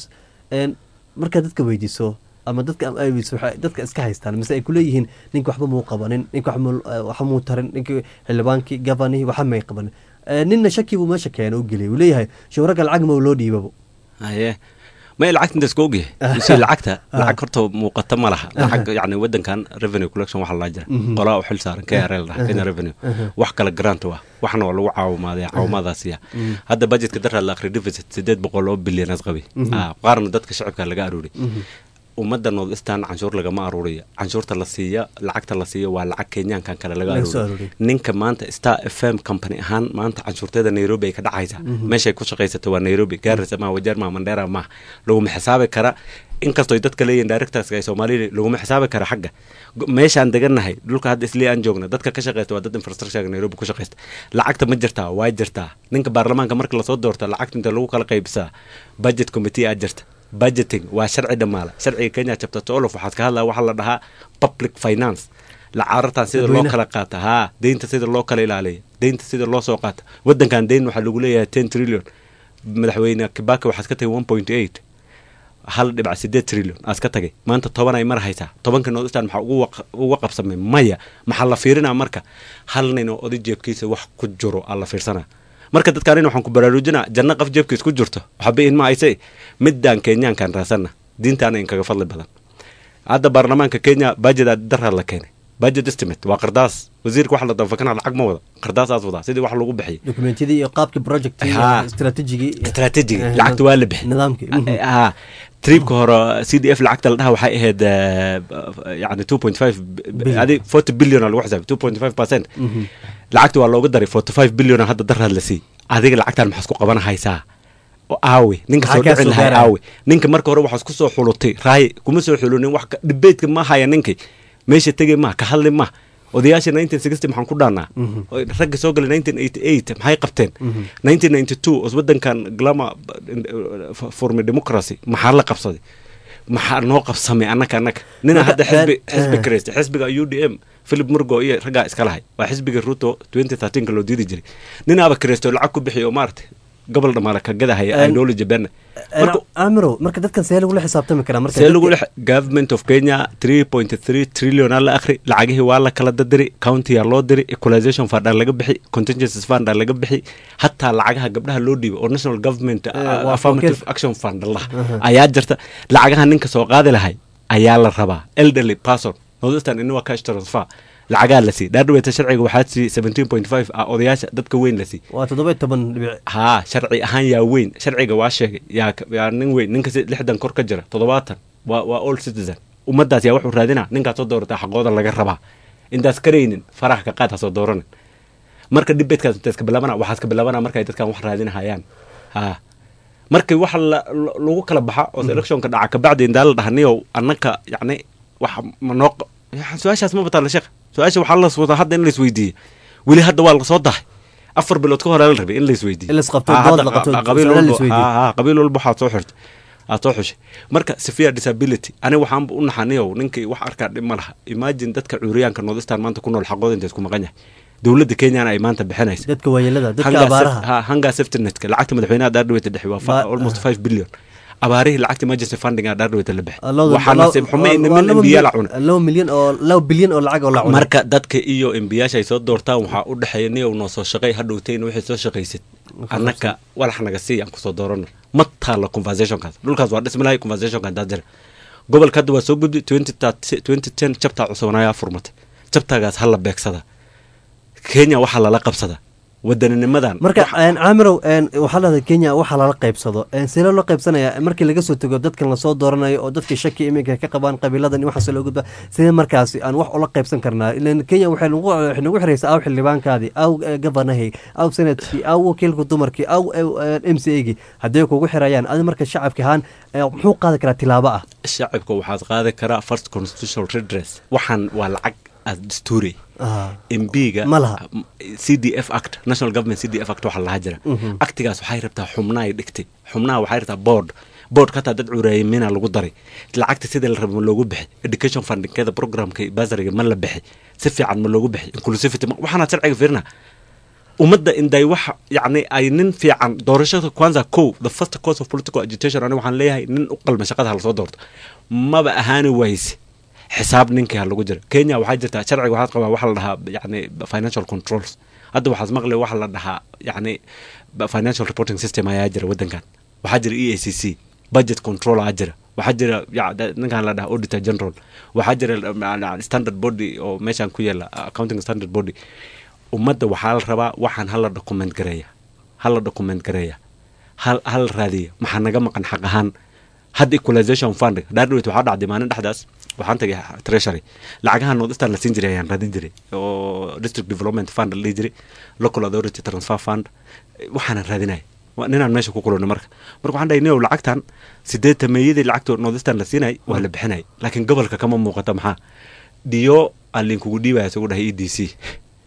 markaad dadka weydiiso ama dadka dadka iska haystaan mise ay kuleeyihiin ninka waxba muu qabanin ninka waxba muu tarin ninka xildhibaankii gabanihii waxa may qabanin ninna shaki buu meesha keena u geliyay uu leeyahay show ragga lacag ma loo dhiibabo haye ma lacagta inta iska ogyahay si lacagta lacag horta muuqata ma laha lacag yani wadankan revenue collection waxa laa jira qolaa u xil saaran krl dhaha kenya revenue wax kale grant waa waxna waa lagu caawimaadaya caawimadaasiya hadda budgetka daraad la akhri deficit sideed boqol oo bilyanas qabi qaarna dadka shacibka laga aruuriy ummadda northeastern canshuur lagama aruuriyo canshuurta la siiya lacagta la siiya waa lacag kenyaankan kale laga aruuriyo ninka maanta star f m company ahaan maanta canshuurteeda nairobi ay ka dhacaysa meeshay ku shaqaysato waa nairobi gaarisa maha wajeer maha mandheera maha laguma xisaabi kara inkastoo dadka leeyihin directorska ay soomaaliya laguma xisaabi kara xagga meeshaan degannahay dhulka hadda isli aan joogna dadka ka shaqeysta waa dad infrastructurega nairobi ku shaqeysta lacagta ma jirtaa waa jirtaa ninka baarlamaanka marka lasoo doorta lacagta inta lagu kala qaybisaa budget committee aa jirta budgeting waa sharci dhammaala sharciga kenya chapter twelve waxaad ka hadlaya waxaa la dhahaa public finance lacaarartan sida loo kala qaata haa deynta sida loo kala ilaaliya deynta sida loo soo qaata waddankan deyn waxaa lagu leeyahay ten trillion madaxweyne kibaki waxaad ka tagay one point eight hal dhibac sideed trillion aad ka tagay maanta toban ay mar haysaa tobanka northeastern maxaa uga qabsamay maya maxaa la fiirinaa marka hal nin oo oday jeebkiisa wax ku jiro aa la fiirsanaa marka dadkaan waxaan ku baraarujinaa janno qaf jeebkiis ku jirto waxba in ma ayse midaan kenyaankan raasanna diintaana in kaga fadli badan hadda baarlamaanka kenya bajedaa daraad la keenay budget estimate waa qardaas wasiirka waxa la danfakana lacag ma wada qardaasaas wadaa sidii wax lagu bixiyay dokumentiyadii iyo qaabkii project istratejigii istratejigi lacagta waa la bixi nidaamkii triibka hore c d f lacagta la dhaha waxay ahayd yani two point five adi forty billion lagu xisaabay two point five percent lacagta waa looga daray forty five billion hadda daraad la sii adiga lacagtan maxaad ku qaban haysaa aawe ninka soo dhici lahay aawe ninka marka hore waxaad ku soo xulutay raaye kuma soo xulunin wax dhibeedka ma haya ninkii meesha tegay ma ka hadli ma odayaasha nineteen sixty maxaan ku dhaanaa ragga soo galay nineteen eighty eight maxay qabteen nineteen ninety two os waddankan glama formi democracy maxaa la qabsaday maxaa noo qabsamay annaka annaka nina hadda xisbi xisbi kareysta xisbiga u d m philip murgo iyo raggaa iska lahay waa xisbiga ruto twenty thirteenka loo diidi jiray ninaaba kareysto lacag ku bixiy oo maaragtay gobol dhamaale ka gadahaya ideology bena amiro marka dadkan see lagula xisaabtami karaa marka see lagula government of kenya three point three trillion aa la akhri lacagihii waa la kala dadiri county aa loo diri equalization fund aa laga bixi contingencies fund aa laga bixi hataa lacagaha gabdhaha loo dhiibo oo national government affirmative action fund lah ayaa jirta lacagaha ninka soo qaadi lahay ayaa la rabaa elderly person northeastern in waa cash transfer lacagaa la siiyey dhaadhaweeta sharciga waxaa siiyey seventeen point five ah odayaasha dadka weyn la siiyey waa toddoba iyo toban dhibic haa sharci ahaan yaa weyn sharciga waa sheegay yaa yaa nin weyn ninka si- lixdan kor ka jira toddobaatan waa waa all citizen ummaddaas yaa wuxuu raadinaa ninkaad soo doorataa xaqooda laga rabaa intaas karaynin faraha ka qaad ha soo dooranin marka dhibeedkaas inta iska bilaabana waxaa iska bilaabana markay dadkan wax raadinahayaan haa markii waxa la- la- lagu kala baxa oo electionka dhaca kabacdi indaa la dhahaniyow annaka yacni wax manoo su-aashaas ma bataala sheekh su-aasha waxaa la wadaa hadda in la isweydiiye weli hadda waa lasoo dahay afar bilood ka hore la rabay in la isweydiiye In la isqabto, Ah, dood hadda la qabto, qa- qabiil su'aalo la walba- isweydiiye. ah, ah, qabiil walba waxaad soo xirtay aad soo xushay marka severe disability aniga waxaan u naxaniyow ninkii wax arkaa dhib ma laha imagine dadka cuuriyaanka nordistan maanta ku nool xaqooda inta isku maqan yahay dowladda kenyana ay maanta bixinaysa dadka waayeelada dadka Hangaa abaaraha saf- ha, hangaa safety netka lacagta madaxweynaha dhaardhaweyta dhexe waa fa- Ba- almost five billion abaarihii lacagta emergency funding aa dhaardhaweyta la bixi Lawda- waxaa law- nasiib xumo in waa niman laba embiya la milyan- cunay laba milyan oo laba bilyan oo lacag oo la cunay marka dadka iyo embiyaasha ay soo doortaan waxaa u dhexeeya niyow noo soo shaqay hadhowtayna waxay soo shaqaysid annaka walax naga sii aan kusoo doorano ma taalo conversationkaas dhulkaas waa dhismilahay conversationka intaa jira gobolka hadda waa soo gudbi twenty ten jabtaa cusubanayaa furmatay jabtaagaas ha la beegsada kenya waxaa lala qabsada wadaninimadan marka een, caamirow een, waxaa lahada kenya waxaa lala qaybsado een, sidee loo qaybsanaya markii laga soo tego dadkan lasoo dooranayo oo dadkii shaki iminka ka qabaan qabiiladan iyo waxaas loo gudba sidee markaasi aan wax ula qaybsan karnaa ilan kenya waxay nagu waxay nagu xiraysaa aw xildhibaankaadii aw eh, governorhii aw senatkii aw wakiilka dumarkii aw m c agii hadday kugu xirayaan adi marka shacabka ahaan eh, muxuu qaadi karaa tilaabo ah shacabka waxaad qaadi karaa first constitutional redress waxaan waa lacag as dastuuri Ah. mbiga Ma laha. c d f act national government c d f act waxaa lahaa jira Mhm. actigaas waxay rabtaa xubnaha ay dhigtay xubnaha waxay rabtaa board boardka hataa dad cureeyimina lagu daray lacagta sidii la raba ma loogu bixi education fundingkeeda programka basariga ma la bixi si fiican ma loogu bixi inclusivity ma- waxaana sharciga fiirina ummadda inday wax yacni ay nin fiican doorashada kwanza kow the first course of political agitation ani waxaan leeyahay nin u qalma shaqada ha lasoo doorto maba ahaani wayse xisaab ninkii ha lagu jira kenya waxaa jirta sharciga waxaad qabaa waxa la dhahaa yacni financial controls hadda waxaad maqli waxa la dhahaa yacni financial reporting system ayaa jira waddankan waxaa jira e a c c budget control aa jira waxaa jira ya- da- ninkan la dhahaa auditor general waxaa jira uh, standard body oo meeshan ku yaala uh, accounting standard body ummadda waxaa la rabaa waxaan hala document gareeya hala document gareeya hal hal raadiya maxaa naga maqan xaq ahaan hadda equalization fund dhaadhaweyt waxaa dhacday maalin dhexdaas waxaan tagay treasury lacagaha nordistan la siin jiray ayaan raadin jiray oo district development fund la dhihi jiray local authority transfer fund waxaanan raadinaya Waa ninaan meesha ku kulano marka marka waxaan dhahay niow lacagtan sideetan meeyadii lacagta nordistan la siinay waa la bixinay laakiin gobolka kama muuqata maxaa diyo aan linkugu dhiibaya isagu dhahay e d c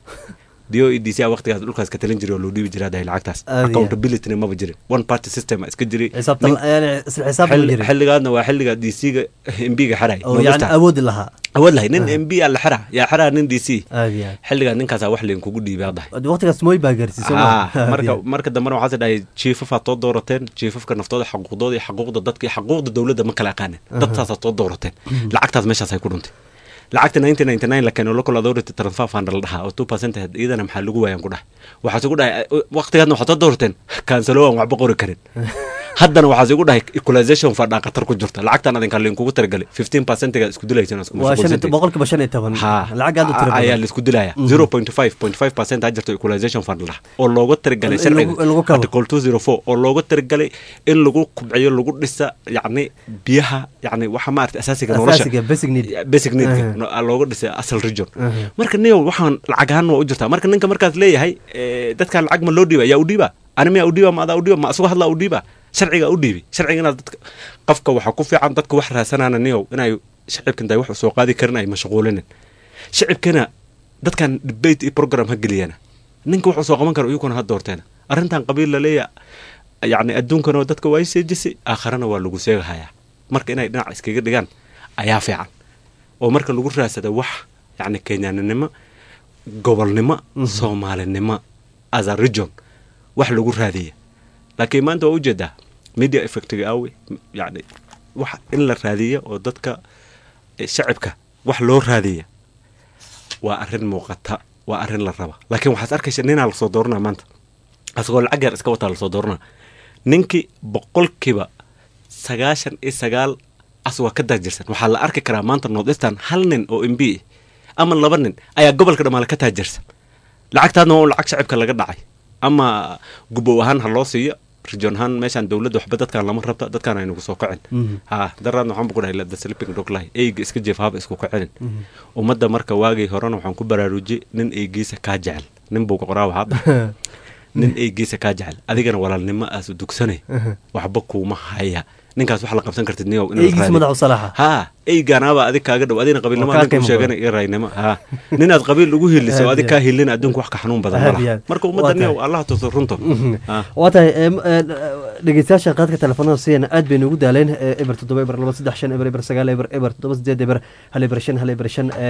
diyo e d c a waqtigaas dhulkaas ka talin jiray oo loo dhiibi jiraa dhahay lacagtaas Aad iyo aad. accountabilityna maba jirin one party system a iska jiray xisaabta Nin- yani isla xisaab ma xilli- jirin xilligaadna waa xilliga d c-ga mbiga xiray oo yani awoodi lahaa awood lahay nin mb a la xira yaa xiraa nin d c aad iyo aad xilligaa ninkaasaa wax linkugu dhiibay adahay Wad- waqtigaas mooy baa gaarsiisay Ah, marka marka dambena waxaas dhahay jiifafaad soo doorateen jiifafka naftooda xaquuqdooda iyo xaquuqda dadka iyo xaquuqda dowladda ma kala aqaanin Aha. dadtaasaad soo doorateen lacagtaas meeshaas ay ku dhuntay lacagta nineteen ninety nine la keeno local authority transfer fund la dhahaa oo two percent ahayd iyadana maxaa lagu waayaan ku dhahay waxaas igu dhahay waqtigaadna waxaad soo doorateen kansalo aan waxba qori karin haddana waxaas igu dhahay equalization fund aa khatar ku jirta lacagtan adinka linkugu talagalay fifteen percentiga isku dilaysan isku waa shan iyo mashquulsantihiin. to- boqolkiiba shan iyo toban ha lacag aad u tira a- ayaa badan laisku dilaya Mhm. zero point five point five percent ha jirto equalization fund lah oo looga talagalay In- in lagu- in lagu kabo. article two zero four oo looga talagalay in lagu kubciyo lagu dhisa yacni biyaha yacni waxa maarata asaasiga nolosha Asaasiga, basic need. basic needka Aha. no- looga dhisay asal region Aha. marka niyow waxaan lacag ahaan waa u jirtaa marka ninka markaas leeyahay eh, dadkan lacag ma loo dhiiba yaa u dhiiba ani miyaa u dhiiba ma adaa u dhiiba ma asuga hadlaa u dhiiba sharciga u dhiibi sharciga inaad dadka qofka waxaa ku fiican dadka wax raasanaana niyow inay shacibka intay wax soo qaadi karin ay mashquulinin shacibkana dadkan debate iyo program ha geliyana ninka wax soo qaban karo iyaguna ha doorteena arrintan qabiil la leeya yacni adduunkanoo dadka waa seejisay aakharana waa lagu seegahayaa marka inay dhinac iskaga dhigaan ayaa fiican oo marka lagu raadsada wax yacni kenyaninimo gobolnimo soomaalinimo as a region wax lagu raadiya laakiin maanta waa ujeedaa media effectiga awe yacni wax in la raadiya oo dadka eh, shacibka wax loo raadiya waa arrin muuqata waa arrin la raba laakiin waxaad arkaysa ninaa lasoo dooranaa maanta asagoo lacag yar iska wataa lasoo dooranaa ninkii boqolkiiba sagaashan iyo sagaal as waa ka daajirsan waxaa la arki karaa maanta northeastern hal nin oo mb ama laba nin ayaa gobolka dhammaale ka taajirsan lacagtaadna waa un lacag shacibka laga dhacay ama gubow ahaan ha loo siiyo region ahaan meeshaan dowladda waxba dadkaan lama rabta dadkaan aynagu soo kacin ha daraadna waxaan ku dhahay the sleeping dog lie eyga iska jeef haba isku kacinin ummadda marka waagii horena waxaan ku baraarujiyey nin eygiisa kaa jecel nin buu qoraa waxaad nin eygiisa kaa jecel adigana walaalnimo aas dugsanay waxba kuuma haya ninkaas wax la qabsan kartid niyow eygiisa madax u salaaxa ha eygaanaaba adig kaaga dhow adigna qabiilnimo adinku sheegana iyo raynimo ha ninaad qabiil ugu hiliso adig kaa hilin adduunku wax ka xanuun badan malaha marka ummadda niyow allah tuso runto waa tahay dhegeystayaasha qaadka telefoonada siiyana aad bay noogu daaleen eber toddoba eber laba saddex shan eber eber sagaal eber eber toddoba sideed eber hal eber shan hal eber shan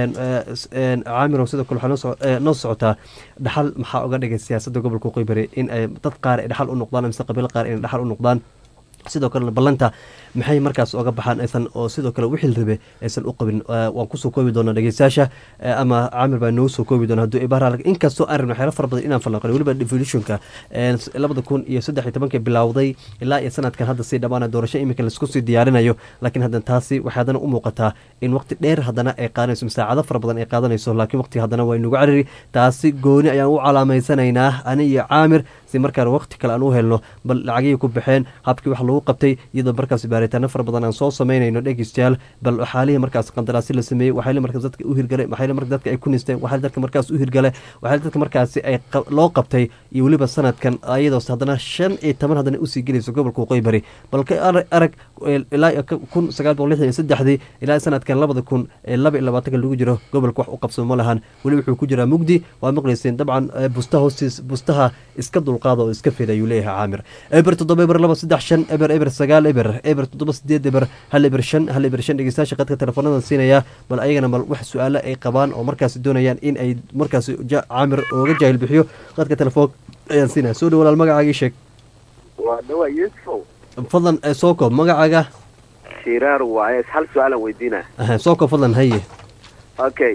caamirow sidoo kale waxaa noo socotaa dhaxal maxaa oga dhigay siyaasadda gobolka qoybare in ay dad qaar ay dhaxal u noqdaan mise qabiil qaar inay dhaxal u noqdaan sidoo kalena ballanta maxay markaas oga baxaan aysan oo sidoo kale wixii la rabe aysan u qabin waan kusoo koobi doonaa dhegeystayaasha ama caamir baa noogu soo koobi doona hadduu ibaara inkastoo aan rabno waxyaala fara badan inaan falanqano weliba devolutionka labada kun iyo saddex iyo tobankii bilowday ilaa iyo sanadkan hadda sii dhammaana doorasho iminka laisku sii diyaarinayo laakiin haddana taasi waxay haddana u muuqataa in waqti dheer haddana ay qaadanayso masaacado fara badan ay qaadanayso laakiin waqtiga haddana waa inugu cariri taasi gooni ayaan u calaameysanaynaa ani iyo caamir si markaan waqti kale aan u helno bal lacagihii ku baxeen habkii wax lagu qabtay iyadoo markaas baaritaano fara badan aan soo samaynayno dhegeystayaal bal waxaalihii markaas qandaraasi la sameeyey waxaale markaas dadka u hirgalay waxaale marka dadka ay ku nisteen waxaale dadka markaas u hirgalay waxaale dadka markaasi ay loo qabtay iyo weliba sanadkan ayadoos haddana shan iyo toban haddana usii gelayso gobolka waqooyi bari bal ka arag ilaa kun sagaal boqol lixdan iyo saddexdii ilaa sanadkan labada kun laba iyo labaatanka lagu jiro gobolka wax u qabsamo ma lahan weli wuxuu ku jiraa mugdi waa maqlayseen dabcan bustaha hoostiis bustaha iska dulqaada oo iska fida ayuu leeyahay caamir eber toddoba eber laba saddex shan eber eber sagaal eber eber toddoba sideed eber hal eber shan hal eber shan dhegeystayaasha qadka telefoonada siinaya bal ayagana bal wax su-aalo ay qabaan oo markaasi doonayaan in ay markaasi caamir ooga jaahil bixiyo qadka telefoon ayaan siinaya soo dhow walaal magacaagii sheeg waa dhawaa yusufow fadlan soo koob magacaaga shiraar waaye hal su-aalan weydiina soo koob fadlan haye okay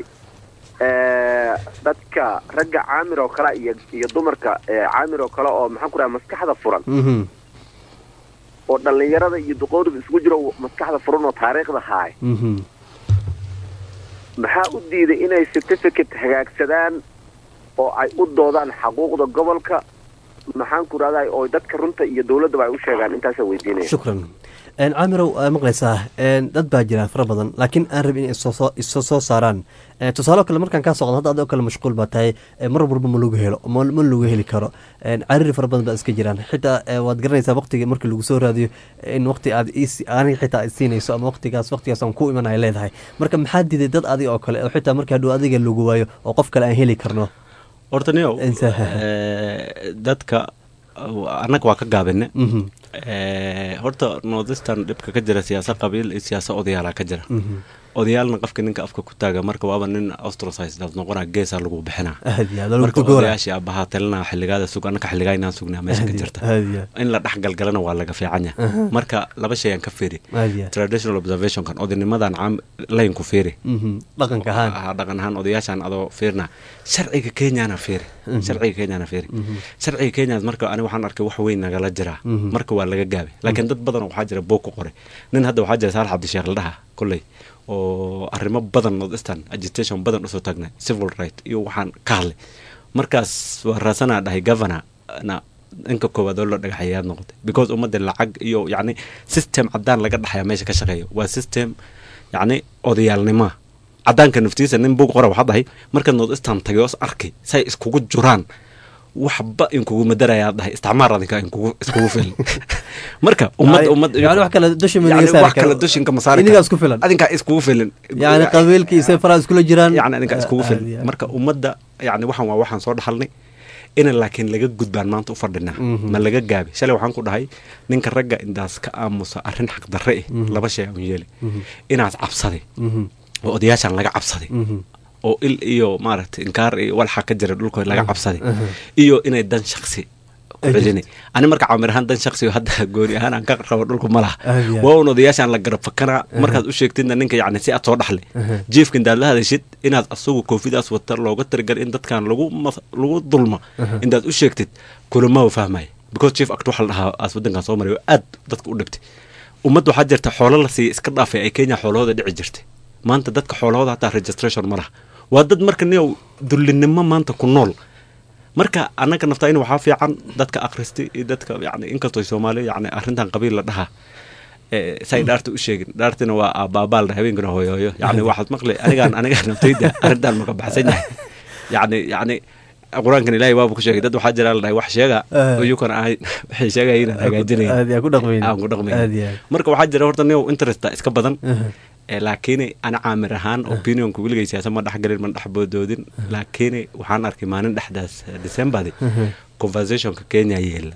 dadka ragga caamir oo kale iyo iyo dumarka caamir oo kale oo maxaan ku raha maskaxda furan oo dhallinyarada iyo duqoorida isugu jiro maskaxda furan oo taariikhda haay maxaa u diiday inay certificate hagaagsadaan oo ay u doodaan xaquuqda gobolka maxaan ku rahdaa oo dadka runta iyo dowladdaba ay u sheegaan intaasa weydiinaya shukran caamirow maqlaysaa dad baa jira fara badan laakiin aan rabin in iso soo saaraan tusaale kale markaan kaa soqdo hadda adoo kale mashquul baa tahay mar walba ma lagu helo ma lagu heli karo cariri fara badan baa iska jiraan xitaa waad garanaysaa waqtiga markii lagu soo raadiyo in waqti aad aniga xitaa aad siinayso ama waqtigaas waqtigaas aan ku iman ay leedahay marka maxaa diiday dad adiga oo kale oo xitaa markii hadhow adiga lagu waayo oo qof kale aan heli karno horta niyow dadka annaga waa ka gaabine horta northistan dhibka ka jira siyaasa qabiil iyo siyaasa odayaala ka jira odayaalna qofka ninka afka ku taaga marka waaba nin ostrosidaad noqona geesaa lagu bixinaa marka odayaashii abahaa talinaa xiligaada sug annaka xiligaa inaan sugnaa meesha ka jirta in la dhex galgalana waa laga fiicanya marka laba shay aan ka fiiri traditional observationkan odaynimadan caam layn ku fiiri dhaqanka ahaan dhaqan ahaan odayaashaan adoo fiirna sharciga kenyana fiiri sharciga kenyana fiiri sharciga kenya marka ani waxaan arkay wax weyn nagala jiraa marka waa laga gaabay laakiin dad badan waxaa jira boog ku qoray nin hadda waxaa jira saalax cabdisheekh la dhaha kolley oo arrimo badan northeastern agitation badan usoo taagnay civil right iyo waxaan ka hadlay markaas waa raasanaa dhahay governor na inka koowaad oo loo dhagaxayaad noqotay because ummadda lacag iyo yacni system caddaan laga dhaxaya meesha ka shaqeeya waa system yacni odayaalnima caddaanka naftiisa nin bug qora waxaa dhahay markaad northeastern tagay oos arkay say iskugu juraan waxba inkugu madarayaa dhahay isticmaar adinka inkugu iskugu filan marka ummad ummad yani wax kale dusha wax kale dushinka masaari inigaa isku filan adinkaa iskugu filan yani qabiilka iyo sefaraa iskula jiraan yani adinkaa iskugu filan marka ummadda yani waxaan waa waxaan soo dhaxalnay ina laakiin laga gudbaan maanta u fadhinaa ma laga gaabi shalay waxaan ku dhahay ninka ragga indaas ka aamusa arrin xaqdarre eh laba shay aan yeeli inaad cabsaday oo odayaashaan laga cabsaday oo il iyo maaragtay inkaar iyo walxa ka jira dhulko laga cabsaday iyo inay dan shaksi ku celinay ani marka camir ahaan dan shaksi hadda gooni ahaan aan ka rabo dhulku ma laha waa un odayaashaan la garab fakanaa markaad u sheegtidna ninka yacni si aad soo dhaxlay jiefka intaad la hadashid inaad asagu koofidaas wata looga tirigal in dadkan lagu lagu dulma intaad u sheegtid kulama fahmaya because chief act waxa la dhahaa aas waddankan soo maray oo aad dadka u dhibtay ummad waxaa jirta xoolo la siiya iska dhaafay ay kenya xoolahooda dhici jirtay maanta dadka xoolahooda hataa registration ma laha waa dad marka niyow dullinimo maanta ku nool marka annaga naftayna waxaa fiican dadka akhristay iyo dadka yani inkastoo soomaaliya yani arrintan qabiil la dhahaa say dhaarta u sheegin dhaartina waa aabaabaaldha habeenkana hooyooyo yani waxaad maqli anigaan anigaan naftayda arrintan maka baxsan yahay yani yani qur-aankan ilaahay waaba ku sheegay dad waxaa jira la dhahay wax sheega iyukana ahay waxay sheegaya inaan hagaajinaya aan ku dhaqmayn marka waxaa jira horta niyow interesta iska badan laakiin ana caamir ahaan opinionka weligay siyaasa ma dhexgelin ma dhexboodoodin laakiin waxaan arkay maalin dhexdaas decembadi conversationka kenya yeela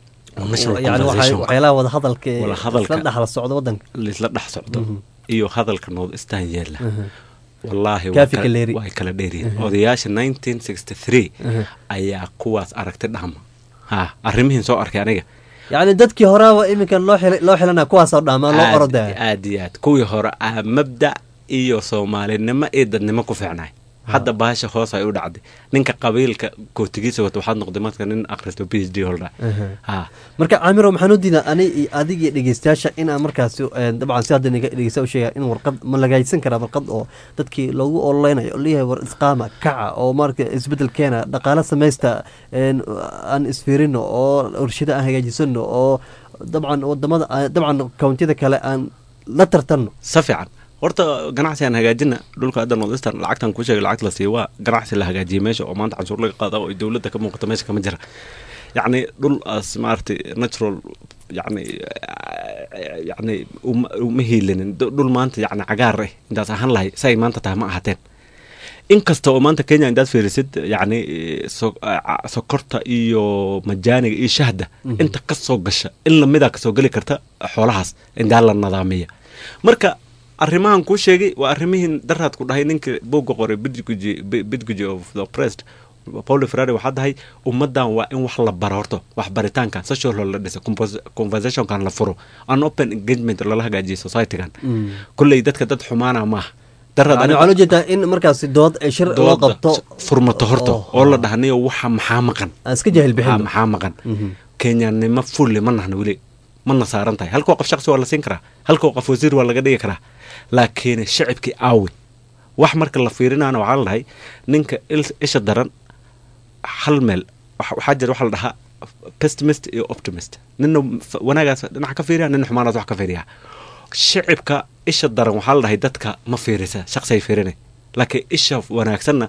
yani waxyaalaha wada hadalka isla dhexla socdo wadanka laisla dhex socdo iyo hadalka north eastern yeela wallaahi way kala dheeryihin odayaasha nineteen sixty three ayaa kuwaas aragti dhahma ha arrimihiin soo arkay aniga yacni dadkii horeaba iminka loo loo xilana kuwaasoo dhaamaa loo orodaya aad iyo aad kuwii hore ah mabda iyo soomaalinimo iyo dadnimo ku fiicnay hadda bahasha hoos ay u dhacday ninka qabiilka kootigiisa wata waxaad noqday marka nin akhristo p h d holda marka caamiro maxaan u diidaa ani iyo adigii dhegeystayaasha inaan markaasi dabcan si hadda dhegeysta u sheegaya in warqad ma lagaysan karaa warqad oo dadkii loogu ololeynayo oo leeyahay war isqaama kaca oo marka isbedel keena dhaqaale samaysta aan isfiirino oo warshada aan hagaajisano oo dabcan wadamada dabcan kawntiyada kale aan la tartanno si fiican horta ganacsi aan hagaajina dhulka hadda northeastern lacagtan kuu sheegay lacagta la siiya waa ganacsi la hagaajiyay meesha oo maanta canshuur laga qaada oo dowladda ka muuqata meesha kama jira yacni dhul as maaragtay natural yacni yacni uma hiilinin dhul maanta yacni cagaar eh intaas ahaan lahay say maanta tahay ma ahateen inkasta oo maanta kenya intaad fiirisid yacni sokorta iyo majaaniga iyo shahda inta ka soo gasha in lamidaa kasoo geli karta xoolahaas intaa la nadaamiya marka arrimahan kuu sheegay waa arrimihiin daraad ku dhahay ninka booga qoray bidguji of the oppressed pauli ferrari waxaa dahay ummaddan waa in wax la baro horto wax baritaankan social la dhisa conversationkan la furo an open engagement lala hagaajiyo societygan kulley dadka dad xumaana maaha waxaa loo jeedaa in markaasi dood ay shir loo qabto furmato horto oo la dhahnayo waxa maxaa maqan iska jahil bixin maxaa maqan kenyanimo fulli ma nahna weli mana saaran tahay halkoo qof shaqsi waa la siin karaa halkoo qof wasiir waa laga dhigi karaa laakiin shacibkii aawi wax marka la fiirinaana waxaa la dhahay ninka isha daran hal meel waxaa jira waxaa la dhahaa pessimist iyo optimist nina wanaagaas dhinaca ka fiiriya nina xumaanaas wax ka fiiriya shacibka isha daran waxaa la dhahay dadka ma fiirisa shaqsiay fiirina laakiin isha wanaagsanna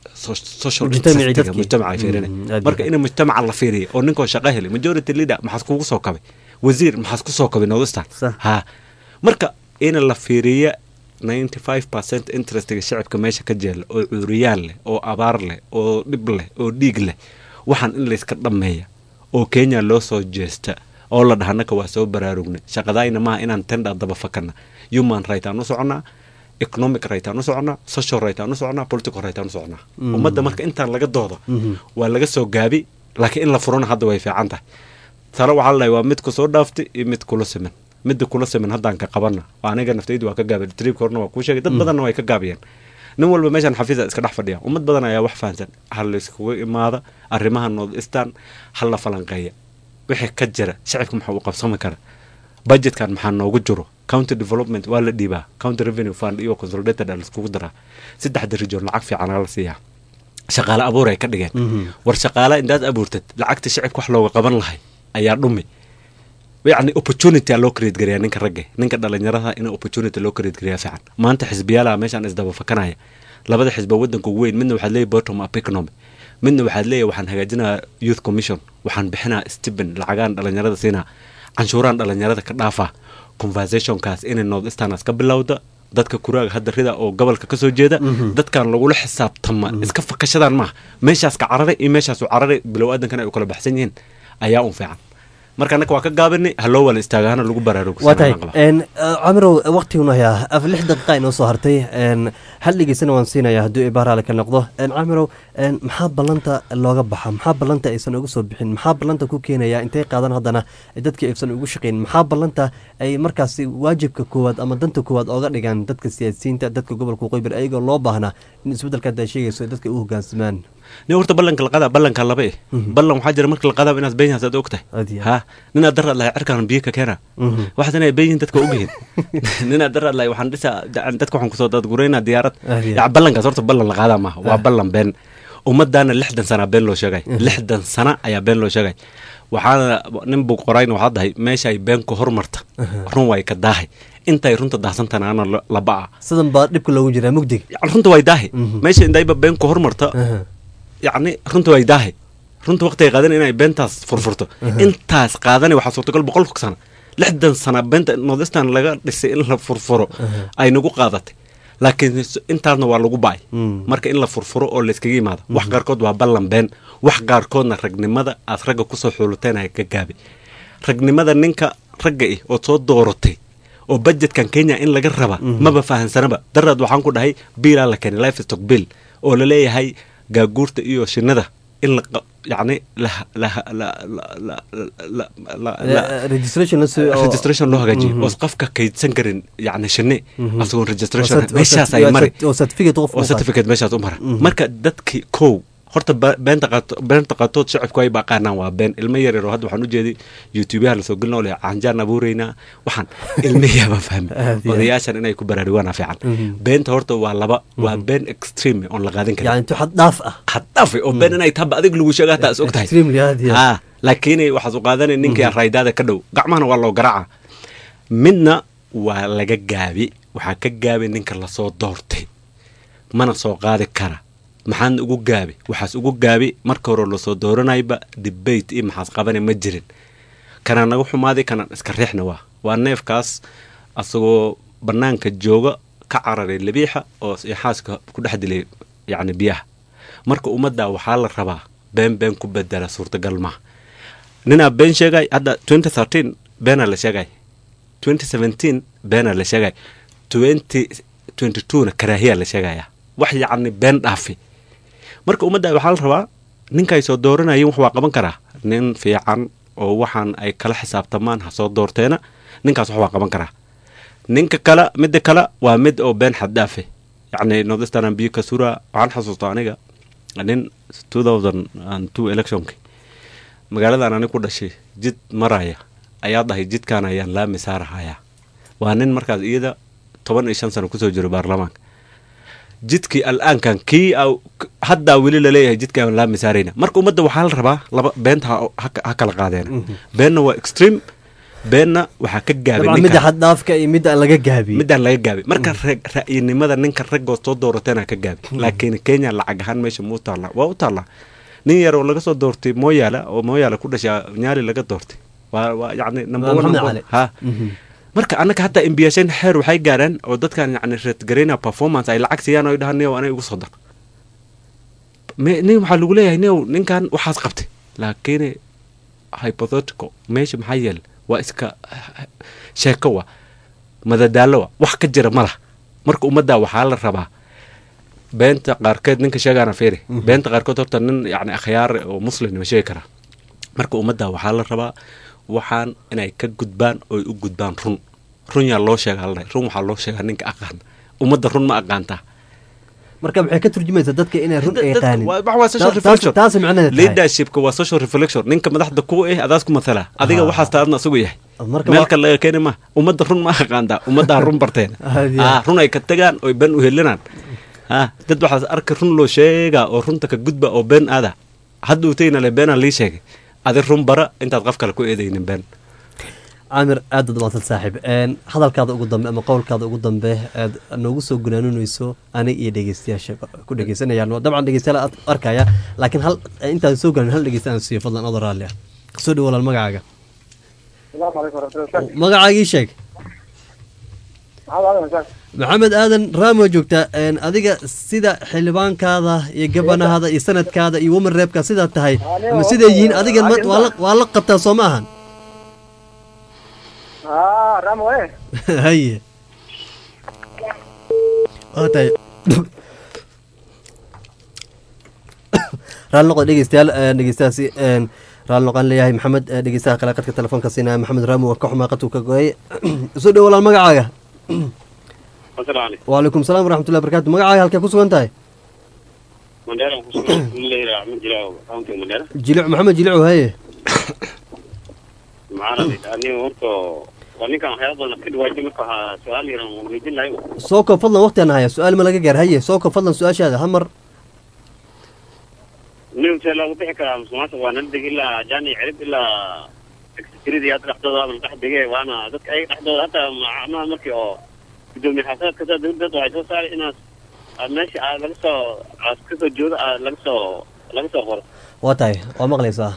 mujtamaca fiirina marka in mujtamaca la fiiriya oo ninkoo shaqo helay majority leader maxaas kugu soo kabay wasiir maxaas ku soo kabay northeastern ha marka in la fiiriya ninety five percent interestiga shacibka meesha ka jeela oo cuuriyaan leh oo abaar leh oo dhib leh oo dhiig leh waxaan in layska dhammeeya oo kenya loo soo jeesta oo la dhaha naka waa soo baraarugnay shaqadayna maaha inaan tenda daba fakana human right aan u soconaa economic right aan u soconaa social right aan u soconaa political right aan u soconaa ummadda marka intaan laga doodo waa laga soo gaabi laakiin in la furana hadda way fiican tahay talo waxaa la dhahay waa mid ku soo dhaaftay iyo mid kula siman midda kula siman haddaan ka qabana aniga naftaydu waa ka gaabay triibka horna waa kuu sheegay dad badanna way ka gaabiyeen nin walba meeshaan xafiisa iska dhex fadhiya ummad badan ayaa wax fahansan ha layskugu imaada arrimaha north eastern ha la falanqeeya wixii ka jira shacibka maxaa uu qabsami kara budgetkan maxaa noogu jiro county development waa la dhiibaa county revenue fund iyo consolidated a laiskugu daraa saddexda region lacag fiican la siiyaa shaqaale abuur ay ka dhigeen war shaqaale intaad abuurtad lacagta shacibka wax looga qaban lahay ayaa dhumi yacni opportunity aa loo create gareeyaa ninka ragge ninka dhalinyarada in opportunity loo create gareeyaa fiican maanta xisbiyaalaha meeshaan isdaba fakanaya labada xisba waddanka ugu weyn midna waxaad leeyahy bottom up economy midna waxaad leeyahy waxaan hagaajinaa youth commission waxaan bixinaa stipend lacagaan dhalinyarada siinaa canshuuraan dhalinyarada ka dhaafaa conversationkaas inay north easternas ka bilowda dadka kuraaga hadda rida oo gobolka ka soo jeeda dadkan lagula xisaabtama iska fakashadaan maaha meeshaas ka cararay iyo meeshaasu cararay bilow aadankan ay u kala baxsan yihiin ayaa un fiican marka annaka waa ka gaabinay haloo wala istaagaana lagu baraarugo waa tahay camirow waqtiguna hayaa af lix daqiiqa inoo soo hartay hal dhegeysana waan siinaya hadduu ibaaraale ka noqdo camirow maxaa ballanta looga baxa maxaa ballanta aysan uga soo bixin maxaa ballanta ku keenaya intay qaadan haddana dadka aysan ugu shaqayn maxaa ballanta ay markaasi waajibka koowaad ama danta koowaad ooga dhigaan dadka siyaasiyiinta dadka gobolka waqooyi bari ayagoo loo baahnaa in isbeddelka hadda sheegayso dadka u hogaansamaan nin horta ballanka la qadaa ballanka laba eh ballan waxaa jira marka la qadaa inaad been yahaas aad og tahay ha ninaad daraad lahay cirkaan biyo ka keena waxaad inay been yihiin dadka ogyihiin ninaad daraad lahay waxaan dhisaa dadka waxaan kusoo dadgureynaa diyaarad ya ballankaas horta ballan la qaadaa maaha waa ballan been ummadaana lixdan sana been loo sheegay lixdan sana ayaa been loo sheegay waxaana nin buu qorayna waxaa dahay meeshaay beenku hormarta run way ka daahay intay runta daahsantana ana la ba'a sidan baa dhibka loogu jiraa mugdiga yani runta way daahay meesha indayba beenku hormarta yacni runta way daahay runta waqtiga qaadan inay beentaas furfurto intaas qaadani waxaa suurtagal boqolka sana lixdan sana beenta nordistan laga dhisay in la furfuro ay nagu qaadatay laakiin intaasna waa lagu ba'ay marka in la furfuro oo layskaga yimaado wax qaarkood waa ballan been wax qaarkoodna ragnimada aad ragga kusoo xuuluteen ka gaabay ragnimada ninka ragga ih ood soo dooratay oo budgetkan kenya in laga raba maba fahansanaba daraad waxaan ku dhahay biilaa la keenay life stock bill oo la leeyahay gaaguurta iyo shinnada in la yani registration loo hagaajiyo oos qofka kaydsan karin yani shinni asagoon registration meeshaas ay mari oo certificate meeshaas u mara marka dadki kow horta beenta qaato beenta qaatood shacabku ay baqaanaan waa been ilmo yar yar oo hadda waxaan u jeeday youtubeyaha lasoo gelin oo leh canjaan abuureynaa waxaan ilmihiyaaba fahmi odayaashan inay ku baraarugaana fiican beenta horta waa laba waa been extreme oon la qaadin karin yani intu xad dhaaf ah xad dhaaf oo been inay taba adig lagu sheega hataa is og tahay ha laakiin waxaad u qaadanay ninkii raydaada ka dhow gacmahana waa loo garaaca midna waa laga gaabi waxaa ka gaabi ninka lasoo doortay mana soo qaadi kara maxaan ugu gaabi waxaas ugu gaabi marka hore lasoo dooranayba debate iyo maxaas qabana ma jirin kanaa naga xumaaday kanaan iska riixna waa waa neefkaas asagoo bannaanka jooga ka cararay labiixa oo xaaska ku dhex dilay yacni biyaha marka ummadda waxaa la rabaa been been ku bedela suurtagal maaha ninaa been sheegay hadda twenty thirteen beenaa la sheegay twenty seventeen beenaa la sheegay twenty twenty twona karaahiyaa la sheegaya wax yacni been dhaafi marka ummadda waxaa la rabaa ninkaay soo dooranayeen wax waa qaban karaa nin fiican oo waxaan ay kala xisaabtamaan ha soo doorteena ninkaas wax waa qaban karaa ninka kale midda kale waa mid oo been xaddaafe yacni nordistan biyo ka sura waxaan xasuustaa aniga nin two thousand and two electionki magaaladan anig ku dhashay jid maraya ayaa dhahay jidkaan ayaan laami saarahayaa waa nin markaas iyada toban iyo shan sano kusoo jiro baarlamaanka jidkii al'aankan kii haddaa weli laleeyahay jidkaan laami saarayna marka ummadda waxaa la rabaa laba beenta ha kala qaadeena beenna waa extreme beenna waxaa ka gaabay midda xaddhaafka iyo midda laga gaabiy middaan laga gaabay marka ra'yinimada ninka raggoo soo doorateena ka gaabay laakiin kenya lacag ahaan meesha muu taalla waa u taallaa nin yar oo laga soo doortay mooyaala oo mooyaala ku dhashay nyaali laga doortay waa waa yacni number one ha marka annaka hataa imbiyasheen xeer waxay gaaraan oo dadkan yani reedgareyna performance ay lacag siiyaan oo ay dhahaan niyow anay igu soo dar nin waxaa lagu leeyahay niyow ninkan waxaas qabtay laakiin hypothetical meesha maxaa yeele waa iska sheeko wa madadaalo wa wax ka jira ma lah marka ummadda waxaa la rabaa beenta qaarkeed ninka sheegaana fiiri beenta qaarkood horta nin yani akhyaar oo muslim ma sheegi karaa marka ummadda waxaa la rabaa waxaan inay ka gudbaan oy u gudbaan run run yaa loo sheega aldhahay run waxaa loo sheegaa ninka aqaan ummadda run ma aqaantaa marka maxay ka turjumaysaa dadka inay run ay qaanin taas leadershipka waa social reflection ninka madaxda ku eh adaas ku matala adiga waxaas taadna isagu yahay meelka laga keeni ma ummadda run ma aqaantaa ummaddaa run barteen run ay ka tagaan oy ben u helinaan dad waxaas arka run loo sheegaa oo runta ka gudba oo been aada hadduu tayna le beenaa lii sheegay adi run bara intaad qof kale ku eedaynin been caamir aad ad maadsan saaxiib hadalkaada ugu dambe ama qowlkaada ugu dambe aad noogu soo gunaanunayso anig iyo dhegeystayaasha ku dhegeysanayaan dabcan dhegeystayaal aad arkaya laakiin hal intaan soo galan hal dhegeysta aan siiyo fadlan adoo raalli ah soo dhow walaal magacaaga magacaagii sheeg maxamed aadan raamo joogtaa adiga sida xildhibaankaada iyo gabanahaada iyo sanadkaada iyo woman reebka sidaa tahay ama siday yihiin adigan waa la qabtaa soo ma ahan haye tahay raali noqo dhegeystayaal dhegeystayaasi raali noqon leeyahay maxamed dhegeystaha kale qadka telefoonka siinaya maxamed raamo waa ka xumaa qadku ka gooyay soo dhow walaal magacaaga wacalaykum salaam waraxmatullahi barakaatu magacaaga halkee ku sugan tahay mandheera kusugan leeyahay axmed jilaaw county mandheera jilic maxamed jilicu haye maxaana aniga horta waa ninkan waxyaaba badan ka dhawaajay marka waxaa su-aal yaran waan weydiin lahay soo koob fadlan waqtigaan haya su-aal ma laga gaar haye soo koob fadlan su-aashaada hamar nin see loogu bixi karaa musuqmaasuq waa nala deg ilaa jaani cirib ilaa secretary hadda dhexdooda waa la dhex dege waana dadka ayaga dhexdooda hataa macnaha markii oo gudoomiye xasaadka saa dawladda waxay soo saaray inaad aad meesha aad laga soo aad kasoo joodo aad laga soo laga soo qoro waa tahay waa maqlaysaa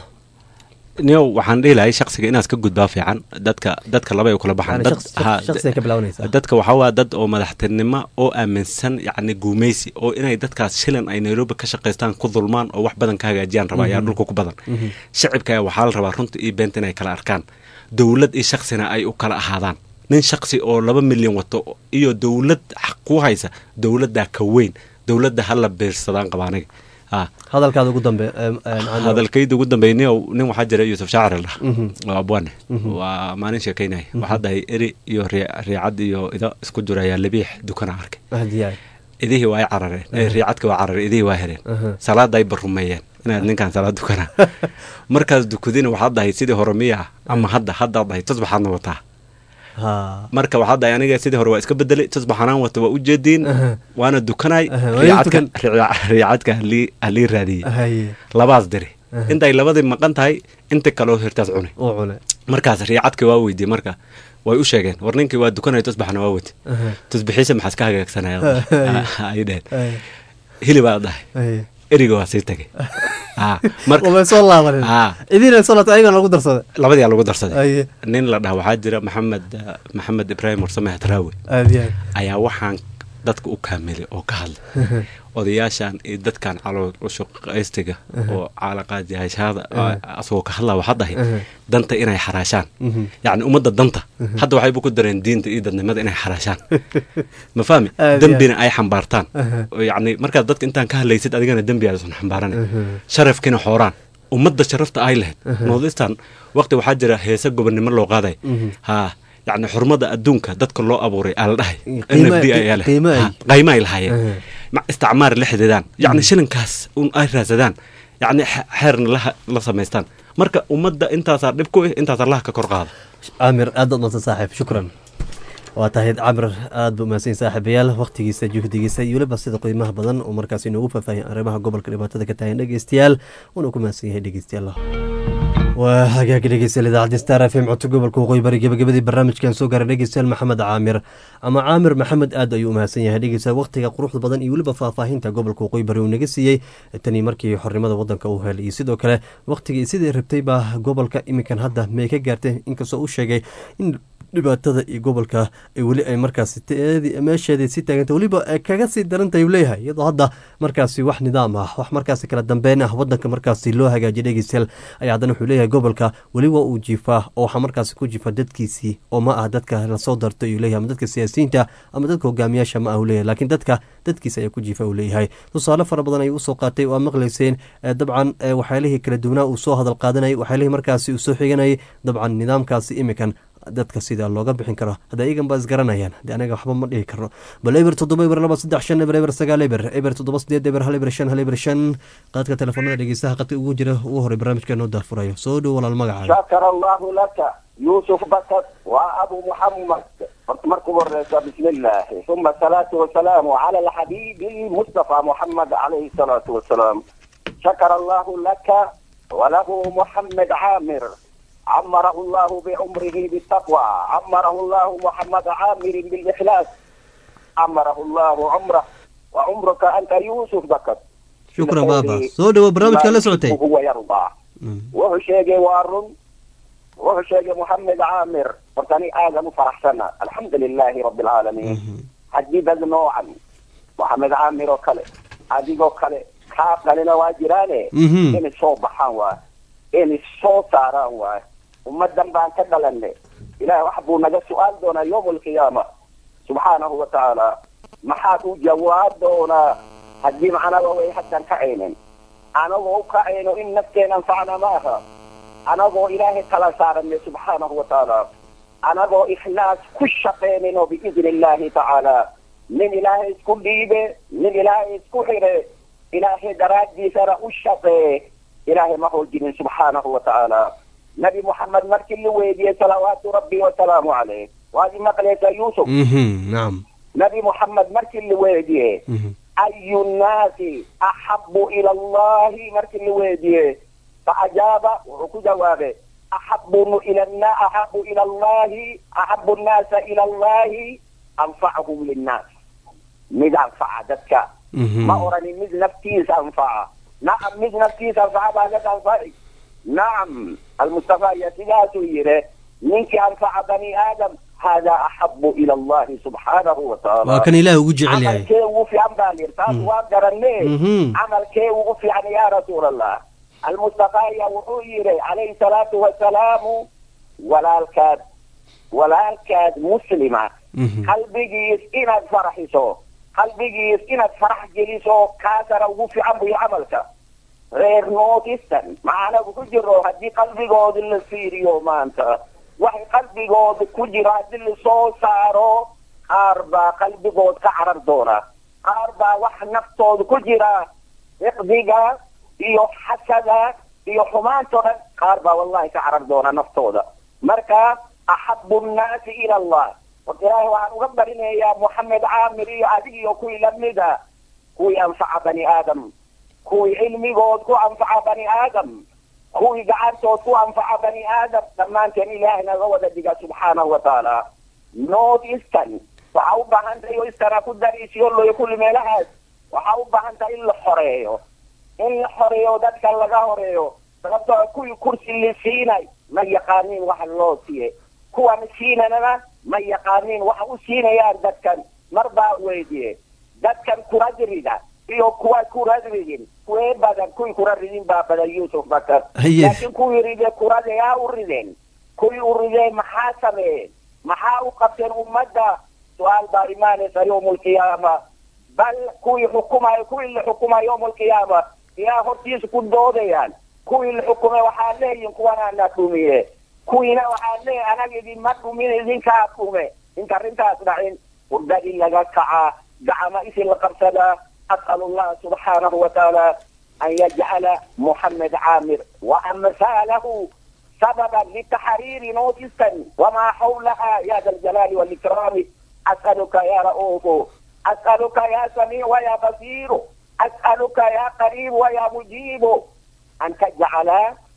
niyow waxaan dhihi lahay shaksiga inaad ka gudbaa fiican dadka dadka laba ay kula baxaan Yani Dad- shaqs- ha- shaqsiga ka bilaabanaysaa. dadka waxaa waa dad oo madaxtinimo oo aaminsan yacni guumeysi oo inay dadkaas shilan ay nairobi ka shaqaystaan ku dulmaan oo wax badan ka hagaajiyaan raba ayaa Mhm. dhulka ku badan Mhm. shacibka ayaa waxaa la rabaa runta iyo beenta inay kala arkaan dowlad iyo shaksina ay u kala ahaadaan nin shaksi oo laba milyan wato iyo dowlad xaq ku haysa dowladdaa ka weyn dowladda ha la beersadaan qaba aniga Ah. hadalkaada ugu dambe em, em, Cando. hadalkayda ugu dambeeyay nin nin waxaa jira yuusuf shaacir la Mhm. waa abwaane Mhm. waa maalin sheekaynaya Mhm. waxaa dahay eri iyo rii- riicad iyo ido isku jiro ayaa labiix dukana arkay ahdiyaay idihii waa ay carareen Eh, Aha. riicadka waa carareen idihii waa hereen Aha. salaada ay barumeeyeen inaad ninkan salaad dukana markaas dukudina waxaa dahay sidii hore miya ama hadda haddaad dahay tusbaxaadna wataa ha marka waxaa dahay aniga sidii hore waa iska bedelay tusbaxanaan wata waa ujeediin Aha. waana dukanay Aha, waa ii riicadka dukan. riica- riicadka halii halii raadiyey haye labaas diri Aha. intay labadii maqan tahay inta kaleo hirtaas cuni uu cune markaas riicadka waa weydiye marka way u sheegeen war ninkii waa dukanaya tusbaxna waa wati Aha. tusbixiisa maxaas ka hagaagsanaya ay dheheen Haye. hilibaa dhahay Haye. eriga waa sii tagay Ah, marka Wabay soo laabanin Ah. idiina soo laabtay ayagana lagu darsaday labadiyaa lagu darsaday Haye. nin la dhaha waxaa jira maxamed ah, maxamed ibraahim warsame hadraawi aadiyaay ayaa waxaan dadka u kaamilay oo ka hadlay odayaashan iyo dadkan calooshaqaystiga oo caalaqaadi hayshada asagoo ka hadlaa waxaa dahay Aha. danta inay xaraashaan Mhm. yacni ummadda danta Mhm. hadda waxayba ku dareen diinta iyo dadnimada inay xaraashaan ma fahmi Aad iyo dembina aad. ay xambaartaan Aha. oo yacni markaad dadka intaan ka hadlaysid adigana dembi aadan xambaaranay Aha. sharafkiina xooraan ummadda sharafta ay lahayd Aha. noodistan waqti waxaa jira heese gobonnimo loo qaaday Mhm. ha yacni xurmada adduunka dadka loo abuuray aa la dhahay qiimo- NFD ayaa leh. qiimo ay- Ha, qiimo ay lahaayeen Aha. Ma- isticmaar la xididaan yacni shilinkaas un ay raadsadaan yacni xe- xeerna la la samaystaan marka ummadda intaasaa dhib ku ah intaasaa laha ka kor qaada caamir aad baad maadsan saaxiib shukran waa tahay camir aad buu mahadsan saaxiibayaal waqtigiisa juhdigiisa iyo weliba sida qiimaha badan oo markaas inoogu faahfaahin arrimaha gobolka dhibaatada ka tahay dhegeystayaal wuuna ku mahadsan yahay dhegeystayaal waa hagaagi dhegeystayaal idaacadda star f m codka gobolka waqooyi bari gebagabadii barnaamijkan soo gaaray dhegeystayaal maxamed caamir ama caamir maxamed aad ayuu u mahadsan yahay dhegeystayaal waqtiga quruxda badan iyo weliba faahfaahinta gobolka waqooyi bari uu naga siiyey tanii markii xornimada wadanka uu helay iyo sidoo kale waqtigii sidii rabtay baa gobolka iminkan hadda may ka gaartay inkastoo uu sheegay in dhibaatada iyo gobolka ay weli ay markaasi teedi- meesheedii si taaganta weliba ay kaga sii darantahay uu leeyahay iyadoo hadda markaasi wax nidaam ah wax markaasi kala dambeyn ah wadanka markaasi loo hagaajiya dhegeystayaal ayaa haddana wuxuu leeyahay gobolka weli waa uu jiifaa oo waxaa markaasi ku jiifa dadkiisii oo ma ah dadka lasoo darto ayuu leeyahay ama dadka siyaasiyiinta ama dadka hogaamiyaasha ma ah uu leeyahay laakiin dadka dadkiisa ayaa ku jiifa uu leeyahay tusaale fara badan ayuu usoo qaatay oo aad maqlayseen eh, dabcan eh, waxyaalihii kala duwanaa uu soo hadal qaadanayay waxyaalihii markaasi uu soo xiganayay dabcan nidaamkaasi imikan dadka sida looga bixin karo hadda iyagan baa isgaranayaan de anaga waxba ma dhihi karno bal eber toddoba eber laba saddex shan eber eber sagaal eber eber toddoba sideed eber hal eber shan hal eber shan qaadka telefoonada dhegeystaha qadka ugu jira ugu horey barnaamijka noo daafurayo soo dhow walaal magacaaga شكر الله لك يوسف بكر وابو محمد مركب الرئيس بسم الله ثم الصلاة والسلام على الحبيب المصطفى محمد عليه الصلاة والسلام شكر الله لك وله محمد عامر عمره الله بعمره بالتقوى عمره الله محمد عامر بالإخلاص عمره الله عمره وعمرك أنت يوسف بكر shukran baaba soo dhowo barnaamijka la socotay هو يرضى wuxuu sheegay waa run wuxuu sheegay moxamed caamir horta ani aadan u faraxsana alxamdu lilaahi rabi alcaalamiin haddii dad noocan moxamed caamir oo kale adigoo kale kaa qalina waa jiraane Mhm. inay soo baxaan waay inay soo saaraan waay ummadan baan ka dhalanay ilaah wax buu naga su-aal doonaa yowm alqiyaama subxaanahu wa tacaala maxaad u jawaab doonaa haddii macnaba way haddan kacaynin anagoo u kacayno in nafteena anfacna maaha anagoo ilaahay kala saaranay subxaanahu wa tacaala anagoo ikhlaas ku shaqaynayno biidni illaahi tacaala nin ilaahay isku dhiibe nin ilaahay isku xire ilaahay daraaddiisana u shaqee ilaahay ma hoojinin subxaanahu wa tacaala nabi muxamed markii la weydiiyey salawaatu rabbi wasalaamu caleyh waad imaqlaysaa yuusuf nacam nabi muxamed markii la weydiiyey ayu nnaasi axabu ila allahi markii la weydiiyey faajaaba wuxuu ku jawaabay axabu ila na axabu ila allahi axabu nnaasa ila allahi anfacahum linnaas mid anfaca dadka ma oranin mid naftiisa anfaca nacam mid naftiisa anfaca baa dad anfaci nacam almustafa iyo sidaasuu yidhi ninkii anfaca bani aadam hada axabu ila allahi subxaanahu wa tacaala waa kan ilaah ugu jecel yahay camalkee ugu fiican baa lir taas waa garanne Mhm. camalkee ugu fiican ya rasuul allah almustafa ya wuxuu yidhi calayhi salaatu wasalaamu walaalkaad walaalkaad muslima qalbigiis inaad faraxiso qalbigiis inaad farax geliso kaasana ugu fiican buyo camalka reer northeastern macanagu ku jiro haddii qalbigooda la fiiriyo maanta waxay qalbigooda ku jiro haddii lasoo saaro qaar baa qalbigood ka carar doona qaar baa wax naftooda ku jira iqdiga iyo xasada iyo xumaantoo dhan qaar baa wallahi ka carar doona naftooda marka axabu nnaasi ila allah horta ilaahay waxaan uga barinayaa moxamed caamir iyo adig iyo kuwii lamida kuwii anfaca bani aadam kuwii cilmigood ku anfaca bani aadam kuwii gacantood ku anfaca bani aadam dhammaanteen ilaahay naga wada dhiga subxaanahu wa tacaala north eastern waxaa u baahan tahay oo istana ku dariisiyo loyo kulli meelahaas waxaa u baahan tahay in la xoreeyo in la xoreeyo dadka laga horeeyo sababtoo kuwii kursi la siinay ma yaqaaniin waxa loo siiye kuwan siinanana ma yaqaaniin waxa u siinayaan dadkan mar baa weydiye dadkan kuradrida iyo kuwa kuradridin kuwee badan kuwii kura ridin baa badan yuusuf bakar Haye. laakiin kuwii ride kurada yaa u rideen kuwii u rideen maxaa sameeyeen maxaa u qabteen ummadda su-aal baa imaanaysa yowm alqiyaama bal kuwii xukumayo kuwii la xukumayo yowm alqiyaama yaa hortiisa ku doodayaan kuwii la xukumay waxaa leeyihin kuwana na dhumiye kuwiina waxaa leeyahay anaga idinma dhumin idinkaa dhume inta arrintaas dhacin hurdadii laga kacaa gacama isi la qabsadaa as'alu allah subxaanahu wa tacaala an yajcala moxamed caamir wa amhaalahu سببا لتحرير نوتسا وما حولها يا ذا الجلال والإكرام أسألك يا رؤوف أسألك يا سميع ويا بصير أسألك يا قريب ويا مجيب أن تجعل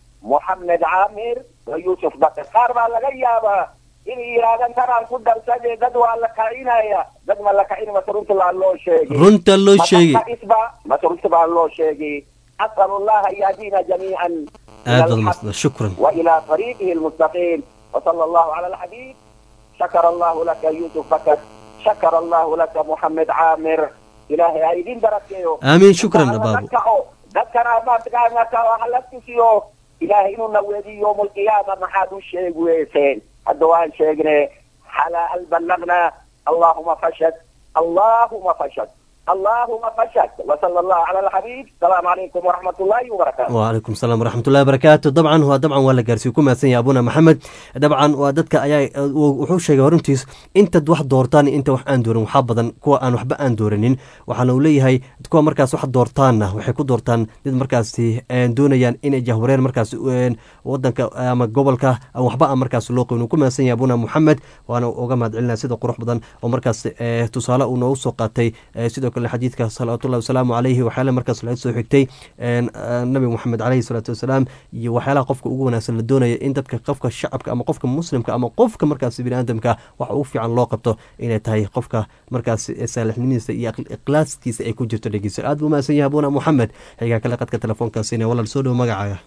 محمد عامر ويوسف بكر قارب على غيابا إن إيرادان ترى الكدر سجي دد وعلى كعينايا دد ما لك عين ما ترنت الله شيء runta loo sheegay ما ترنت الله شيء أسأل الله أن يهدينا جميعا aad baad mahadsan shukran وإلى طريقه المستقيم وصلى الله على الحبيب شكر الله لك يوسف بكر شكر الله لك محمد عامر إلهي أيدين دركيو آمين شكرا بابو ذكر ما تقالنا وحلفت فيه إلهي إنه نويدي يوم القيامة ما حد الشيء ويسين الدوان شيقنا حلا بلغنا اللهم فشد اللهم فشد اللهم فشد وصلى الله على الحبيب السلام عليكم ورحمة الله وبركاته وعليكم السلام ورحمة الله وبركاته dabcan waa dabcan waa la gaarsiiye ku mahadsan yahay abuna maxamed dabcan waa dadka ayaa wuxuu sheegay horuntiis intaad wax doortaan inta wax aan doorin waxaa badan kuwa aan waxba aan dooranin waxaana uu leeyahay kuwa markaas wax doortaanna waxay ku doortaan dad markaasi doonayaan inay jahwareer markaas wadanka ama gobolka aan waxba aan markaas loo qabin uu ku mahadsan yahay abuna maxamed waana uga mahad celinaya sida qurux badan oo markaas tusaale uu noogu soo qaatay sidoo kale xadiidka salawaatullahi wasalaamu calayhi waxyaala markaas laga soo xigtay nabi moxamed caleyhi salaatu wasalaam iyo waxyaalaha qofka ugu wanaagsan la doonaya in dadka qofka shacabka ama qofka muslimka ama qofka markaas biniaadamka waxa ugu fiican loo qabto inay tahay qofka markaas saalixnimadiisa iyo ikhlaaskiisa ay ku jirto dhegeysa aad buu mahadsan yahay abuna moxamed xigaa kale qadka telefoonkaasina walaal soo dhowo magacaaga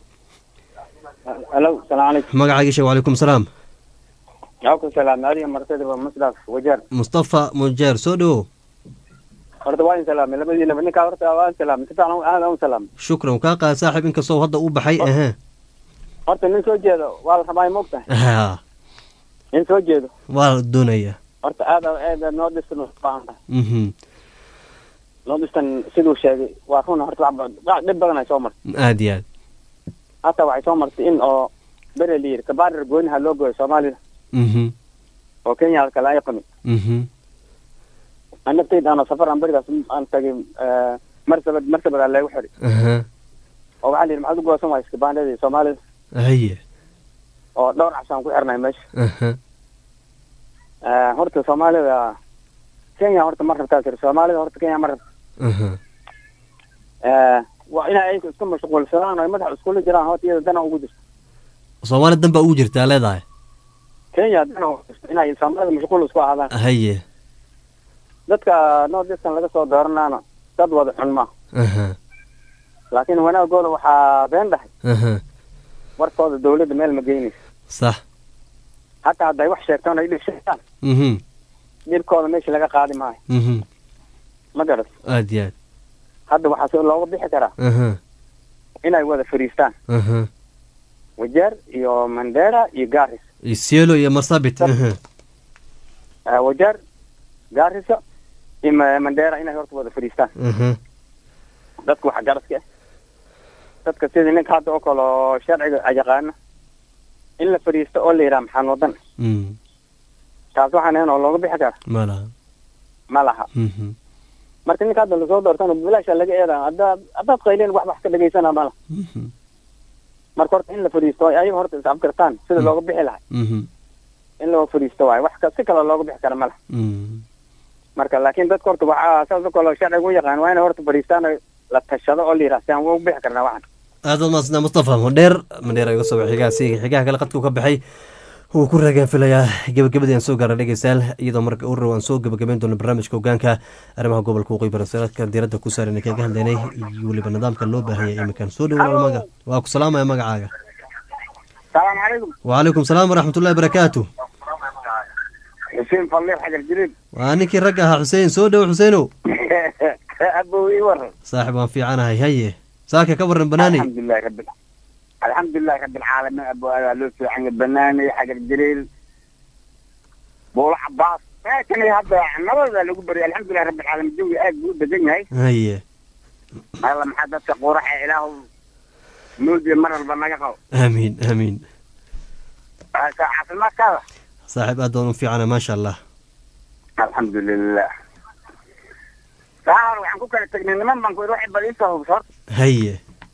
alo salaam calaykum magacaaga sheeg wacalaykum salaam yaaku salaam adiga martida waa musdaf wajeer mustafa mujeer soo dhowo horta waan salaamay labadiinaba ninkaa horta waan salaamay si fiican aad aan salaamay shukran kaa qaad saaxib inkastoo hadda uu baxay ahe horta nin soo jeedo waa la rabaa moogtahay ha nin soo jeedo waa la doonaya horta aad aad noo dhistan baahan tahay mhm noo dhistan siduu sheegay waa run horta wax dhib badan ay soo martay aad iyo aad hata waxay soo martay in oo bere la yidhi kabaarir gooniha loo gooyo soomaalida mhm oo kenya kale ay qamin mhm naftayda aan safar aan berigaas aan tagay marsabad marsabadaa leegu xidhi aha oo waxaa la yidhi maxaad u goosan waaysa kabaandhadii soomaalida haye oo dhowr cabsaan ku xirnay meesha aha Eh, horta soomaalida kenya horta ma rabtaa tiri soomaalida horta kenya ma rabta aha Eh, waa inay ayagu isku mashquulsadaan oo ay madaxa iskula jiraan horta iyada dana ugu jirto soomaali dan baa ugu jirtaa leedahay kenya dana ugu jirto inay soomaalida mashquul isku ahaadaan haye dadka north eastern laga soo dooranaana dad wada xun ma aha laakiin wanaagooda waxaa been dhahay aha warkooda dawladda meel ma geynayso sax hataa hadday wax sheegtaan ay dhibshaan mhm dhibkooda meesha laga qaadi maayo mhm ma garas aad iyo aad hadda waxaa soo looga bixi karaa aha inay wada fadhiistaan aha wajeer iyo mandera iyo garis isielo iyo marsabit aha Eh, wajeer garissa iyo Ma- mandera inay horta wada fadhiistaan aha dadka waxa garaska ah dadka sidii ninka hadda oo kale oo sharciga yaqaana in la fadhiisto oo la yidhaha maxaan wadan mm taas waxaan ahayn oo looga bixi kara ma laha ma laha mhm marka ninka hadda lasoo doortana bilaasha laga eedaa haddaad haddaad qayleen wax wax ka dhegaysana ma laha mhm marka horta in la fadhiisto oo ayaga horta isafgartaan sida looga bixi lahay mhm in loo fadhiisto waaye wax ka si kale looga bixi kara ma laha mm marka laakiin dadka horta waxaa saas oo kale oo sharciga u yaqaan waa inay horta fadhiistaan oo la tashado oo la yidhaha si aan uga bixi karnaa waxan aad waad mahadsantaa mustafa mandheer mandheer iga soo xigaa si xigaha kale qadku ka baxay wuu ku ragaan filayaa gebagabadii aan soo gaara dhegeystayaal iyadoo marka u row aan soo gebagabeyn doono barnaamijka hogaanka arrimaha gobolka waqooyi barasaadka diiradda ku saaran ee kaga hadlaynay iyo weliba nidaamka loo baahanya iminkan soo dhawo maga waa ku salaamaya magacaaga salaamu calaykum wacalaykum salaam waraxmatullahi barakaatu xuseen falliir xajar jiriid waa ninkii ragga ahaa xuseen soo dhowo xuseenow abow ii waran saaxib waan fiicanahay haye saaka ka waran banaaney alxamdulilahi rabbi alxamdulilahi rabbi alcaalamiin abo adaa loo fiican yahay banaanay xajar jiriil buulo cabaas meeshan hadda nabada lagu baryay alxamdulilahi rabbi alcaalamiin jawi aad buu u degan yahay haye alla maxaa dadka quraxa ilaahu nuudiya mar walba naga qabo aamiin aamiin caafimaadkaada saaxib aad baan u fiicana maasha allah alxamdulilah saar waxaan ku kala tegnay niman baan ku waxay bal iisoo hubso horta haye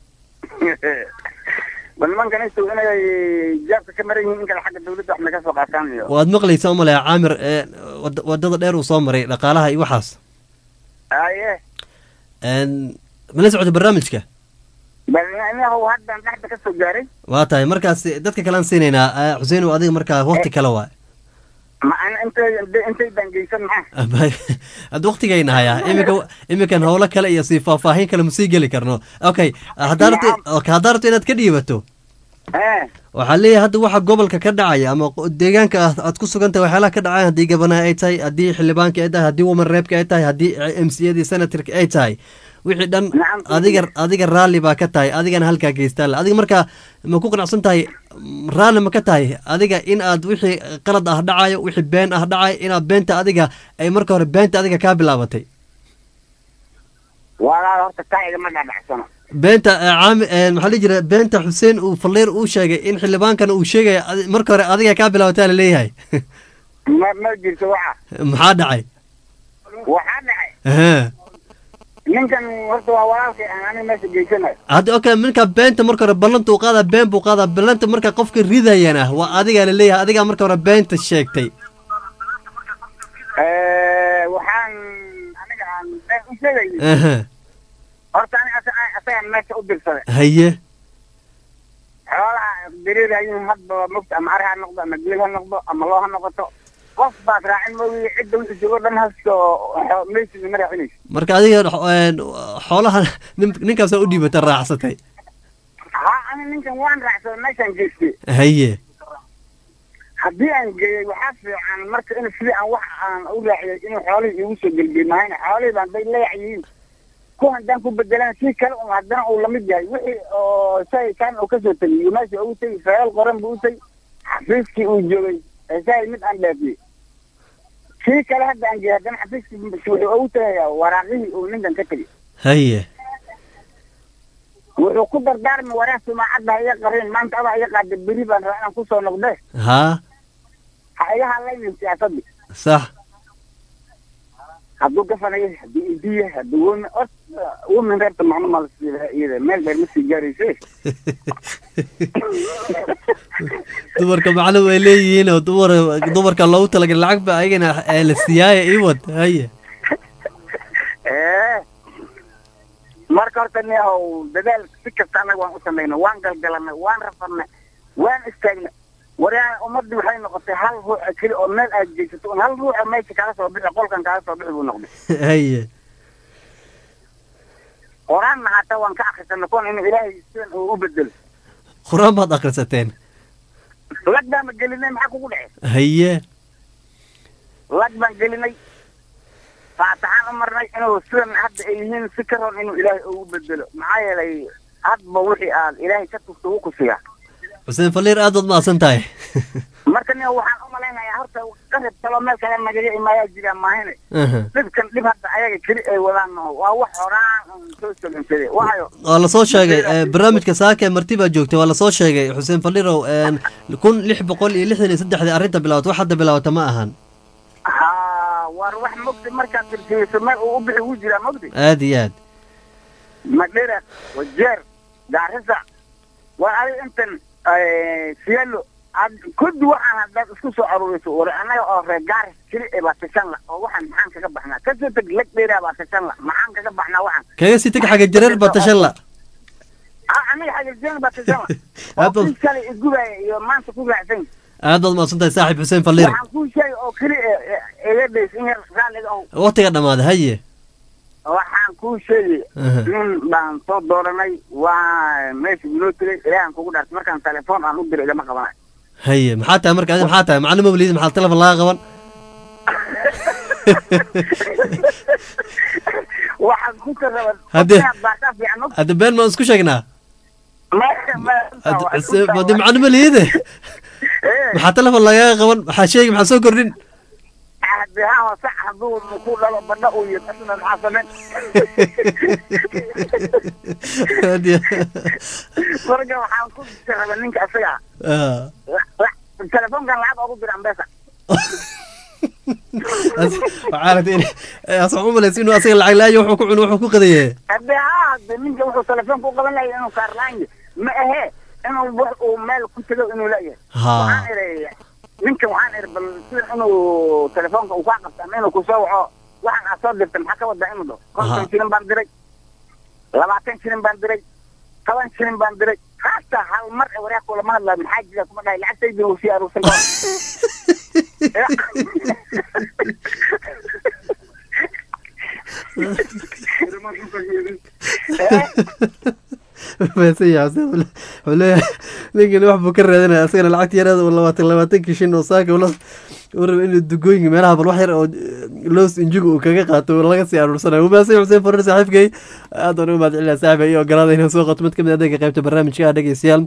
bal nimankan isu inay jaabka ka maran yihiin in kale xagga dawladda wax naga soo qaataan iyo waad maqlaysaa umalaya caamir ee wad- wadada dheer uu soo maray dhaqaalaha iyo waxaas aye Een, mala socota barnaamijka bal inahu haddan dhexda ka soo gaaray waa tahay markaas dadka kalean siinaynaa Eh, xuseenow adiga markaa waqti kale waa ma ana intay intay baan geysan maxaa hadda waqtigayna hayaa iminka iminkan howlo kale iyo sii faahfaahin kale masii geli karno okay haddaa rabto okay, haddaa rabto inaad ka dhiibato ee waxaa leeyahay hadda waxa gobolka ka dhacaya ama qo- deegaanka aad aad ku sugan tahay waxyaalaha ka dhacaya haddii gabanaha ay tahay haddii xildhibaanka ay tahay haddii woman reebka ay tahay haddii m c adii senatorka ay tahay wixii dhan adiga adiga raalli baa ka tahay adigana halkaa geystaan le adiga markaa ma ku qanacsan tahay mm, raalli ma ka tahay adiga in aad wixii qalad ah dhacayo wixii been ah dhacayo inaad beenta adiga ay marka hore beenta adiga kaa bilaabatay walaal horta taa igama dhadhacsano beenta eh, caami eh, maxaa la jira beenta xuseen uu falleer uu sheegay in xildhibaankana uu sheegaya adi- marka hore adiga kaa bilaabataa laleeyahay ma ma jirto waxa maxaa dhacay waxaa dhacay Aha. ninkan horta waa walaalkay aan aniga meesha geysanayo hadda okay marka beenta marka hore ballanta uu qaadaa been buu qaadaa ballanta marka qofka ridayana waa adigaa laleeyahay adigaa marka hore beenta sheegtay Eh, waxaan aniga aan been u sheegayay Aha. horta aniga asa- asagaan meesha u dirsaday haye xoolaha diriirayin hadba mogta ama ari ha noqdo ama geel ha noqdo ama loo ha noqoto qof baad raacin moogi cidda wixii joogo dhan hasko meysida ma raacinayso marka adiga een, xoolaha nin- ninkaasaa u dhiibata raacsatay ha ani ninkan waan raacsaday meeshaan geystay haye haddii aan geeyey waxaa fiican marka in sidii aan wax aan u raaciyay inuu xoolihii iigu soo gelgelmahayna xoolihii baan day leeyac yihiin ku haddaan ku bedelan si kale un haddana uu lamid yahay wixii oo shay kan uu kasoo tegay iyo meesha uu tegay feelal qoran buu u tegay xafiiskii uu joogay ee shay mid aan dhaafiyey kii kale hadda aan geeyey haddana xafiiskii wuxuu ugu tagayaa waraaqihii uu ninkan ka tegay haye wuxuu ku dardaarmi waraaq sumaacadda ha iga qarin maanta adaa iga qaada beri baan rabaa inaan kusoo noqde haa ha iga hadlaynin siyaasadii sax hadduu gafanayo hadduu idiya hadduu wome women reerta macno ma lasiilaha iyada meel dheer ma sii gaarayse dumarka macno way leeyihiin oo dumar dumarka loogu talagalay lacag ba ayagana ee la siiyaaye iwad haye ee marka horta ni ow dadaal si kasta annaga waan u samayna waan galgalanay waan rafanay waan istaagnay waryaa ummadii waxay noqotay hal ruuxa keli oo meel aad jeegsato un hal ruuxa meesha kaga soo bixi qolkan kaga soo bixi buu noqday haye qoraanna hataa waan ka akrisanay kuwan inuu ilaahay sidan uu u bedelo qur-aan baad akhrisateen lag baama gelinay maxaa kugu dhece haye lag baan gelinay faataxaan u marnay inuu sidan hadda ay yihiin si ka roon inuu ilaahay ugu bedelo maxaa yeelay hadba wixii aad ilaahay ka tugta wuu ku siiyaa xuseen faliir aad baad mahadsan tahay marka nin waxaan u malaynayaa horta qarib kaloo meel kale nagaga imaayaa jira maahine Aha. dhibkan dhib hadda ayaga keli ay wadaan maho waa wax horaan un soo salinsaday waayo waa lasoo sheegay eh, barnaamijka saaka marti baa joogtay waa lasoo sheegay xuseen faliirow een, kun lix boqol iyo lixdan iyo saddexdii arrinta bilaabatay wax hadda bilaabata ma ahan ha war wax mogdi markaad tirtiyeyso meel uu u bixi wuu jiraa mogdi aad iyo aad madhera wajeer gaarisa war adiga intan siyaalo ad- kudi waxaan haddaad isku soo aruuriso war annaga oo reer gaaris keli ee baa tashan la oo waxaan maxaan kaga baxnaa kasoo teg leg dheeraa baa tashan la maxaan kaga baxnaa waxaan kaga sii teg xaga jareer baa tashan la ah aniga xagirjeen baa tashan la Aad oo baad- kii shalay igubaya iyo maanta ku raacsan aad baad mahadsan tahay saaxiib xuseen faliir waxaan kuu sheegay oo keli iga dhays in yar raalliga ow waqtiga dhammaaday haye waxaan kuu sheegay Aha. nin baan soo dooranay waa meesha inoo tegay ilaahan kugu dhaartay markaan telefoon aan u diray igama qabanayo haye maxaa tahay marka adi maxaa tahay maclimo weliid maxaa telefon laga qaban waxaan ku taraban Haddii- baataa fiican og hadda been maan isku sheegnaa Ma- ma- Hadda- waa isku se- daa- hadda maclimo liide maxaa telefon lagaga qaban maxaa sheegi maxaa soo kordhin haddii haa sax hadduu ku dhalo badha uu yid asna maxaa samayn Aad iyo- marka waxaan ku taraban ninka isaga Ah. la- la- telefoonkan lacag ogu dira ambesa As- waxaa rabta in as waxaan u malaysa inuu asaga lacag laayo wuxuu ku cuno wuxuu ku qadaye haddii haa haddii ninka wuxuu telefoonka u qaban lahay inuu kaarlaanya ma ahe inuu wax uu meel ku tego inuu leeyahay Ha. waxaan ihi ninkan waxaan ihi bal sida inuu telefoonka uu kaa qabta ama inuu kusoo waco waxaan aad soo dirtay maxaa ka wadaa inuu dhaho konton Aha. shilin baan diray labaatan shilin baan diray toban shilin baan diray haata hal mar ee waraaq kulama hadlaa maxaa jira kuma dhahay lacagtaydi uu sii aruursan karo mahadsan yahay xuseen Faliir. wuxuu leeyahay ninkani wax buu ka raadinaya asagana lacagta yaraada uu labaatan labaatankii shin oo saaka ula uu raba inuu dugooyinka meelaha bal wax yar oo loos injiga uu kaga qaato oo laga sii aruursanayo wuu mahadsan yahay xuseen fariir saaxiibkay aad baan u mahad celinaya saaxiibay iyo ogolaada inuu soo qato mid ka mid ah adeega qaybta barnaamijka ah dhegeystayaal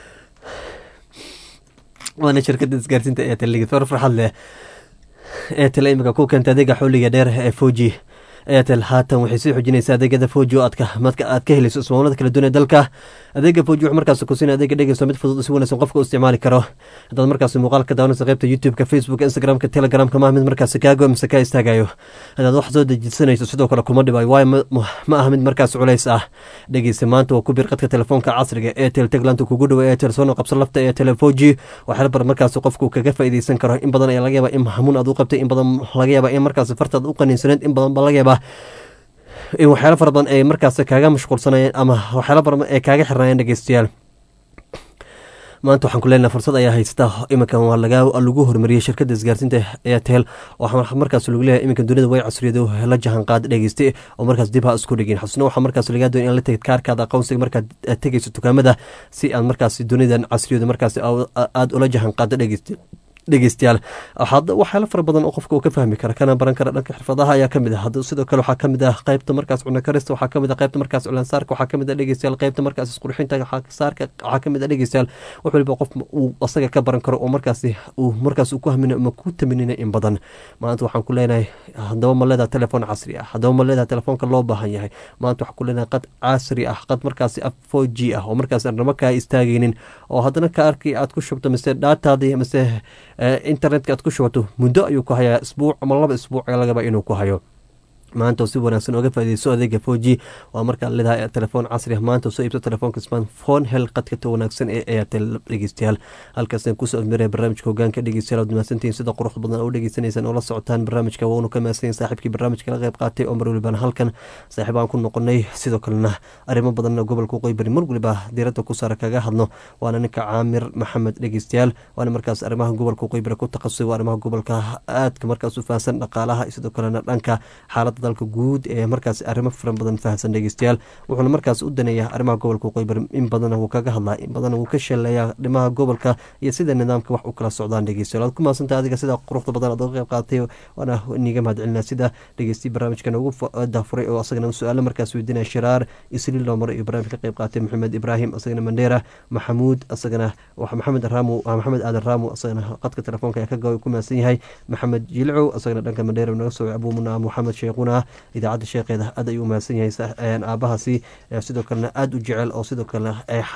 waana shirkadda isgaarsiinta ee teligid far farxad leh eetel imika ku keenta adeega xulliga dheer ee foji eetel haatan waxay sii xojinaysaa adeegyada foji oo aadka madka aad ka helayso ismaamullada kala duwan ee dalka adeega foji wuxuu markaas ku siinaya adeega dhegeyso mid fudud oo si wanaagsan qofka u isticmaali karo haddaad markaas muuqaal ka daawanaysa qaybta youtube-ka facebooka instagram-ka telegramka maaha mid markaas kaago mise kaa istaagayo haddaad wax soo dejisanayso sidoo kale kuma dhibayo waayo ma- ma ma aha mid markaas culays ah dhegeysa maanta waa ku bir qadka telefoonka casriga eetel teglanta kugu dhowa eetel soona qabso lafta eetel foji waxyaala badan markaas qofku kaga faa'iideysan karo in badan ayaa laga yaabaa in hamuun aad u qabtay in badan laga yaabaa in markaas fartaad u qaniinsaneed in badan baa laga yaabaa in waxyaalo fara badan ay markaas kaaga mashquulsanayeen ama waxyaalo badan ay kaaga xirnaayeen dhegeystayaal maanta waxaan ku leenahay fursad ayaa haysata iminkan waa laga lagu horumariyey shirkadda isgaarsiinta airtel waxaa markaas lagu leeyahay iminkan dunida way casriyado la jahan qaad dhegeyste oo markaas dib ha isku dhigin xusno waxaa markaas lagaa doonay in la tegid kaarkaada aqoonsiga markaad aad tegeyso dukaamada si aad markaas dunidan casriyado markaas aada ula jahan qaado dhegeyste dhegeystayaal waxaad waxyaalo fara badan oo qofka uu ka fahmi kara kana baran kara dhanka xirfadaha ayaa kamid ah hadda sidoo kale waxaa kamid ah qaybta markaas cunno karista waxaa kamid ah qaybta markaas culansaarka waxaa kamid ah dhegeystayaal qaybta markaas isqurxinta saarka waxaa kamid ah dhegeystayaal wax waliba qof uu asaga ka baran karo oo markaasi uu markaas uu ku haminayo ama ku taminina in badan maanta waxaan ku leenahay haddaba ma leedaha telefoon casri ah haddaba ma leedaha telefoonka loo baahan yahay maanta waxaan ku leenahay qad casri ah qad markaasi four g ah oo markaas arnamo kaa istaagaynin oo haddana kaarkii aad ku shubto mise dhaataadii mise internetka aad ku shubato muddo ayuu ku hayaa isbuuc ama laba isbuuc lagaba inuu ku hayo maanta oo si wanaagsan oga faaideyso adeega foji waa markaa leedahay telefoon casri ah maanta soo iibso telefoonka smartphone hel qadka ta wanaagsan ee airtel dhegeystayaal halkaasaan kusoo afmiraya barnaamijka hogaanka dhegeystayaal ad mahadsantihiin sida qurux badan oo dhegeysanaysaan oo la socotaan barnaamijka waanu ka mahadsanyihin saaxiibkii barnaamijka la qayb qaatay oo mar walibaan halkan saaxiib aan ku noqonay sidoo kalena arrimo badan gobolka qoybari mar waliba diiradda ku saara kaga hadno waana ninka caamir maxamed dhegeystayaal waana markaas arrimaha gobolka qoybari ku takhasusay waa arrimaha gobolka aadka markaas u fahansan dhaqaalaha sidoo kalena dhanka xaaladda dalka guud ee markaas arrimo firan badan fahamsan dhegeystayaal wuxuuna markaas u daneeyaa arrimaha gobolka qoybar in badan wuu kaga hadlaa in badan wuu ka sheeleeyaa dhimaha gobolka iyo sida nidaamka wax u kala socdaan dhegeystayaal aad ku mahadsanta adiga sida quruxda badan aad uga qayb qaadatay waana niga mahadcelinaa sida dhegeystiy barnaamijkan ugu dafuray oo asagana su-aalo markaas weydiinaya shiraar isliil loo maray iyo barnaamij ka qayb qaatay maxamed ibraahim asagana mandheera maxamuud asagana maxamed raamu maxamed aadan raamu asagana qadka telefoonka ayaa ka ku mahadsan yahay maxamed jilcow asagana dhanka mandheera naga soo abuumuna maxamed sheekhuna idaacadda sheekeeda aad ayuu umahadsan yahay aabahaasi sidoo kalena aada u jecel oo sidoo kalena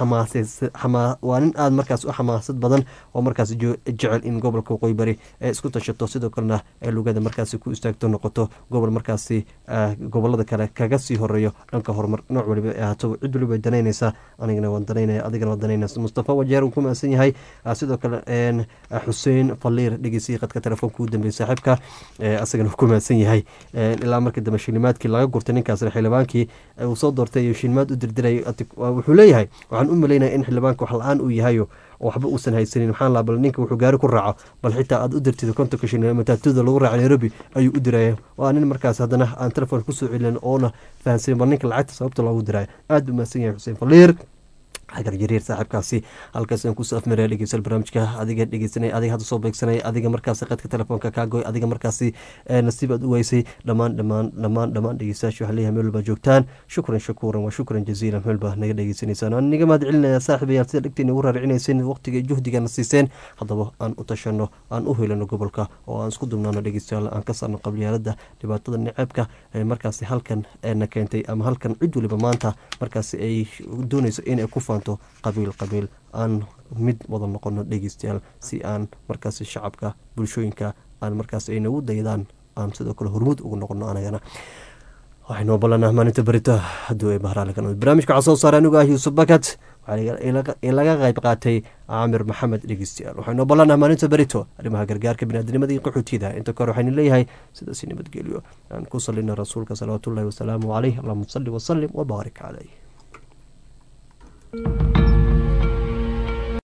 waa nin aada markaas u xamaasad badan oo markaas jecel in gobolka waqooyi bari ee isku tashato sidoo kalena lugada markaasi ku istaagto noqoto gobol markaasi gobolada kale kaga sii horeeyo dhanka horumar nooc waliba ee ahaato cid waliba danaynaysa anigana waan danaynaya adigana waan danaynaysa mustafa wajeer uu ku mahadsan yahay sidoo kale xuseen faliir dhegeysiyi qadka telefoonka u dambeeyey saaxiibka asagana uu ku mahadsan yahay ilaa markii dambe shilimaadkii laga gurtay ninkaasna xildhibaankii uu soo doortay iyo shilimaad u dirdiray wuxuu leeyahay waxaan u malaynaya in xildhibaanka wax la-aan uu yahayo oo waxba uusan haysanin maxaa laa bal ninka wuxuu gaari ku raaco bal xitaa aad u dirtid kontonka shilin mataatuda lagu raaca nairobi ayuu u diraya waa nin markaas haddana aan telefoon kusoo celin oona fahansanin bal ninka lacagta sababta loogu diraya aada u mahadsan yahay xuseen faliir xagar jariir saaxiibkaasi halkaas aan kusoo afmaraya dhegeystayaal barnaamijka adiga dhegeysanay adiga hadda soo beegsanay adiga markaasi qadka telefoonka kaa goy adiga markaasi nasiib aad u weysay dhammaan dhammaan dhammaan dhammaan dhegeystayaasha waxaa leeyahay meel walba joogtaan shukran shakuuran waa shukran jaziilan meel baa naga dhegeysanaysaan waan niga mahad celinaya saaxiibayaal sida dhegteena ugu raaricinayseen waqtiga juhdigana siiseen haddaba aan u tashano aan u helano gobolka oo aan isku dubnaano dhegeystayaal aan ka saarno qabyaalada dhibaatada niceebka markaasi halkan na keentay ama halkan cid waliba maanta markaasi ay doonayso inay ku qabiil qabiil aan mid wada noqono dhegeystayaal si aan markaasi shacabka bulshooyinka aan markaas ay nagu daydaan aan sidoo kale hormuud ugu noqono anagana waxaynoo ballanaa maalinta berito hadduu ay bahraalikan barnaamijka waxaa soo saaray anigu ah yuusuf bakat in laga qayb qaatay caamir maxamed dhegeystayaal waxaynoo ballanaa maalinta berito arrimaha gargaarka biniadnimada iyo qaxootiyada inta kore waxaynu leeyahay sidaasi nabadgelyo aan ku salina rasuulka salawaatullahi wasalaamu caleyh allahuma salli wasalim wabaarik caleyh